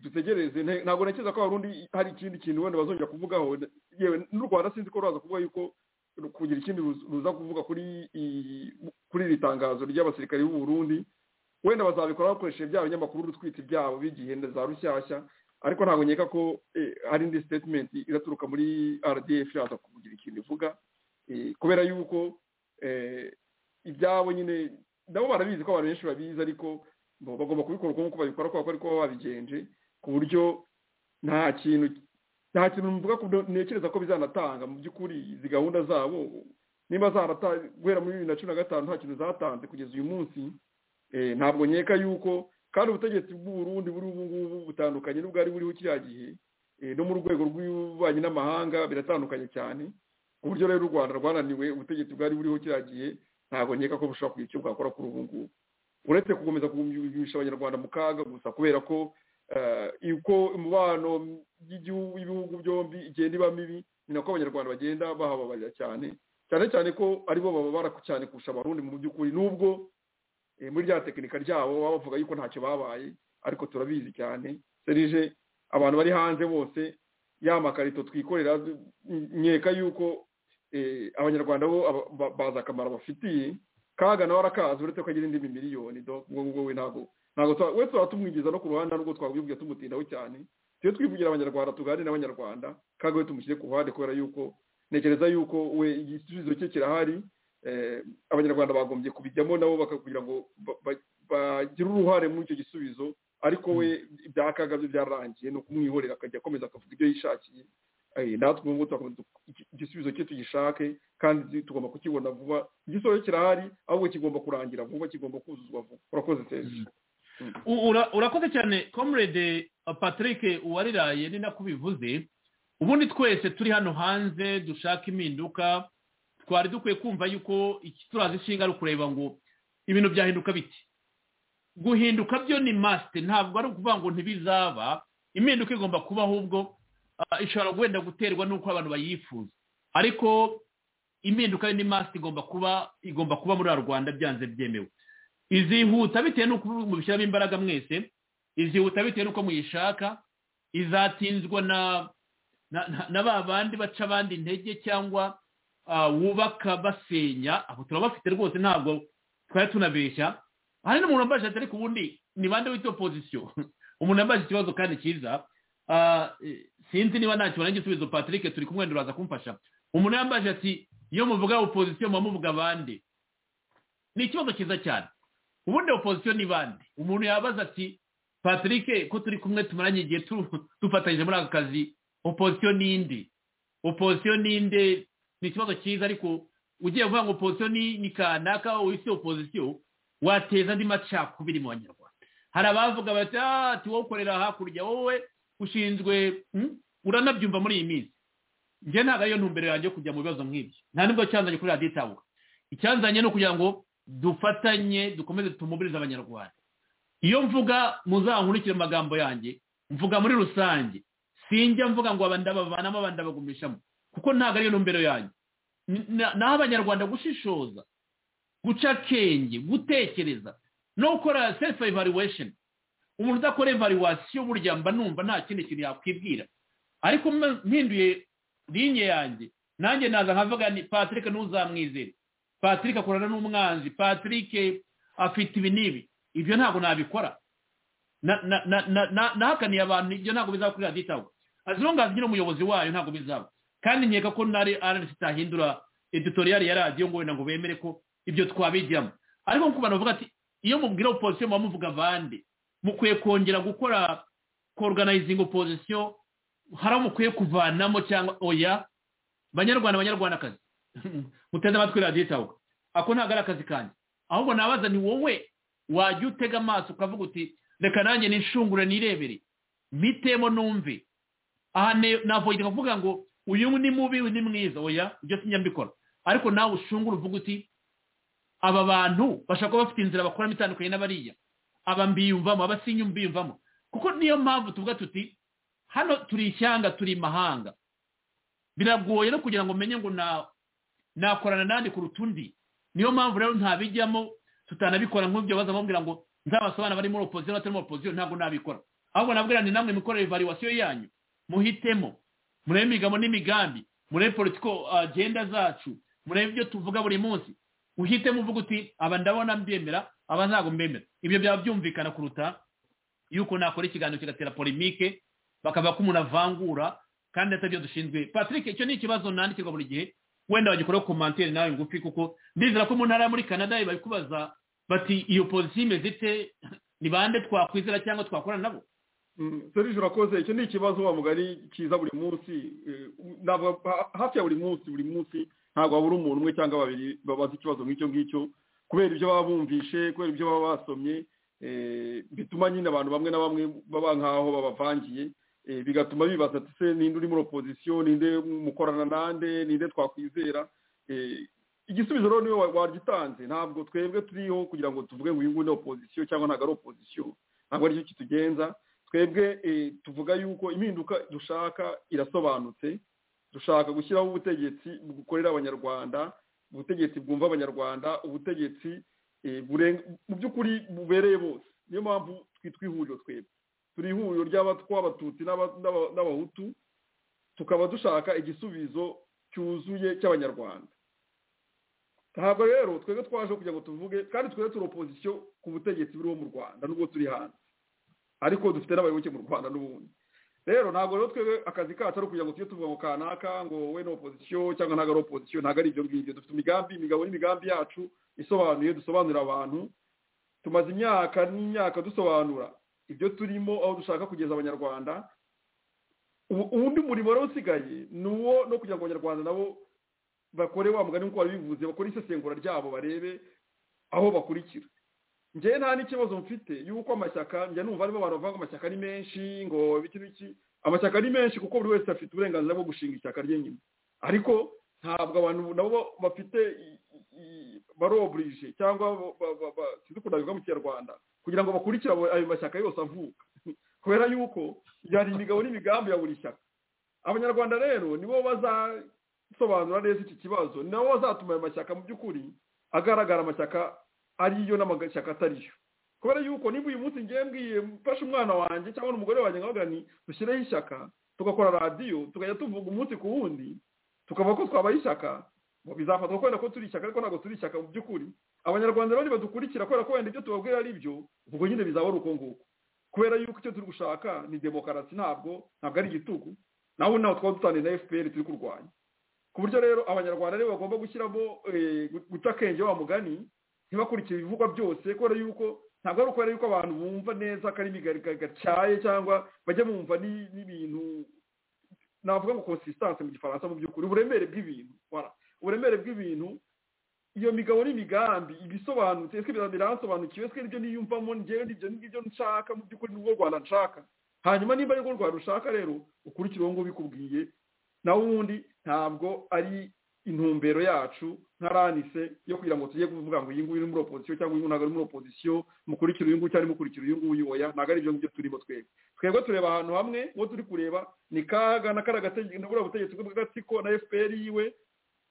dutegereze ntabwo ntekereza ko abarundi hari ikindi kintu wenda bazongera kuvugaho yewe n'u rwanda sinzi ko ruraza kuvuga yuko kugira ikindi ruza kuvuga kuri kuri iri tangazo ry'abasirikare b'uburundi wenda bazabikora bakoresheje bya binyamakuru urutwite byabo b'igihe za rushyashya ariko ntabwo nkeka ko hari indi statement iraturuka muri rdf yaza kugira ikintu ivuga kubera yuko ibyabo nyine nabo barabizi ko abantu benshi babizi ariko bagomba kubikora uko nk'uko babikora kubera ko ariko baba babigenje ku buryo nta kintu nta kintu mvuga ko ntekereza ko bizanatanga mu by'ukuri izi gahunda zabo niba zaratanga guhera muri bibiri na cumi na gatanu nta kintu zatanze kugeza uyu munsi ntabwo nkeka yuko kandi ubutegetsi bw'uburundi buri ubu ngubu butandukanye n'ubwari buriho kiriya gihe no mu rwego rw'ububanyi n'amahanga biratandukanye cyane ku buryo rero u rwanda rwananiwe ubutegetsi bwari buriho kiriya gihe ntabwo nkeka ko bushobora kugira icyo bwakora kuri ubu ngubu uretse gukomeza kugumisha abanyarwanda mu kaga gusa kubera ko uko imibano y'ibihugu byombi igenda iba mibi ni nako abanyarwanda bagenda bahababarira cyane cyane cyane ko aribo bababara cyane kurusha abarundi mu by'ukuri n'ubwo muri rya tekinika ryabo baba bavuga yuko ntacyo babaye ariko turabizi cyane serije abantu bari hanze bose ya makarito twikorera nkeka yuko abanyarwanda bo bazi akamaro bafitiye kaga nawe arakazi uretse ko agira indi miliyoni ubwo we ntabwo ntabwo we tuba tumwinjiza no ku ruhande nubwo twabwibwira tumutindaho cyane tujye twivugira abanyarwanda tuganire n'abanyarwanda kaga we tumushyire ku ruhande kubera yuko ntekereza yuko we igisubizo cye kirahari abanyarwanda bagombye kubijyamo nabo bakagira ngo bagire uruhare muri icyo gisubizo ariko we ibyakaga byo byararangiye ni ukumwihorera akajya akomeza akavuga ibyo yishakiye natwe ubu ngubu igisubizo cye tugishake kandi tugomba kukibona vuba igisubizo kirahari ahubwo kigomba kurangira vuba kigomba kuzuzwa vuba urakoze serivisi urakoze cyane comrade patrick uwariraye ni nako ubivuze ubundi twese turi hano hanze dushaka impinduka twari dukwiye kumva yuko turazi ishinga ari ukureba ngo ibintu byahinduka biti guhinduka byo ni masite ntabwo ari ukuvuga ngo ntibizaba impinduka igomba kuba ahubwo ishobora wenda guterwa n'uko abantu bayifuza ariko impinduka ni masite igomba kuba igomba kuba muri rwanda byanze byemewe izihuta bitewe n'uko mubishyiramo imbaraga mwese izihuta bitewe n'uko muyishaka izatinzwa na ba bandi baca abandi intege cyangwa wubaka basenya abo turabafite rwose ntabwo twari tunabeshya hari n'umuntu wambaye ishati ariko ubundi ni bande wita opozisiyo umuntu yambaye ikibazo kandi cyiza sinzi niba nta kibona igisubizo patrick turi kumwe uraza kumfasha umuntu yambaye ishati iyo muvuga opozisiyo muba muvuga bande ni ikibazo cyiza cyane ubundi opozisiyo ni bande umuntu yabaza ati patrick ko turi kumwe tumaranye igihe dufatanyije muri aka kazi opozisiyo ni indi opozisiyo ni inde ni ikibazo cyiza ariko ugiye kuvuga ngo opozisiyo ni kanaka wise opozisiyo wateza andi macakubiri mu banyarwanda hari abavuga bati ati wowe ukorera hakurya wowe ushinzwe uranabyumva muri iyi minsi njye ntabwo ariyo ntumbero yanjye yo kujya mu bibazo nk'ibyo nta nubwo cyanzanye kuri radiyo itabuka icyanzanye ni ukugira ngo dufatanye dukomeze tumubirize abanyarwanda iyo mvuga muzankurikire mu magambo yanjye mvuga muri rusange sinjya mvuga ngo abandi bavanamo abandi bagumishamo kuko ntabwo ariyo ntumbero yanjye naho abanyarwanda gushishoza guca akenge gutekereza no gukora sefu evaluwesheni umuntu udakora evaluwasiyo burya mba numva nta kindi kintu yakwibwira ariko mpinduye linye yanjye nanjye naza nkavuga ni patrick ntuzamwizere patrick akorana n'umwanzi patrick afite ibi n'ibi ibyo ntabwo nabikora nahakaniye abantu ibyo ntabwo bizakorera ditawe azi ntungazi nyine umuyobozi wayo ntabwo bizaba kandi nkeka ko nari aranisi itahindura editoriyari ya radiyo ngo wenda ngo bemere ko ibyo twabijyamo ariko nk'uko bavuga ati iyo mubwira opozisiyo muba muvuga bande mukwiye kongera gukora koruganizinga opozisiyo hari aho mukwiye kuvanamo cyangwa oya banyarwanda banyarwandakazi muteze amatwi radiyo itawuka ako ntabwo ari akazi kanjye ahubwo nabaza ni wowe wajya utega amaso ukavuga uti reka nanjye nishungure nirebere mitemo numve aha navuga kuvuga ngo uyu ni mubi ni mwiza oya ibyo sinjya mbikora ariko nawe ushungure uvuga uti aba bantu bashobora kuba bafite inzira bakoramo itandukanye n'abariya aba mbiyumvamo aba sinyumviyumvamo kuko niyo mpamvu tuvuga tuti hano turi ishyanga turi imahanga biragoye no kugira ngo menye ngo nakorana nandi kuruta undi niyo mpamvu rero ntabijyamo tutanabikora nk'ibyo baza bambwira ngo nzabasobanura bari muri opozisiyo batari muri opozisiyo ntabwo nabikora ahubwo nabwira ni namwe mikorere evaluwasiyo yanyu muhitemo murebe imigabo n'imigambi murebe politiko agenda zacu murebe ibyo tuvuga buri munsi uhitemo uvuga uti aba ndabona mbyemera aba ntabwo mbemera ibyo byaba byumvikana kuruta yuko nakora ikiganiro kigatera polimike bakavuga ko umuntu avangura kandi atabyo dushinzwe patrick icyo ni ikibazo nandikirwa buri gihe wenda wagikoraho komantere nawe ngufi kuko ndizera ko mu ntara muri canada bari kubaza bati iyo pozisiyo imeze ite ni bande twakwizera cyangwa twakorana nabo serije urakoze icyo ni ikibazo wa mugari cyiza buri munsi hafi ya buri munsi buri munsi ntabwo habura umuntu umwe cyangwa babiri babaza ikibazo nk'icyo ngicyo kubera ibyo baba bumvishe kubera ibyo baba basomye bituma nyine abantu bamwe na bamwe baba nk'aho babavangiye bigatuma bibaza ati se ninde uri muri opozisiyo ninde mukorana nande ninde twakwizera igisubizo rero niwe wagitanze ntabwo twebwe turiho kugira ngo tuvuge ngo uyu nguyu ni opozisiyo cyangwa ntabwo ari opozisiyo ntabwo aricyo kitugenza twebwe tuvuga yuko impinduka dushaka irasobanutse dushaka gushyiraho ubutegetsi bukorera abanyarwanda ubutegetsi bwumva abanyarwanda ubutegetsi mu by'ukuri bubereye bose niyo mpamvu twihuriro twebwe turi ihuriro ry'abatwa abatutsi n'abahutu tukaba dushaka igisubizo cyuzuye cy'abanyarwanda ntabwo rero twebwe twaje kugira ngo tuvuge kandi twebwe turi opozisiyo ku butegetsi buriho mu rwanda nubwo turi hanze ariko dufite n'abayoboke mu rwanda n'ubundi rero ntabwo rero twebwe akazi kacu ari ukugira ngo tujye tuvuga ngo kanaka ngo we ni opozisiyo cyangwa ntabwo ari opozisiyo ntabwo ari ibyo ngibyo dufite imigambi imigabo n'imigambi yacu isobanuye dusobanurira abantu tumaze imyaka n'imyaka dusobanura ibyo turimo aho dushaka kugeza abanyarwanda uwundi murimo rero usigaye ni uwo no kugira ngo abanyarwanda nabo bakore wa mugani nk'uko wabivuze bakore isesengura ryabo barebe aho bakurikira njyewe nta n'ikibazo mfite y'uko amashyaka njya numva arimo abantu bavuga ngo amashyaka ni menshi ngo biki biki amashyaka ni menshi kuko buri wese afite uburenganzira bwo gushinga ishyaka rye nyine ariko ntabwo abantu nabo bafite baroburije cyangwa sinzi ukuntu bivuga mu kinyarwanda kugira ngo bakurikire ayo mashyaka yose avuka kubera yuko hari imigabo n'imigambi ya buri shyaka abanyarwanda rero nibo bazasobanura neza iki kibazo nabo bazatuma ayo mashyaka mu by'ukuri agaragara amashyaka ariyo n'amashyaka atariyo kubera yuko niba uyu munsi ngiye mbwiye mfashe umwana wanjye cyangwa umugore wanjye nkavuga ni dushyireho ishyaka tugakora radiyo tukajya tuvuga umunsi ku wundi tukavuga ko twabaye ishyaka bizafatwa kubera ko turi ishyaka ariko ntabwo turi ishyaka mu by'ukuri abanyarwanda rero nibadukurikira kubera ko wenda ibyo tubabwira ari byo ubwo nyine bizaba ari uko nguko kubera yuko icyo turi gushaka ni demokarasi ntabwo ntabwo ari igitugu naho naho twaba dutaniye na fpr turi kurwanya ku buryo rero abanyarwanda rero bagomba gushyiramo guca akenge wa mugani ntibakurikire ibivugwa byose kubera yuko ntabwo ari ukubera yuko abantu bumva neza ko ari gacyaye cyangwa bajya bumva n'ibintu navuga ngo consistanse mu gifaransa mu by'ukuri uburemere bw'ibintu uburemere bw'ibintu iyo migabo n'imigambi ibisobanutse ese biransobanukiwe ese nibyo niyumvamo ngewe nibyo nibyo nshaka mu by'ukuri n'ubwo rwanda nshaka hanyuma niba ari rwo rwanda ushaka rero ukurikire uwo ngubwo ubikubwiye nawe ubundi ntabwo ari intumbero yacu ntaranise yo kugira ngo tujye kuvuga ngo uyu nguyu ni muri opozisiyo cyangwa uyu ntabwo ari muri opozisiyo mukurikira uyu nguyu cyangwa mukurikira uyu nguyu oya ntabwo ari ibyo ngibyo turimo twebwe twebwe tureba ahantu hamwe uwo turi kureba ni kaga na kariya butegetsi bw'agatsiko na fpr yiwe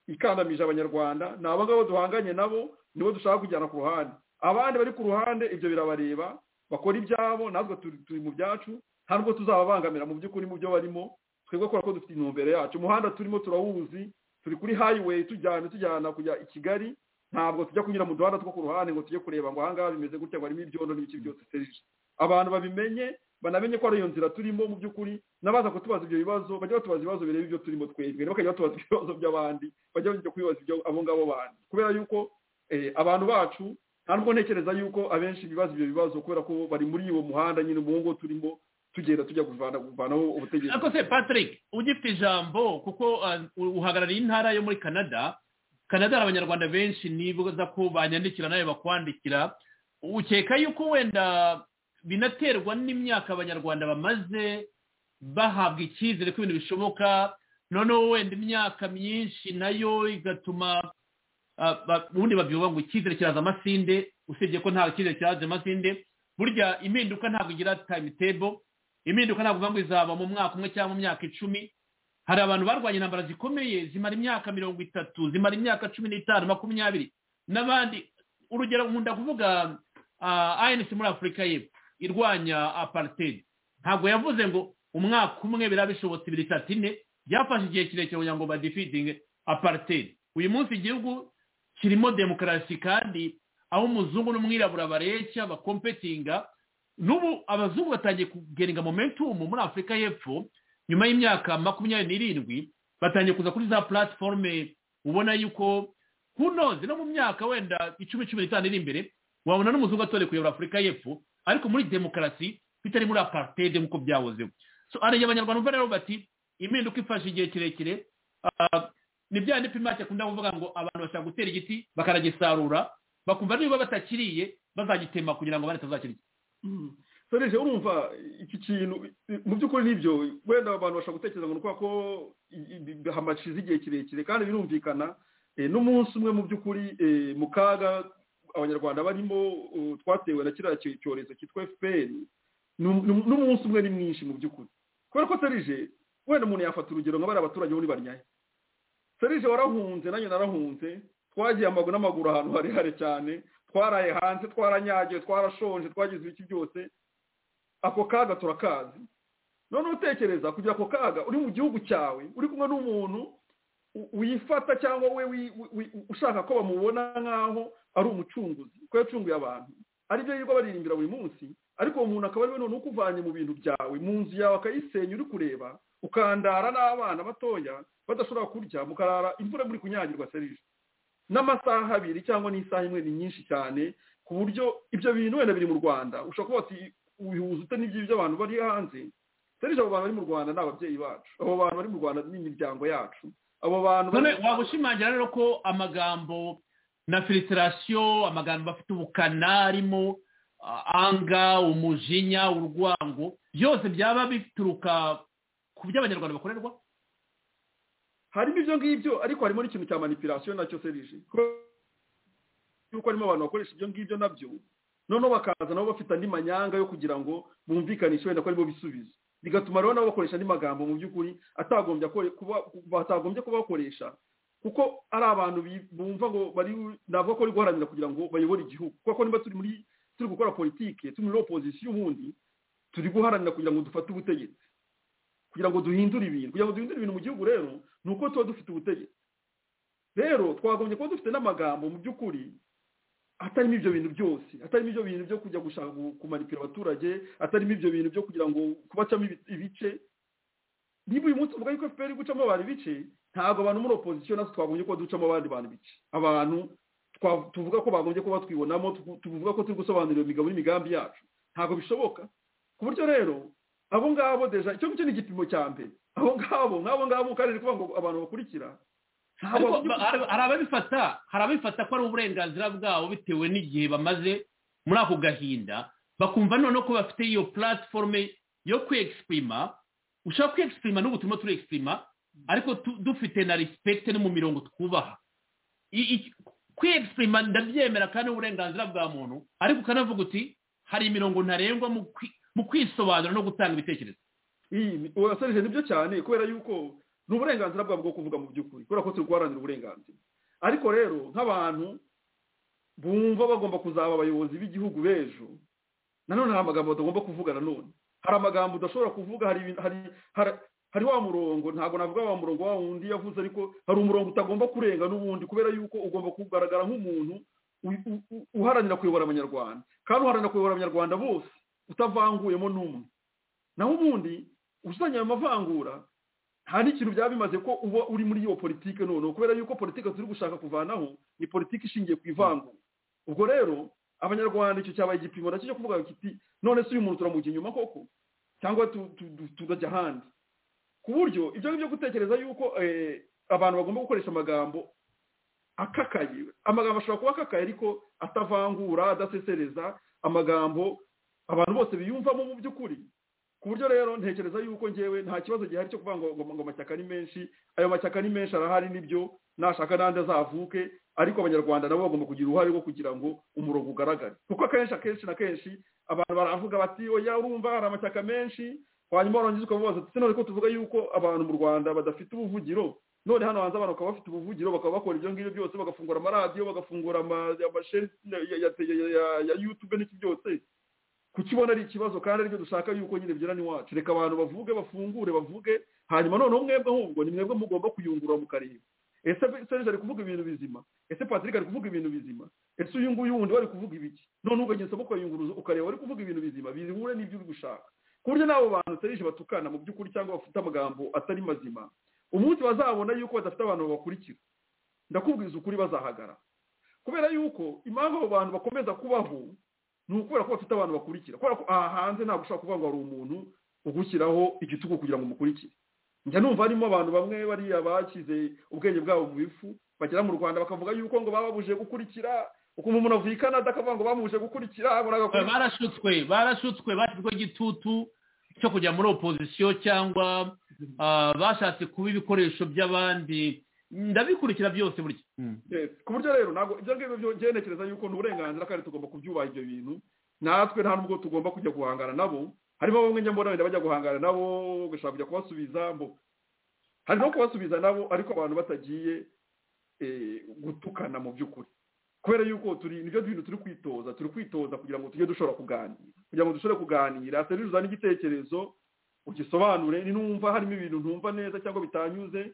ikandamije abanyarwanda ni abo ngabo duhanganye nabo nibo dushaka kujyana ku ruhande abandi bari ku ruhande ibyo birabareba bakora ibyabo natwe turi mu byacu nta nubwo tuzababangamira mu by'ukuri mu byo barimo twebwe kubera ko dufite intumbero yacu umuhanda turimo turawuzi turi kuri highway tujyana tujyana kujya i kigali ntabwo tujya kunyura mu duhanda two ku ruhande ngo tujye kureba ngo ahangaha bimeze gutya ngo harimo ibyondo n'ibiki byose serije abantu babimenye banamenye ko ari iyo nzira turimo mu by'ukuri n'abaza kutubaza ibyo bibazo bajya batubaza ibibazo bireba ibyo turimo twebwe bakajya batubaza ibibazo by'abandi bajya bajya kubibaza ibyo abo ngabo bandi kubera yuko abantu bacu nta nubwo ntekereza yuko abenshi bibaza ibyo bibazo kubera ko bari muri uwo muhanda nyine uwo nguwo turimo tugenda tujya kuvana kuvanaho ubutegetsi ariko se patrick ugifite ijambo kuko uhagarariye intara yo muri canada canada hari abanyarwanda benshi nibaza ko banyandikira nawe bakwandikira ukeka yuko wenda binaterwa n'imyaka abanyarwanda bamaze bahabwa icyizere ko ibintu bishoboka noneho wenda imyaka myinshi nayo igatuma ubundi babyuba ngo icyizere kiraza amasinde usibye ko nta cyizere kiraza amasinde burya impinduka ntabwo igira timetable impinduka ntabwo uvuga ngo izaba mu mwaka umwe cyangwa mu myaka icumi hari abantu barwanya intambara zikomeye zimara imyaka mirongo itatu zimara imyaka cumi n'itanu makumyabiri n'abandi urugero nkunda kuvuga anc muri afurika y'epfo irwanya aparitedi ntabwo yavuze ngo umwaka umwe biraba bishobotse ibiri itatu ine byafashe igihe kirekire kugira ngo badifitinge aparitedi uyu munsi igihugu kirimo demokarasi kandi aho umuzungu n'umwirabura bareshya bakompetinga n'ubu abazungu batangiye kugenga momentumu muri afurika y'epfo nyuma y'imyaka makumyabiri n'irindwi batangiye kuza kuri za platiforume ubona yuko kunoze no mu myaka wenda icumi cumi n'itanu iri imbere wabona n'umuzungu atore kuyobora afurika y'epfo ariko muri demokarasi bitari muri aparitede nk'uko byahozeho arenge abanyarwanda umva rero bati impinduka ifashe igihe kirekire ni bya ndipima make akunda kuvuga ngo abantu bashaka gutera igiti bakanagisarura bakumva niba batakiriye bazagitema kugira ngo abandi batazakirya soreje urumva iki kintu mu by'ukuri n'ibyo wenda abantu bashobora gutekereza ngo ni ukubera ko hamashize igihe kirekire kandi birumvikana n'umunsi umwe mu by'ukuri mu kaga abanyarwanda barimo twatewe na kiriya cyorezo cyitwa fpr n'umunsi umwe ni mwinshi mu by'ukuri kubera ko serije wenda umuntu yafata urugero nka bariya abaturage bo ntibanyaye serije warahunze nanjye narahunze twagiye amaguru n'amaguru ahantu harehare cyane twaraye hanze twaranyagiwe twarashonje twagize ibiki byose ako kaga turakazi noneho utekereza kugira ako kaga uri mu gihugu cyawe uri kumwe n'umuntu wifata cyangwa we ushaka ko bamubona nk'aho ari umucunguzi ko yacunguye abantu aribyo yirirwa baririmbira buri munsi ariko uwo muntu akaba ariwe noneho ukuvanye mu bintu byawe mu nzu yawe akayisenya uri kureba ukandara n'abana batoya badashobora kurya mukarara imvura muri kunyagirwa serije n'amasaha abiri cyangwa n'isaha imwe ni nyinshi cyane ku buryo ibyo bintu wenda biri mu rwanda ushobora kuba wati ubihuza ute n'iby'ibyo abantu bari hanze serije abo bantu bari mu rwanda ni ababyeyi bacu abo bantu bari mu rwanda ni imiryango yacu abo bantu waba ushimangira rero ko amagambo na filiterasiyo amagambo afite ubukana arimo anga umujinya urwango byose byaba bituruka ku byo abanyarwanda bakorerwa harimo ibyo ngibyo ariko harimo n'ikintu cya manipirasiyo nacyo serije yuko harimo abantu bakoresha ibyo ngibyo nabyo noneho bakaza nabo bafite andi manyanga yo kugira ngo bumvikanishe wenda ko aribo bisubizo bigatuma rero nabo bakoresha andi magambo mu by'ukuri batagombye kuba bakoresha kuko ari abantu bumva ngo bari navuga ko bari guharanira kugira ngo bayobore igihugu kuko niba turi muri turi gukora politiki turi muri opozisiyo ubundi turi guharanira kugira ngo dufate ubutegetsi kugira ngo duhindure ibintu kugira ngo duhindure ibintu mu gihugu rero ni uko tuba dufite ubutegetsi rero twagombye kuba dufite n'amagambo mu by'ukuri atarimo ibyo bintu byose atarimo ibyo bintu byo kujya gushaka kumanipira abaturage atarimo ibyo bintu byo kugira ngo kubacamo ibice niba uyu munsi uvuga yuko fpr gucamo abantu ibice ntabwo abantu muri opozisiyo natwe twagombye kuba ducamo abandi bantu ibice abantu tuvuga ko bagombye kuba twibonamo tuvuga ko turi gusobanurira imigabo n'imigambi yacu ntabwo bishoboka ku buryo rero abo ngabo deja icyo ngicyo ni igipimo cya mbere abo ngabo nk'abo ngabo ukarere kuvuga ngo abantu bakurikira hari ababifata hari ababifata ko ari uburenganzira bwabo bitewe n'igihe bamaze muri ako gahinda bakumva noneho ko bafite iyo platiforume yo kwiyegisitirima ushaka kwiyegisitirima n'ubu turimo turegisipirima ariko dufite na risipegite no mu mirongo twubaha kwiyegisitirima ndabyemera kandi uburenganzira bwa muntu ariko ukanavuga uti hari imirongo ntarengwa mu kwisobanura no gutanga ibitekerezo urasorije nibyo cyane kubera yuko ni uburenganzira bwabo bwo kuvuga mu by'ukuri kubera ko turi guharanira uburenganzira ariko rero nk'abantu bumva bagomba kuzaba abayobozi b'igihugu b'ejo nanone hari amagambo batagomba kuvuga nanone hari amagambo udashobora kuvuga hari wa murongo ntabwo navuga wa murongo wa wundi yavuze ariko hari umurongo utagomba kurenga n'ubundi kubera yuko ugomba kugaragara nk'umuntu uharanira kuyobora abanyarwanda kandi uharanira kuyobora abanyarwanda bose utavanguyemo n'umwe naho ubundi usanye ayo mavangura nta n'ikintu byaba bimaze ko uba uri muri iyo politiki noneho kubera yuko politiki turi gushaka kuvanaho ni politiki ishingiye ku ivangura ubwo rero abanyarwanda icyo cyabaye igipimo nacyo cyo kuvuga kiti none se uyu muntu turamujya inyuma koko cyangwa tugajya ahandi ku buryo ibyo ngibyo gutekereza yuko abantu bagomba gukoresha amagambo akakaye amagambo ashobora kuba akakaye ariko atavangura adasesereza amagambo abantu bose biyumvamo mu by'ukuri ku buryo rero ntekereza yuko ngewe nta kibazo gihari cyo kuvuga ngo amashyaka ni menshi ayo mashyaka ni menshi arahari nibyo nashaka n'andi azavuke ariko abanyarwanda nabo bagomba kugira uruhare rwo kugira ngo umurongo ugaragare kuko akenshi akenshi na kenshi abantu baravuga bati oya urumva hari amashyaka menshi hanyuma warangiza ukamubaza ndetse none ko tuvuga yuko abantu mu rwanda badafite ubuvugiro none hano hanze abantu bakaba bafite ubuvugiro bakaba bakora ibyo ngibyo byose bagafungura amaradiyo bagafungura amasheni ya yutube n'iki byose kukibona ari ikibazo kandi aribyo dushaka yuko nyine bigera iwacu reka abantu bavuge bafungure bavuge hanyuma noneho mwebwe ahubwo ni mwebwe mugomba kuyungurura mu karere ese serge ari kuvuga ibintu bizima ese patrick ari kuvuga ibintu bizima ese uyu nguyu wundi we ari kuvuga ibiki none ugagenza ukayunguruza ukareba ari kuvuga ibintu bizima bihure n'ibyo uri gushaka ku buryo n'abo bantu serije batukana mu by'ukuri cyangwa bafite amagambo atari mazima umunsi bazabona yuko badafite abantu babakurikira ndakubwiza ukuri bazahagara kubera yuko impamvu abo bantu bakomeza kubaho ni ukubera ko bafite abantu bakurikira kubera ko aha hanze ntabwo ushobora kuvuga ngo hari umuntu ugushyiraho igitugu kugira ngo umukurikire njya numva harimo abantu bamwe bariya bashyize ubwenge bwabo mu bifu bagera mu rwanda bakavuga yuko ngo bababuje gukurikira ukumva umuntu avuye i kanada akavuga ngo bamuje gukurikira barashutswe barashutswe bashyizweho igitutu cyo kujya muri opozisiyo cyangwa bashatse kuba ibikoresho by'abandi ndabikurikira byose burya ku buryo rero ntabwo ibyo ngibyo byerekereza yuko ni uburenganzira kandi tugomba kubyubaha ibyo bintu natwe nta nubwo tugomba kujya guhangana nabo harimo bamwe njya mbona bajya guhangana nabo ugashaka kujya kubasubiza mbo hari no kubasubiza nabo ariko abantu batagiye gutukana mu by'ukuri kubera yuko turi nibyo bintu turi kwitoza turi kwitoza kugira ngo tujye dushobora kuganira kugira ngo dushobore kuganira serivisi uzane igitekerezo ugisobanure numva harimo ibintu ntumva neza cyangwa bitanyuze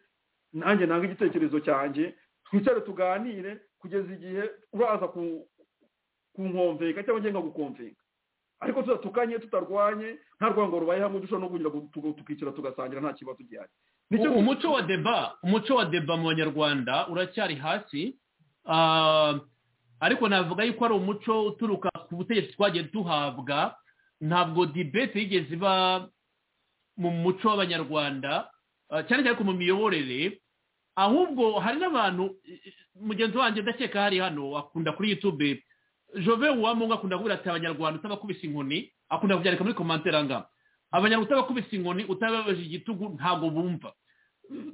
nanjye nanga igitekerezo cyanjye twicare tuganire kugeza igihe uraza kunkomveka cyangwa njye nkagukomveka ariko tudatukanye tutarwanye nta rwango rubaye hamwe dushobora no kugira tukicara tugasangira nta kibazo gihari umuco wa deba umuco wa deba mu banyarwanda uracyari hasi ariko navuga yuko ari umuco uturuka ku butegetsi twagiye duhabwa ntabwo dibete yigeze iba mu muco w'abanyarwanda cyane cyane ku mu miyoborere ahubwo hari n'abantu mugenzi wanjye ndakeka hari hano akunda kuri yutube jove uwamungu akunda kuvuga ati abanyarwanda utabakubise inkoni akunda kubyandika muri komantere angana abanyarwanda utabakubise inkoni utababaje igitugu ntabwo bumva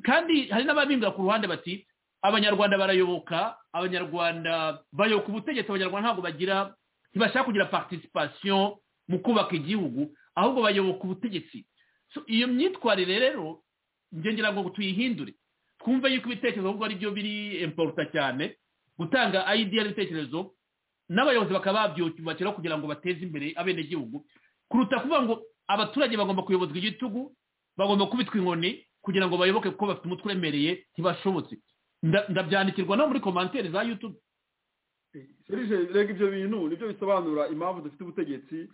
kandi hari n'ababinga ku ruhande bati abanyarwanda barayoboka abanyarwanda bayoboka ubutegetsi abanyarwanda ntabwo bagira ntibashaka kugira participation mu kubaka igihugu ahubwo bayoboka ubutegetsi iyo myitwarire rero ngira ngo tuyihindure twumve yuko ibitekerezo ahubwo ari byo biri importa cyane gutanga ideya n'ibitekerezo n'abayobozi bakaba babyubakiraho kugira ngo bateze imbere abenegihugu kuruta kuvuga ngo abaturage bagomba kuyobozwa igitugu bagomba kubitwa inkoni kugira ngo bayoboke kuko bafite umutwe uremereye ntibashobotse ndabyandikirwa no muri komantere za yutube serije rega ibyo bintu nibyo bisobanura impamvu dufite ubutegetsi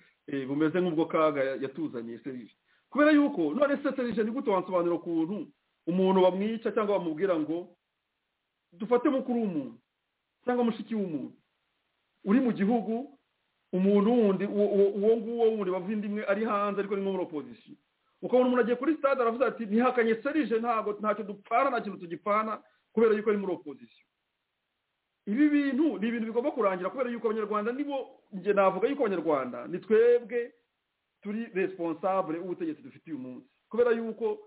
bumeze nk'ubwo kaga yatuzanye serije kubera yuko none se serije ni gute wansobanura ukuntu umuntu bamwica cyangwa bamubwira ngo dufate mukuru w'umuntu cyangwa mushiki w'umuntu uri mu gihugu umuntu wundi uwo nguwo wundi bavuye imwe ari hanze ariko ni nko muri opozisiyo ukabona umuntu agiye kuri sitade aravuze ati ntihakanye serije ntabwo ntacyo dupfana nta kintu tugipfana kubera yuko ari muri opozisiyo ibi bintu ni ibintu bigomba kurangira kubera yuko abanyarwanda nibo njye navuga yuko abanyarwanda ni twebwe turi responsable ubutegetsi dufite uyu munsi kubera yuko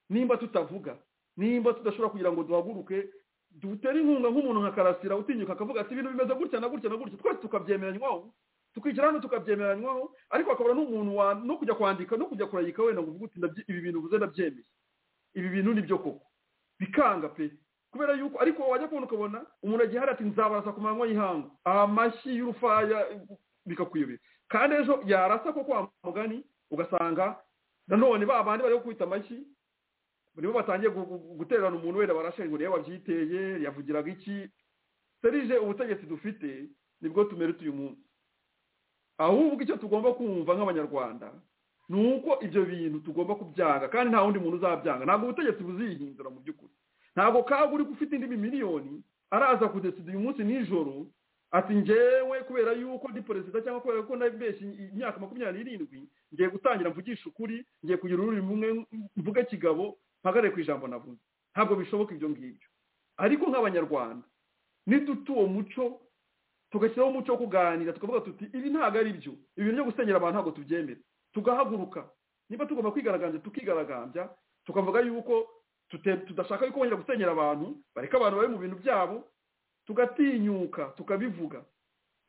nimba tutavuga nimba tudashobora kugira ngo duhaguruke dutere inkunga nk'umuntu nka karasira utinyuka akavuga ati ibintu bimeze gutya na gutya na gutya twese tukabyemeranywaho tukigira hano tukabyemeranywaho ariko akabura n'umuntu wa no kujya kwandika no kujya kurayika wenda ngo uvuge uti ibi bintu ubuze ndabyemeye ibi bintu ni byo koko bikanga pe kubera yuko ariko wajya kubona ukabona umuntu agiye hari ati nzabarasa ku manywa y'ihangu amashyi y'urufaya bikakuyobera kandi ejo yarasa ko kwa mugani ugasanga nanone ba bandi bari gukubita amashyi nibo batangiye gutererana umuntu wenda barashinga ngo niyo wabyiteye yavugiraga iki serije ubutegetsi dufite nibwo tumerete uyu munsi ahubwo icyo tugomba kumva nk'abanyarwanda ni uko ibyo bintu tugomba kubyanga kandi nta wundi muntu uzabyanga ntabwo ubutegetsi buzihindura mu by'ukuri ntabwo kaga uri ufite indi miliyoni araza kudesida uyu munsi nijoro ati ngewe kubera yuko ndi perezida cyangwa kubera ko nabeshye imyaka makumyabiri n'irindwi ngiye gutangira mvugisha ukuri ngiye kugira ururimi rumwe mvuge kigabo mpagare ku ijambo navuze ntabwo bishoboka ibyo ngibyo ariko nk'abanyarwanda niduta uwo muco tugashyiraho umuco wo kuganira tukavuga tuti ibi ntabwo ari byo ibintu byo gusenyera abantu ntabwo tubyemera tugahaguruka niba tugomba kwigaragambya tukigaragambya tukavuga yuko tudashaka yuko bongera gusenyera abantu bareka abantu bari mu bintu byabo tugatinyuka tukabivuga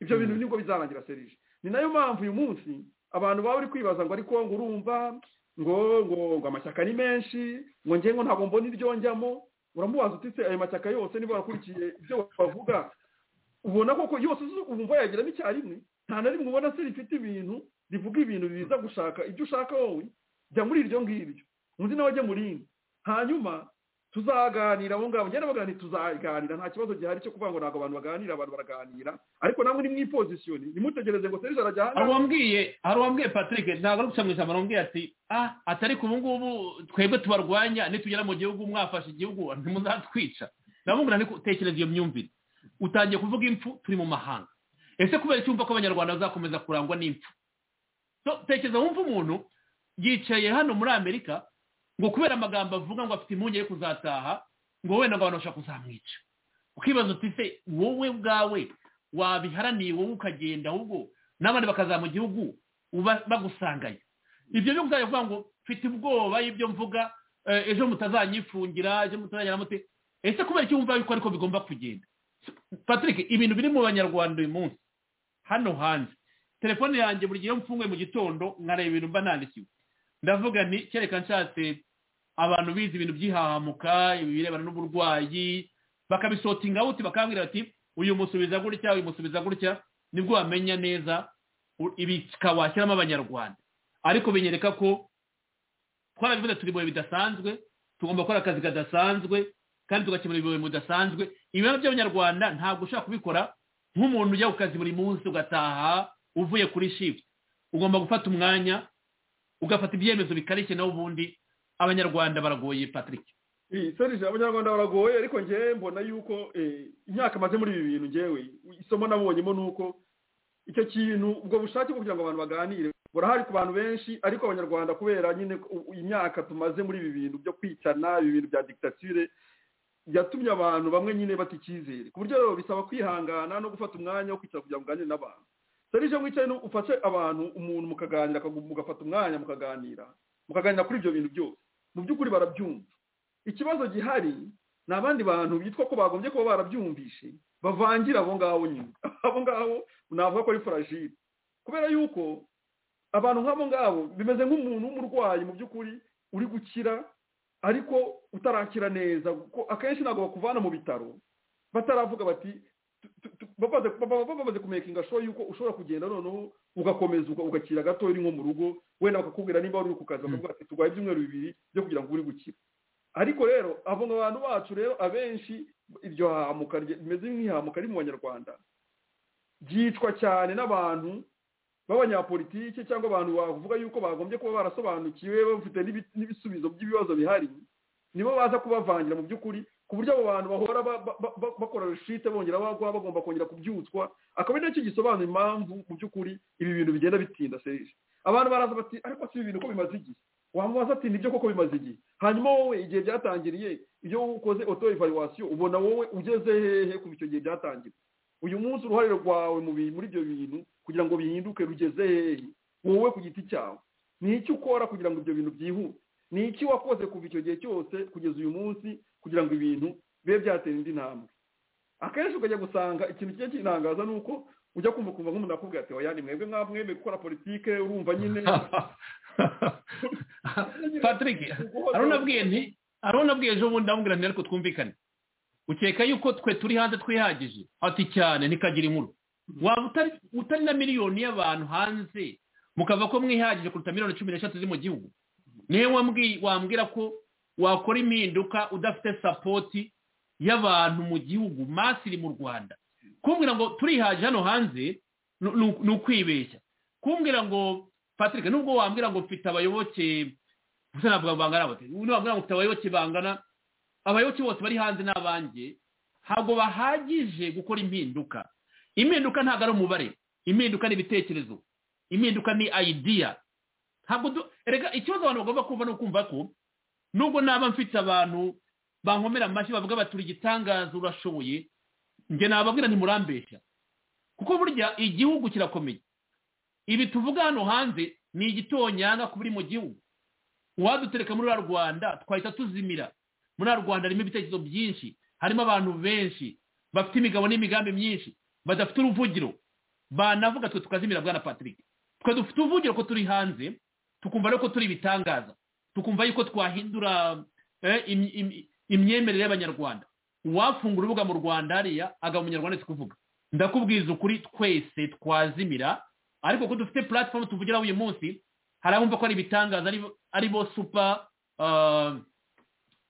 ibyo bintu nibwo bizarangira serije ni nayo mpamvu uyu munsi abantu baba bari kwibaza ngo ariko ngo urumva ngo ngo ngo amashyaka ni menshi ngo njye ngo ntabwo mbona iryo njyamo uramubaza utise ayo mashyaka yose niba wakurikiye ibyo bavuga ubona koko yose wumva yagiramo icyarimwe nta na rimwe ubona se rifite ibintu rivuga ibintu biza gushaka ibyo ushaka wowe jya muri iryo ngiryo undi nawe ajya mu rindi hanyuma tuzaganira abo ngabo njyana baganira tuzaganira nta kibazo gihari cyo kuvuga ngo ntabwo abantu baganira abantu baraganira ariko namwe ni mwipozisiyoni nimutegereze ngo serije arajya hano hari uwambwiye hari uwambwiye patrick ntabwo ari mu ijambo arambwiye ati ah atari ku ngubu twebwe tubarwanya nitugera mu gihugu mwafashe igihugu ntimuzatwica ndabungura ni tekereza iyo myumvire utangiye kuvuga impfu turi mu mahanga ese kubera icyo wumva ko abanyarwanda bazakomeza kurangwa n'impfu tekereza wumva umuntu yicaye hano muri amerika ngo kubera amagambo avuga ngo afite impungenge yo kuzataha ngo wenda ngo abantu bashaka kuzamwica ukibaza uti se wowe ubwawe wabiharaniye wowe ukagenda ahubwo n'abandi bakaza mu gihugu bagusangaye ibyo byo uzajya kuvuga ngo mfite ubwoba y'ibyo mvuga ejo mutazanyifungira ejo mutazajya mute ese kubera icyo wumva yuko ariko bigomba kugenda patrick ibintu biri mu banyarwanda uyu munsi hano hanze telefone yanjye buri gihe mfunguye mu gitondo nkareba ibintu mba nandikiwe ndavuga nti kereka nshatse abantu bize ibintu by'ihahamuka ibirebana n'uburwayi bakabisotinga awuti bakambwira bati uyu musubiza gutya uyu musubiza gutya nibwo wamenya neza ibi washyiramo abanyarwanda ariko binyereka ko twarabivuze turi mu bidasanzwe tugomba gukora akazi kadasanzwe kandi tugakemura ibibazo bidasanzwe ibibazo by'abanyarwanda ntabwo ushaka kubikora nk'umuntu ujya ku kazi buri munsi ugataha uvuye kuri shift ugomba gufata umwanya ugafata ibyemezo bikarishye nawe ubundi abanyarwanda baragoye patrick serije abanyarwanda baragoye ariko ngewe mbona yuko imyaka amaze muri ibi bintu ngewe isomo nabonyemo ni uko icyo kintu ubwo bushake kugira ngo abantu baganire burahari ku bantu benshi ariko abanyarwanda kubera nyine imyaka tumaze muri ibi bintu byo kwicana ibi bintu bya digitatire yatumye abantu bamwe nyine bata icyizere ku buryo rero bisaba kwihangana no gufata umwanya wo kwicara kugira ngo uganire n'abantu serije wicaye ufashe abantu umuntu mukaganira mugafata umwanya mukaganira mukaganira kuri ibyo bintu byose mu by'ukuri barabyumva ikibazo gihari ni abandi bantu bitwa ko bagombye kuba barabyumvishe bavangira abo ngabo nyine abo ngabo navuga ko ari furajire kubera yuko abantu nk'abo ngabo bimeze nk'umuntu w'umurwayi mu by'ukuri uri gukira ariko utarakira neza kuko akenshi ntabwo bakuvana mu bitaro bataravuga bati bamaze kumekinga sho yuko ushobora kugenda noneho ugakomeza ugakira gato uri nko mu rugo wenda bakakubwira niba uri ku kazi bakavuga ati turwaye ibyumweru bibiri byo kugira ngo uri gukira ariko rero abo abantu bacu rero abenshi iryo hahamuka rimeze nk'ihahamuka riri mu banyarwanda ryicwa cyane n'abantu b'abanyapolitike cyangwa abantu bavuga yuko bagombye kuba barasobanukiwe bafite n'ibisubizo by'ibibazo bihari nibo baza kubavangira mu by'ukuri ku buryo abo bantu bahora bakora rushite bongera bagwa bagomba kongera kubyutswa akaba ari nacyo gisobanura impamvu mu by'ukuri ibi bintu bigenda bitinda serije abantu baraza bati ariko si ibintu ko bimaze igihe wamubaza ati nibyo koko bimaze igihe hanyuma wowe igihe byatangiriye iyo ukoze auto evaluation ubona wowe ugeze hehe kuva icyo gihe byatangira uyu munsi uruhare rwawe muri ibyo bintu kugira ngo bihinduke rugeze hehe wowe ku giti cyawe ni icyo ukora kugira ngo ibyo bintu byihute ni iki wakoze kuva icyo gihe cyose kugeza uyu munsi kugira ngo ibintu bibe byatera indi ntambwe akenshi ukajya gusanga ikintu kijya kinangaza ni uko ujya kumva kumva nk'umuntu akubwira ati oya ni mwebwe mwamwemeye gukora politike urumva nyine patrick arunabwiye nti arunabwiye ejo bundi amubwira nti ariko twumvikane ukeka yuko twe turi hanze twihagije ati cyane ntikagire inkuru waba utari na miliyoni y'abantu hanze mukava ko mwihagije kuruta miliyoni cumi n'eshatu ziri mu gihugu niwe wambwira ko wakora impinduka udafite sapoti y'abantu mu gihugu masiri mu rwanda kumbwira ngo turihaje hano hanze ni ukwibeshya kumbwira ngo patrick nubwo wambwira ngo mfite abayoboke gusa ntabwo bangana bate wambwira ngo mfite abayoboke bangana abayoboke bose bari hanze n'abanjye ntabwo bahagije gukora impinduka impinduka ntabwo ari umubare impinduka ni ibitekerezo impinduka ni ideya ntabwo reka ikibazo abantu bagomba kumva ni ukumva ko nubwo naba mfite abantu bankomera amashyi bavuga bati uri igitangaza urashoboye njye nababwira ntimurambeshya kuko burya igihugu kirakomeye ibi tuvuga hano hanze ni igitonyanga ku biri mu gihugu uwadutereka muri rwanda twahita tuzimira muri rwanda harimo ibitekerezo byinshi harimo abantu benshi bafite imigabo n'imigambi myinshi badafite uruvugiro banavuga twe tukazimira bwana patrick twe dufite uruvugiro ko turi hanze tukumva ko turi ibitangaza tukumva yuko twahindura imyemerere y'abanyarwanda uwafungura urubuga mu rwanda hariya agaba umunyarwanda ari kuvuga ndakubwiza ukuri twese twazimira ariko ko dufite platform tuvugiraho uyu munsi hari abumva ko ari ibitangaza ari bo supa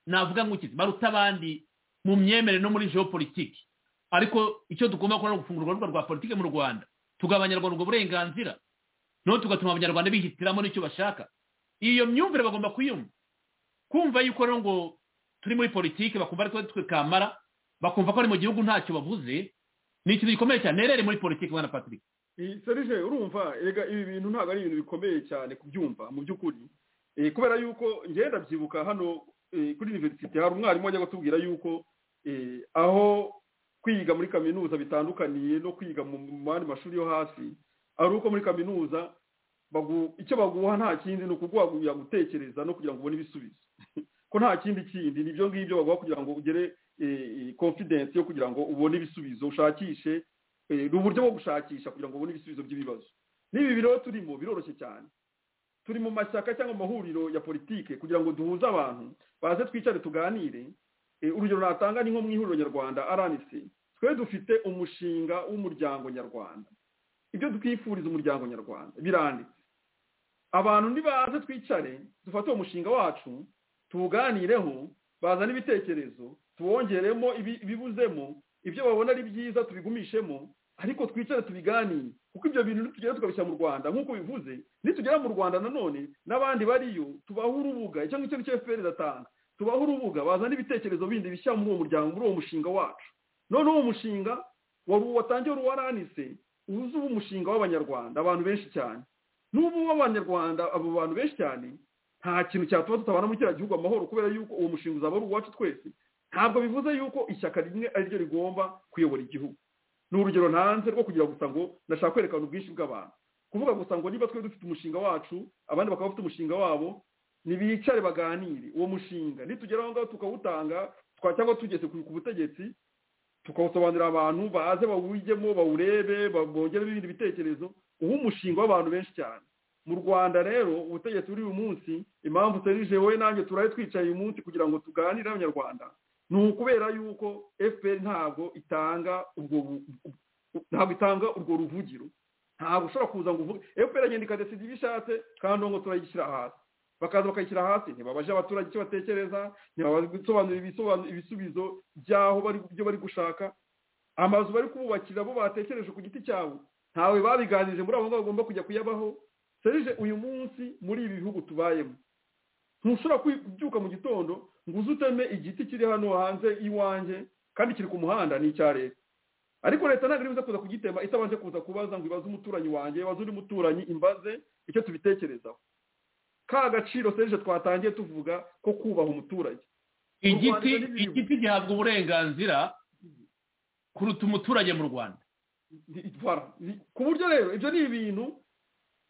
navuga nk'ukizi baruta abandi mu myemerere no muri geopolitiki ariko icyo tugomba gukora ni ugufungura urubuga rwa politiki mu rwanda tugaha abanyarwanda ubwo burenganzira noneho tugatuma abanyarwanda bihitiramo n'icyo bashaka iyo myumvire bagomba kuyumva kumva yuko rero ngo turi muri politiki bakumva ariko twe kamara bakumva ko ari mu gihugu ntacyo bavuze ni ikintu gikomeye cyane rero muri politiki bwana patrick serije urumva rega ibi bintu ntabwo ari ibintu bikomeye cyane kubyumva mu by'ukuri kubera yuko ngenda byibuka hano kuri universite hari umwarimu wajya kutubwira yuko aho kwiga muri kaminuza bitandukaniye no kwiga mu yandi mashuri yo hasi ari uko muri kaminuza icyo baguha nta kindi ni ukuguhagurira gutekereza no kugira ngo ubone ibisubizo ko nta kindi kindi ni ibyo ngibyo baguha kugira ngo ugere confidence yo kugira ngo ubone ibisubizo ushakishe ni uburyo bwo gushakisha kugira ngo ubone ibisubizo by'ibibazo n'ibi biro turimo biroroshye cyane turi mu mashyaka cyangwa amahuriro ya politike kugira ngo duhuze abantu baze twicare tuganire urugero natanga ni nko mu ihuriro nyarwanda rnc twe dufite umushinga w'umuryango nyarwanda ibyo twifuriza umuryango nyarwanda biranditse abantu ntibaze twicare dufate uwo mushinga wacu tuwuganireho bazane ibitekerezo tuwongeremo ibibuzemo ibyo babona ari byiza tubigumishemo ariko twicare tubiganire kuko ibyo bintu nitugera tukabishyira mu rwanda nk'uko bivuze nitugera mu rwanda nanone n'abandi bariyo tubaho urubuga icyo ngicyo nicyo fpr iratanga tubaho urubuga bazana ibitekerezo bindi bishyira muri uwo muryango muri uwo mushinga wacu noneho uwo mushinga watangiye wari waranise uzi uba umushinga w'abanyarwanda abantu benshi cyane n'ubu w'abanyarwanda abo bantu benshi cyane nta kintu cyatuma tutabana muri kiriya gihugu amahoro kubera yuko uwo mushinga uzaba ari uwacu twese ntabwo bivuze yuko ishyaka rimwe ariryo rigomba kuyobora igihugu ni urugero ntanze rwo kugira gusa ngo ndashaka kwerekana ubwinshi bw'abantu kuvuga gusa ngo niba twe dufite umushinga wacu abandi bakaba bafite umushinga wabo ntibicare baganire uwo mushinga nitugera aho ngaho tukawutanga cyangwa tugeze ku butegetsi tukawusobanurira abantu baze bawujyemo bawurebe bongeremo ibindi bitekerezo uw'umushinga w'abantu benshi cyane mu rwanda rero ubutegetsi buri uyu munsi impamvu serije wowe nanjye turari twicaye uyu munsi kugira ngo tuganire n'abanyarwanda ni ukubera yuko fpr ntabwo itanga ubwo ntabwo itanga urwo ruvugiro ntabwo ushobora kuza ngo uvuge fpr agenda ikadesida ibyo ishatse kandi ngo turayigishyira hasi bakaza bakayishyira hasi ntibabaje abaturage icyo batekereza ntibasobanurira ibisubizo by'aho byo bari gushaka amazu bari kububakira bo batekereje ku giti cyabo ntawe babiganirije muri abo ngabo bagomba kujya kuyabaho serije uyu munsi muri ibi bihugu tubayemo ntushobora kubyuka mu gitondo ngo uze uteme igiti kiri hano hanze iwanjye kandi kiri ku muhanda ni icya leta ariko leta ntabwo iribuze kuza kugitema itabanje kuza kubaza ngo ibaze umuturanyi wanjye ibaze undi muturanyi imbaze icyo tubitekerezaho ka gaciro serije twatangiye tuvuga ko kubaha umuturage igiti igiti gihabwa uburenganzira kuruta umuturage mu rwanda ku buryo rero ibyo ni ibintu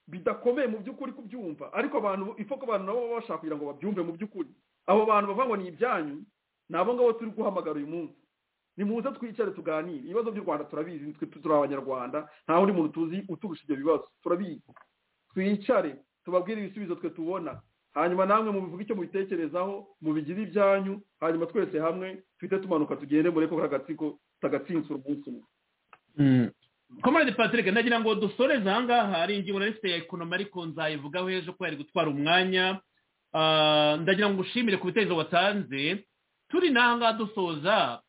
bidakomeye mu by'ukuri kubyumva ariko abantu ifoko abantu nabo baba bashaka kugira ngo babyumve mu by'ukuri abo bantu bavuga ngo ni ibyanyu ni abo ngabo turi guhamagara uyu munsi ni muze twicare tuganire ibibazo by'u rwanda turabizi turi abanyarwanda nta wundi muntu tuzi uturusha ibyo bibazo turabizi twicare tubabwire ibisubizo twe tubona hanyuma namwe mubivuge icyo mubitekerezaho mubigire ibyanyu hanyuma twese hamwe twite tumanuka tugende mureko kuri agatsiko tutagatsinsura umunsi umwe komande patrick ndagira ngo dusoreze ahangaha ari ingingo nari ifite ya ekonomi ariko nzayivugaho ejo ko yari gutwara umwanya ndagira ngo ushimire ku bitekerezo watanze turi n'ahangaha dusoza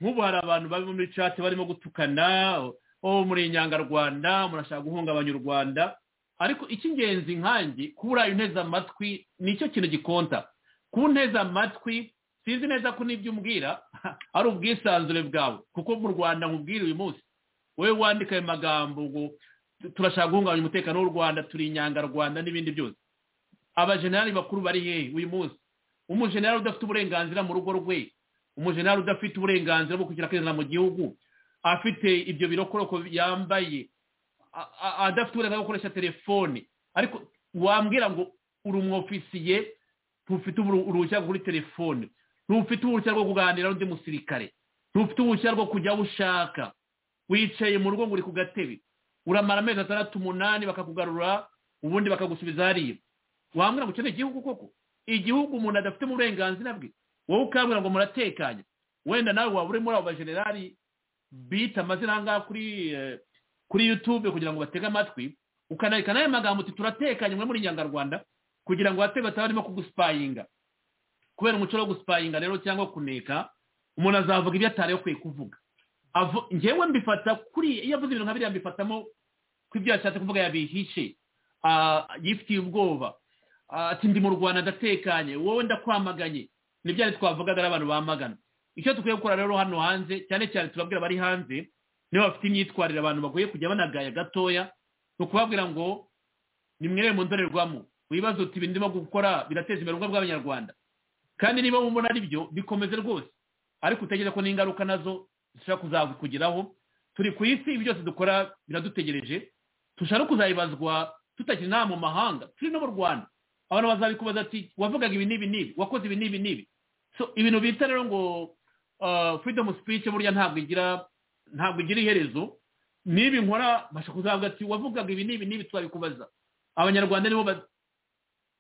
nk'ubu hari abantu bari muri cati barimo gutukana uwo muri inyangarwanda murashaka guhungabanya u rwanda ariko icy'ingenzi nkange kubura inteze amatwi nicyo kintu gikonta ku nteze amatwi sinzi neza ko n'ibyo umbwira ari ubwisanzure bwawe kuko mu rwanda nkubwira uyu munsi wowe wandika ayo magambo ngo turashaka guhungabanya umutekano w'u rwanda turi inyangarwanda n'ibindi byose abajenerali bakuru bari hehe uyu munsi umujenerali udafite uburenganzira mu rugo rwe umujenerali udafite uburenganzira bwo kugira akizana mu gihugu afite ibyo birokoroko yambaye adafite uburenganzira bwo gukoresha telefone ariko wambwira ngo uri umwofisiye ntufite uruhushya kuri telefone ntufite uruhushya rwo kuganira n'undi musirikare ntufite uruhushya rwo kujya aho ushaka wicaye mu rugo ngo uri ku gatebe uramara amezi atandatu umunani bakakugarura ubundi bakagusubiza hariya wambwira ngo ukeneye igihugu koko igihugu umuntu adafite uburenganzira bwe wowe ukambwira ngo muratekanye wenda nawe waba uri muri abo bajenerali bita amazina ahangaha kuri kuri yutube kugira ngo batege amatwi ukanareka n'ayo magambo uti turatekanye muri inyangarwanda kugira ngo batebe bataba barimo kugusipayinga kubera umuco wo gusipayinga rero cyangwa kuneka umuntu azavuga ibyo atarekwiye kuvuga ngewe mbifata kuri iyo avuze ibintu nka biriya mbifatamo ko ibyo yashatse kuvuga yabihishe yifitiye ubwoba ati ndi mu rwanda ndatekanye wowe ndakwamaganye nibyo twavugaga n'abantu bamagana icyo dukwiye gukora rero hano hanze cyane cyane turabwira abari hanze niba bafite imyitwarire abantu bagoye kujya banagaya gatoya ni ukubabwira ngo nimwere mu ndorerwamo wibaze uti ibi ndimo gukora birateza imbere ubwo bw'abanyarwanda kandi niba mubona ari byo bikomeze rwose ariko utegereza ko n'ingaruka nazo dushobora kuzakugeraho turi ku isi ibi byose dukora biradutegereje dushobora kuzayibazwa tutakiri nta mu mahanga turi no mu rwanda abantu bazabikubaza ati wavugaga ibi n'ibi n'ibi wakoze ibi n'ibi n'ibi so ibintu bita rero ngo freedom speech burya ntabwo igira ntabwo igira iherezo n'ibi nkora basha kuzavuga ati wavugaga ibi n'ibi n'ibi turabikubaza abanyarwanda nibo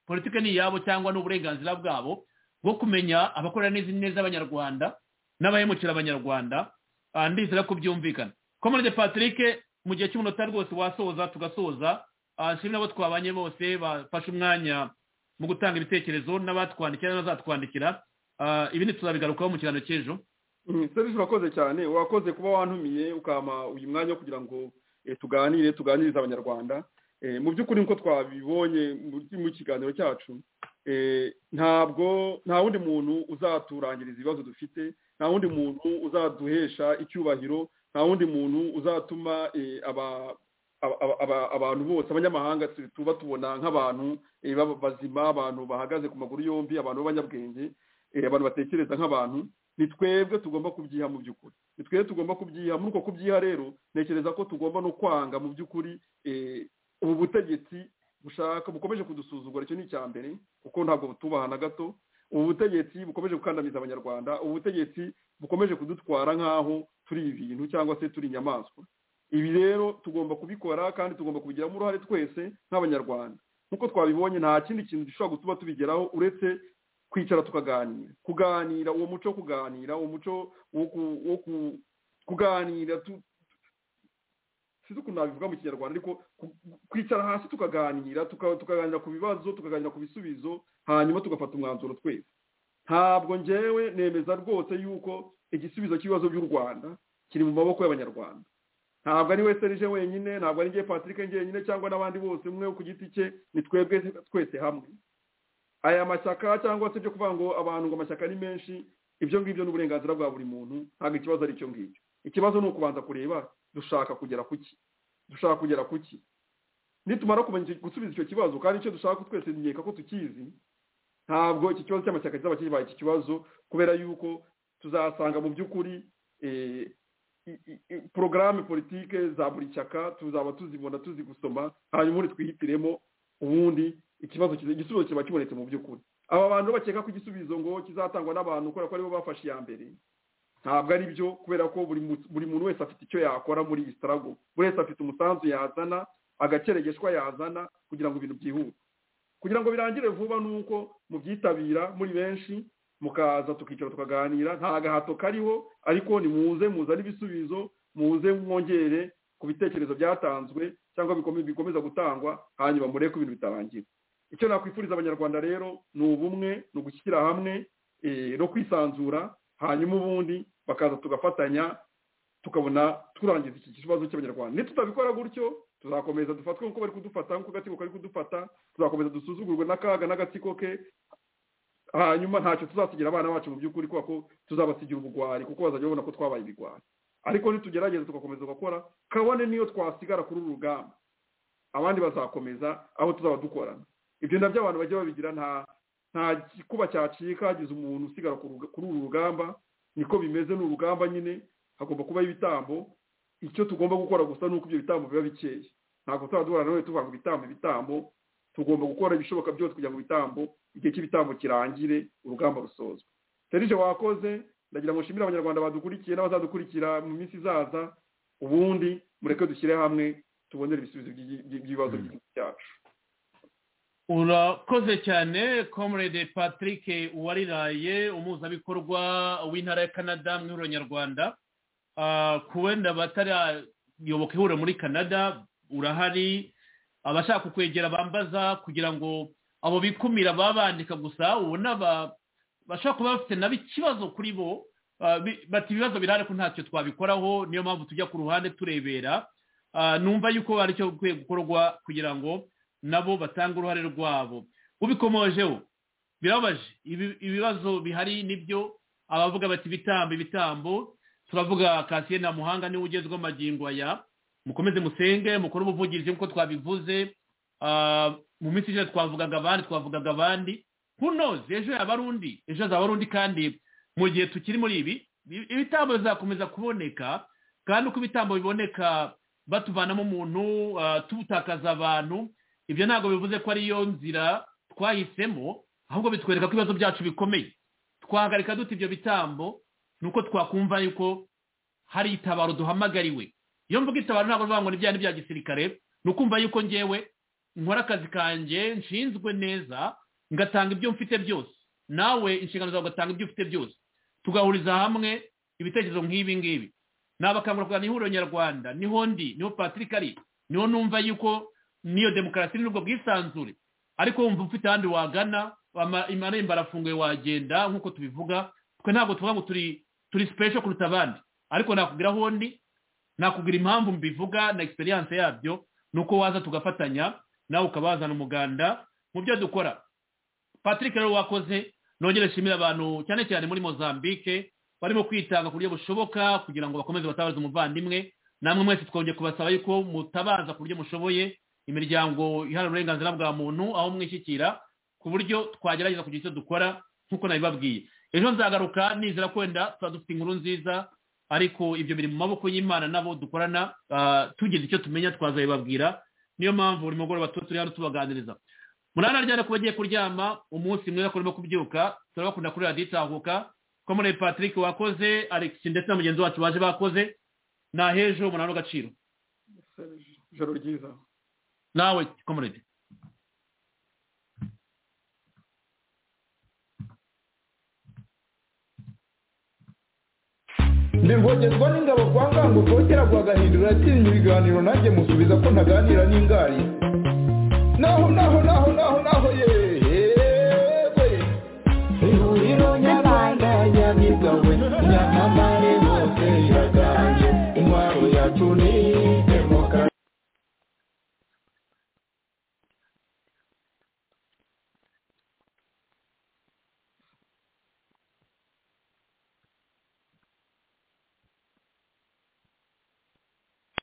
politiki ni iyabo cyangwa ni uburenganzira bwabo bwo kumenya abakorera neza neza abanyarwanda n'abahemukira abanyarwanda ndizera ko byumvikana komande patrick mu gihe cy'umunota rwose wasoza tugasoza nshimira abo twabanye bose bafashe umwanya mu gutanga ibitekerezo n'abatwandikira n'abazatwandikira ibi tuzabigarukaho mu kiganiro cy'ejo serivisi urakoze cyane wakoze kuba wantumiye ukama uyu mwanya wo kugira ngo tuganire tuganirize abanyarwanda mu by'ukuri nk'uko twabibonye mu kiganiro cyacu ntabwo nta wundi muntu uzaturangiriza ibibazo dufite nta wundi muntu uzaduhesha icyubahiro nta wundi muntu uzatuma abantu bose abanyamahanga tuba tubona nk'abantu bazima abantu bahagaze ku maguru yombi abantu b'abanyabwenge abantu batekereza nk'abantu ni twebwe tugomba kubyiha mu by'ukuri ni twebwe tugomba kubyiha muri uko kubyiha rero ntekereza ko tugomba no kwanga mu by'ukuri ubu butegetsi bushaka bukomeje kudusuzugura icyo ni icya mbere kuko ntabwo butubaha na gato ubu butegetsi bukomeje gukandamiza abanyarwanda ubu butegetsi bukomeje kudutwara nk'aho turi ibintu cyangwa se turi inyamaswa ibi rero tugomba kubikora kandi tugomba kubigiramo uruhare twese nk'abanyarwanda nk'uko twabibonye nta kindi kintu gishobora gutuma tubigeraho uretse kwicara tukaganira kuganira uwo muco wo kuganira uwo muco wo kuganira sinzi ukuntu nabivuga mu kinyarwanda ariko kwicara hasi tukaganira tukaganira ku bibazo tukaganira ku bisubizo hanyuma tugafata umwanzuro twese ntabwo ngewe nemeza rwose yuko igisubizo cy'ibibazo by'u rwanda kiri mu maboko y'abanyarwanda ntabwo ari we serije wenyine ntabwo ari ngewe patrick njyenyine cyangwa n'abandi bose umwe ku giti cye ni twebwe twese hamwe aya mashyaka cyangwa se byo kuvuga ngo abantu ngo amashyaka ni menshi ibyo ngibyo ni uburenganzira bwa buri muntu ntabwo ikibazo ari icyo ngicyo ikibazo ni ukubanza kureba dushaka kugera ku ki dushaka kugera ku ki nitumara kumenya gusubiza icyo kibazo kandi icyo dushaka twese nkeka ko tukizi ntabwo iki kibazo cy'amashyaka kizaba kibaye iki kibazo kubera yuko tuzasanga mu by'ukuri porogaramu politike za buri shyaka tuzaba tuzibona tuzi gusoma hanyuma ubundi twihitiremo ubundi ikibazo igisubizo kiba kibonetse mu by'ukuri aba bantu bakeka ko igisubizo ngo kizatangwa n'abantu kubera ko aribo bafashe iya mbere ntabwo ari byo kubera ko buri muntu wese afite icyo yakora muri iyi sitarago buri wese afite umusanzu yazana agakeregeshwa yazana kugira ngo ibintu byihute kugira ngo birangire vuba ni uko mubyitabira muri benshi mukaza tukicara tukaganira nta gahato kariho ariko ni muze muzane ibisubizo muze mwongere ku bitekerezo byatanzwe cyangwa bikomeza gutangwa hanyuma murebe ko ibintu bitarangira icyo nakwifuriza abanyarwanda rero ni ubumwe ni ugushyira hamwe no kwisanzura hanyuma ubundi bakaza tugafatanya tukabona turangiza iki kibazo cy'abanyarwanda nitutabikora gutyo tuzakomeza dufatwe nk'uko bari kudufata nk'uko agatsiko kari kudufata tuzakomeza dusuzugurwe n'akaga n'agatsiko ke hanyuma ntacyo tuzasigira abana bacu mu by'ukuri kubera ko tuzabasigira ubugwari kuko bazajya babona ko twabaye ibigwari ariko nitugerageza tugakomeza tugakora kabone niyo twasigara kuri uru rugamba abandi bazakomeza aho tuzaba dukorana ibyo nabyo abantu bajya babigira nta nta gikuba cyacika hagize umuntu usigara kuri uru rugamba niko bimeze ni urugamba nyine hagomba kubaho ibitambo icyo tugomba gukora gusa ni uko ibyo bitambo biba bikeye ntabwo tuzaba duhora nawe tuvuga ngo ibitambo ibitambo tugomba gukora ibishoboka byose kugira ngo ibitambo igihe cy'ibitambo kirangire urugamba rusozwe serije wakoze ndagira ngo nshimire abanyarwanda badukurikiye n'abazadukurikira mu minsi izaza ubundi mureke dushyire hamwe tubonere ibisubizo by'ibibazo by'igihugu cyacu urakoze cyane comrade patrick uwariraye umuhuzabikorwa w'intara ya canada mu ihuriro nyarwanda ku wenda batarayoboka ihuriro muri canada urahari abashaka kwegera bambaza kugira ngo abo bikumira babandika gusa ubona bashobora kuba bafite nabo ikibazo kuri bo bati ibibazo birahari ko ntacyo twabikoraho niyo mpamvu tujya ku ruhande turebera numva yuko hari icyo bikwiye gukorwa kugira ngo nabo batange uruhare rwabo ubikomojeho birabaje ibibazo bihari nibyo abavuga bati ibitambo ibitambo turavuga kasiye na muhanga niwe ugezweho amagingo aya mukomeze musenge mukore ubuvugizi nk'uko twabivuze mu minsi ishize twavugaga abandi twavugaga abandi kunoze ejo yaba ari undi ejo hazaba ari undi kandi mu gihe tukiri muri ibi ibitambo bizakomeza kuboneka kandi uko ibitambo biboneka batuvanamo umuntu tubutakaza abantu ibyo ntabwo bivuze ko ariyo nzira twahisemo ahubwo bitwereka ko ibibazo byacu bikomeye twahagarika dute ibyo bitambo ni uko twakumva yuko hari itabaro duhamagariwe iyo mvuga itabaro ntabwo bivuga ngo ni bya gisirikare ni ukumva yuko ngewe nkora akazi kanjye nshinzwe neza ngatanga ibyo mfite byose nawe inshingano zawe ugatanga ibyo ufite byose tugahuriza hamwe ibitekerezo nk'ibi ngibi ni abakangurwa ni ihuriro nyarwanda niho ndi niho patrick ari niho numva yuko niyo demokarasi n'ubwo bwisanzure ariko wumva ufite ahandi wagana amarembo arafunguye wagenda nk'uko tubivuga twe ntabwo tuvuga ngo turi turi sipesho kuruta abandi ariko nakubwira aho ndi nakugira impamvu mbivuga na egisperiyanse yabyo ni uko waza tugafatanya nawe ukabazana umuganda mu byo dukora patrick rero wakoze nongere nshimira abantu cyane cyane muri mozambique barimo kwitanga ku buryo bushoboka kugira ngo bakomeze batabaze umuvandimwe namwe mwese twongeye kubasaba yuko mutabaza ku buryo mushoboye imiryango iharanira uburenganzira bwa muntu aho mwishyikira ku buryo twagerageza kugira icyo dukora nk'uko nabibabwiye ejo nzagaruka nizera kwenda tuba dufite inkuru nziza ariko ibyo biri mu maboko y'imana nabo dukorana tugize icyo tumenya twazabibabwira niyo mpamvu buri mugoroba tuba turi hano tubaganiriza munani aryana ku bagiye kuryama umunsi mwiza kurimo kubyuka turabakunda kuri radiyo itahuka komune patrick wakoze alex ndetse na mugenzi wacu baje bakoze ni hejuru umunani w'agaciro ijoro ryiza nawe komune ndivogezwa n'ingabo kwa ngango kongera guhagahindura atinya ibiganiro nanjye musubiza ko ntaganira n'ingari naho naho naho naho naho yewe ihuriro nyarwanda yabigawe nyamamare bose iraganje intwaro yacu ni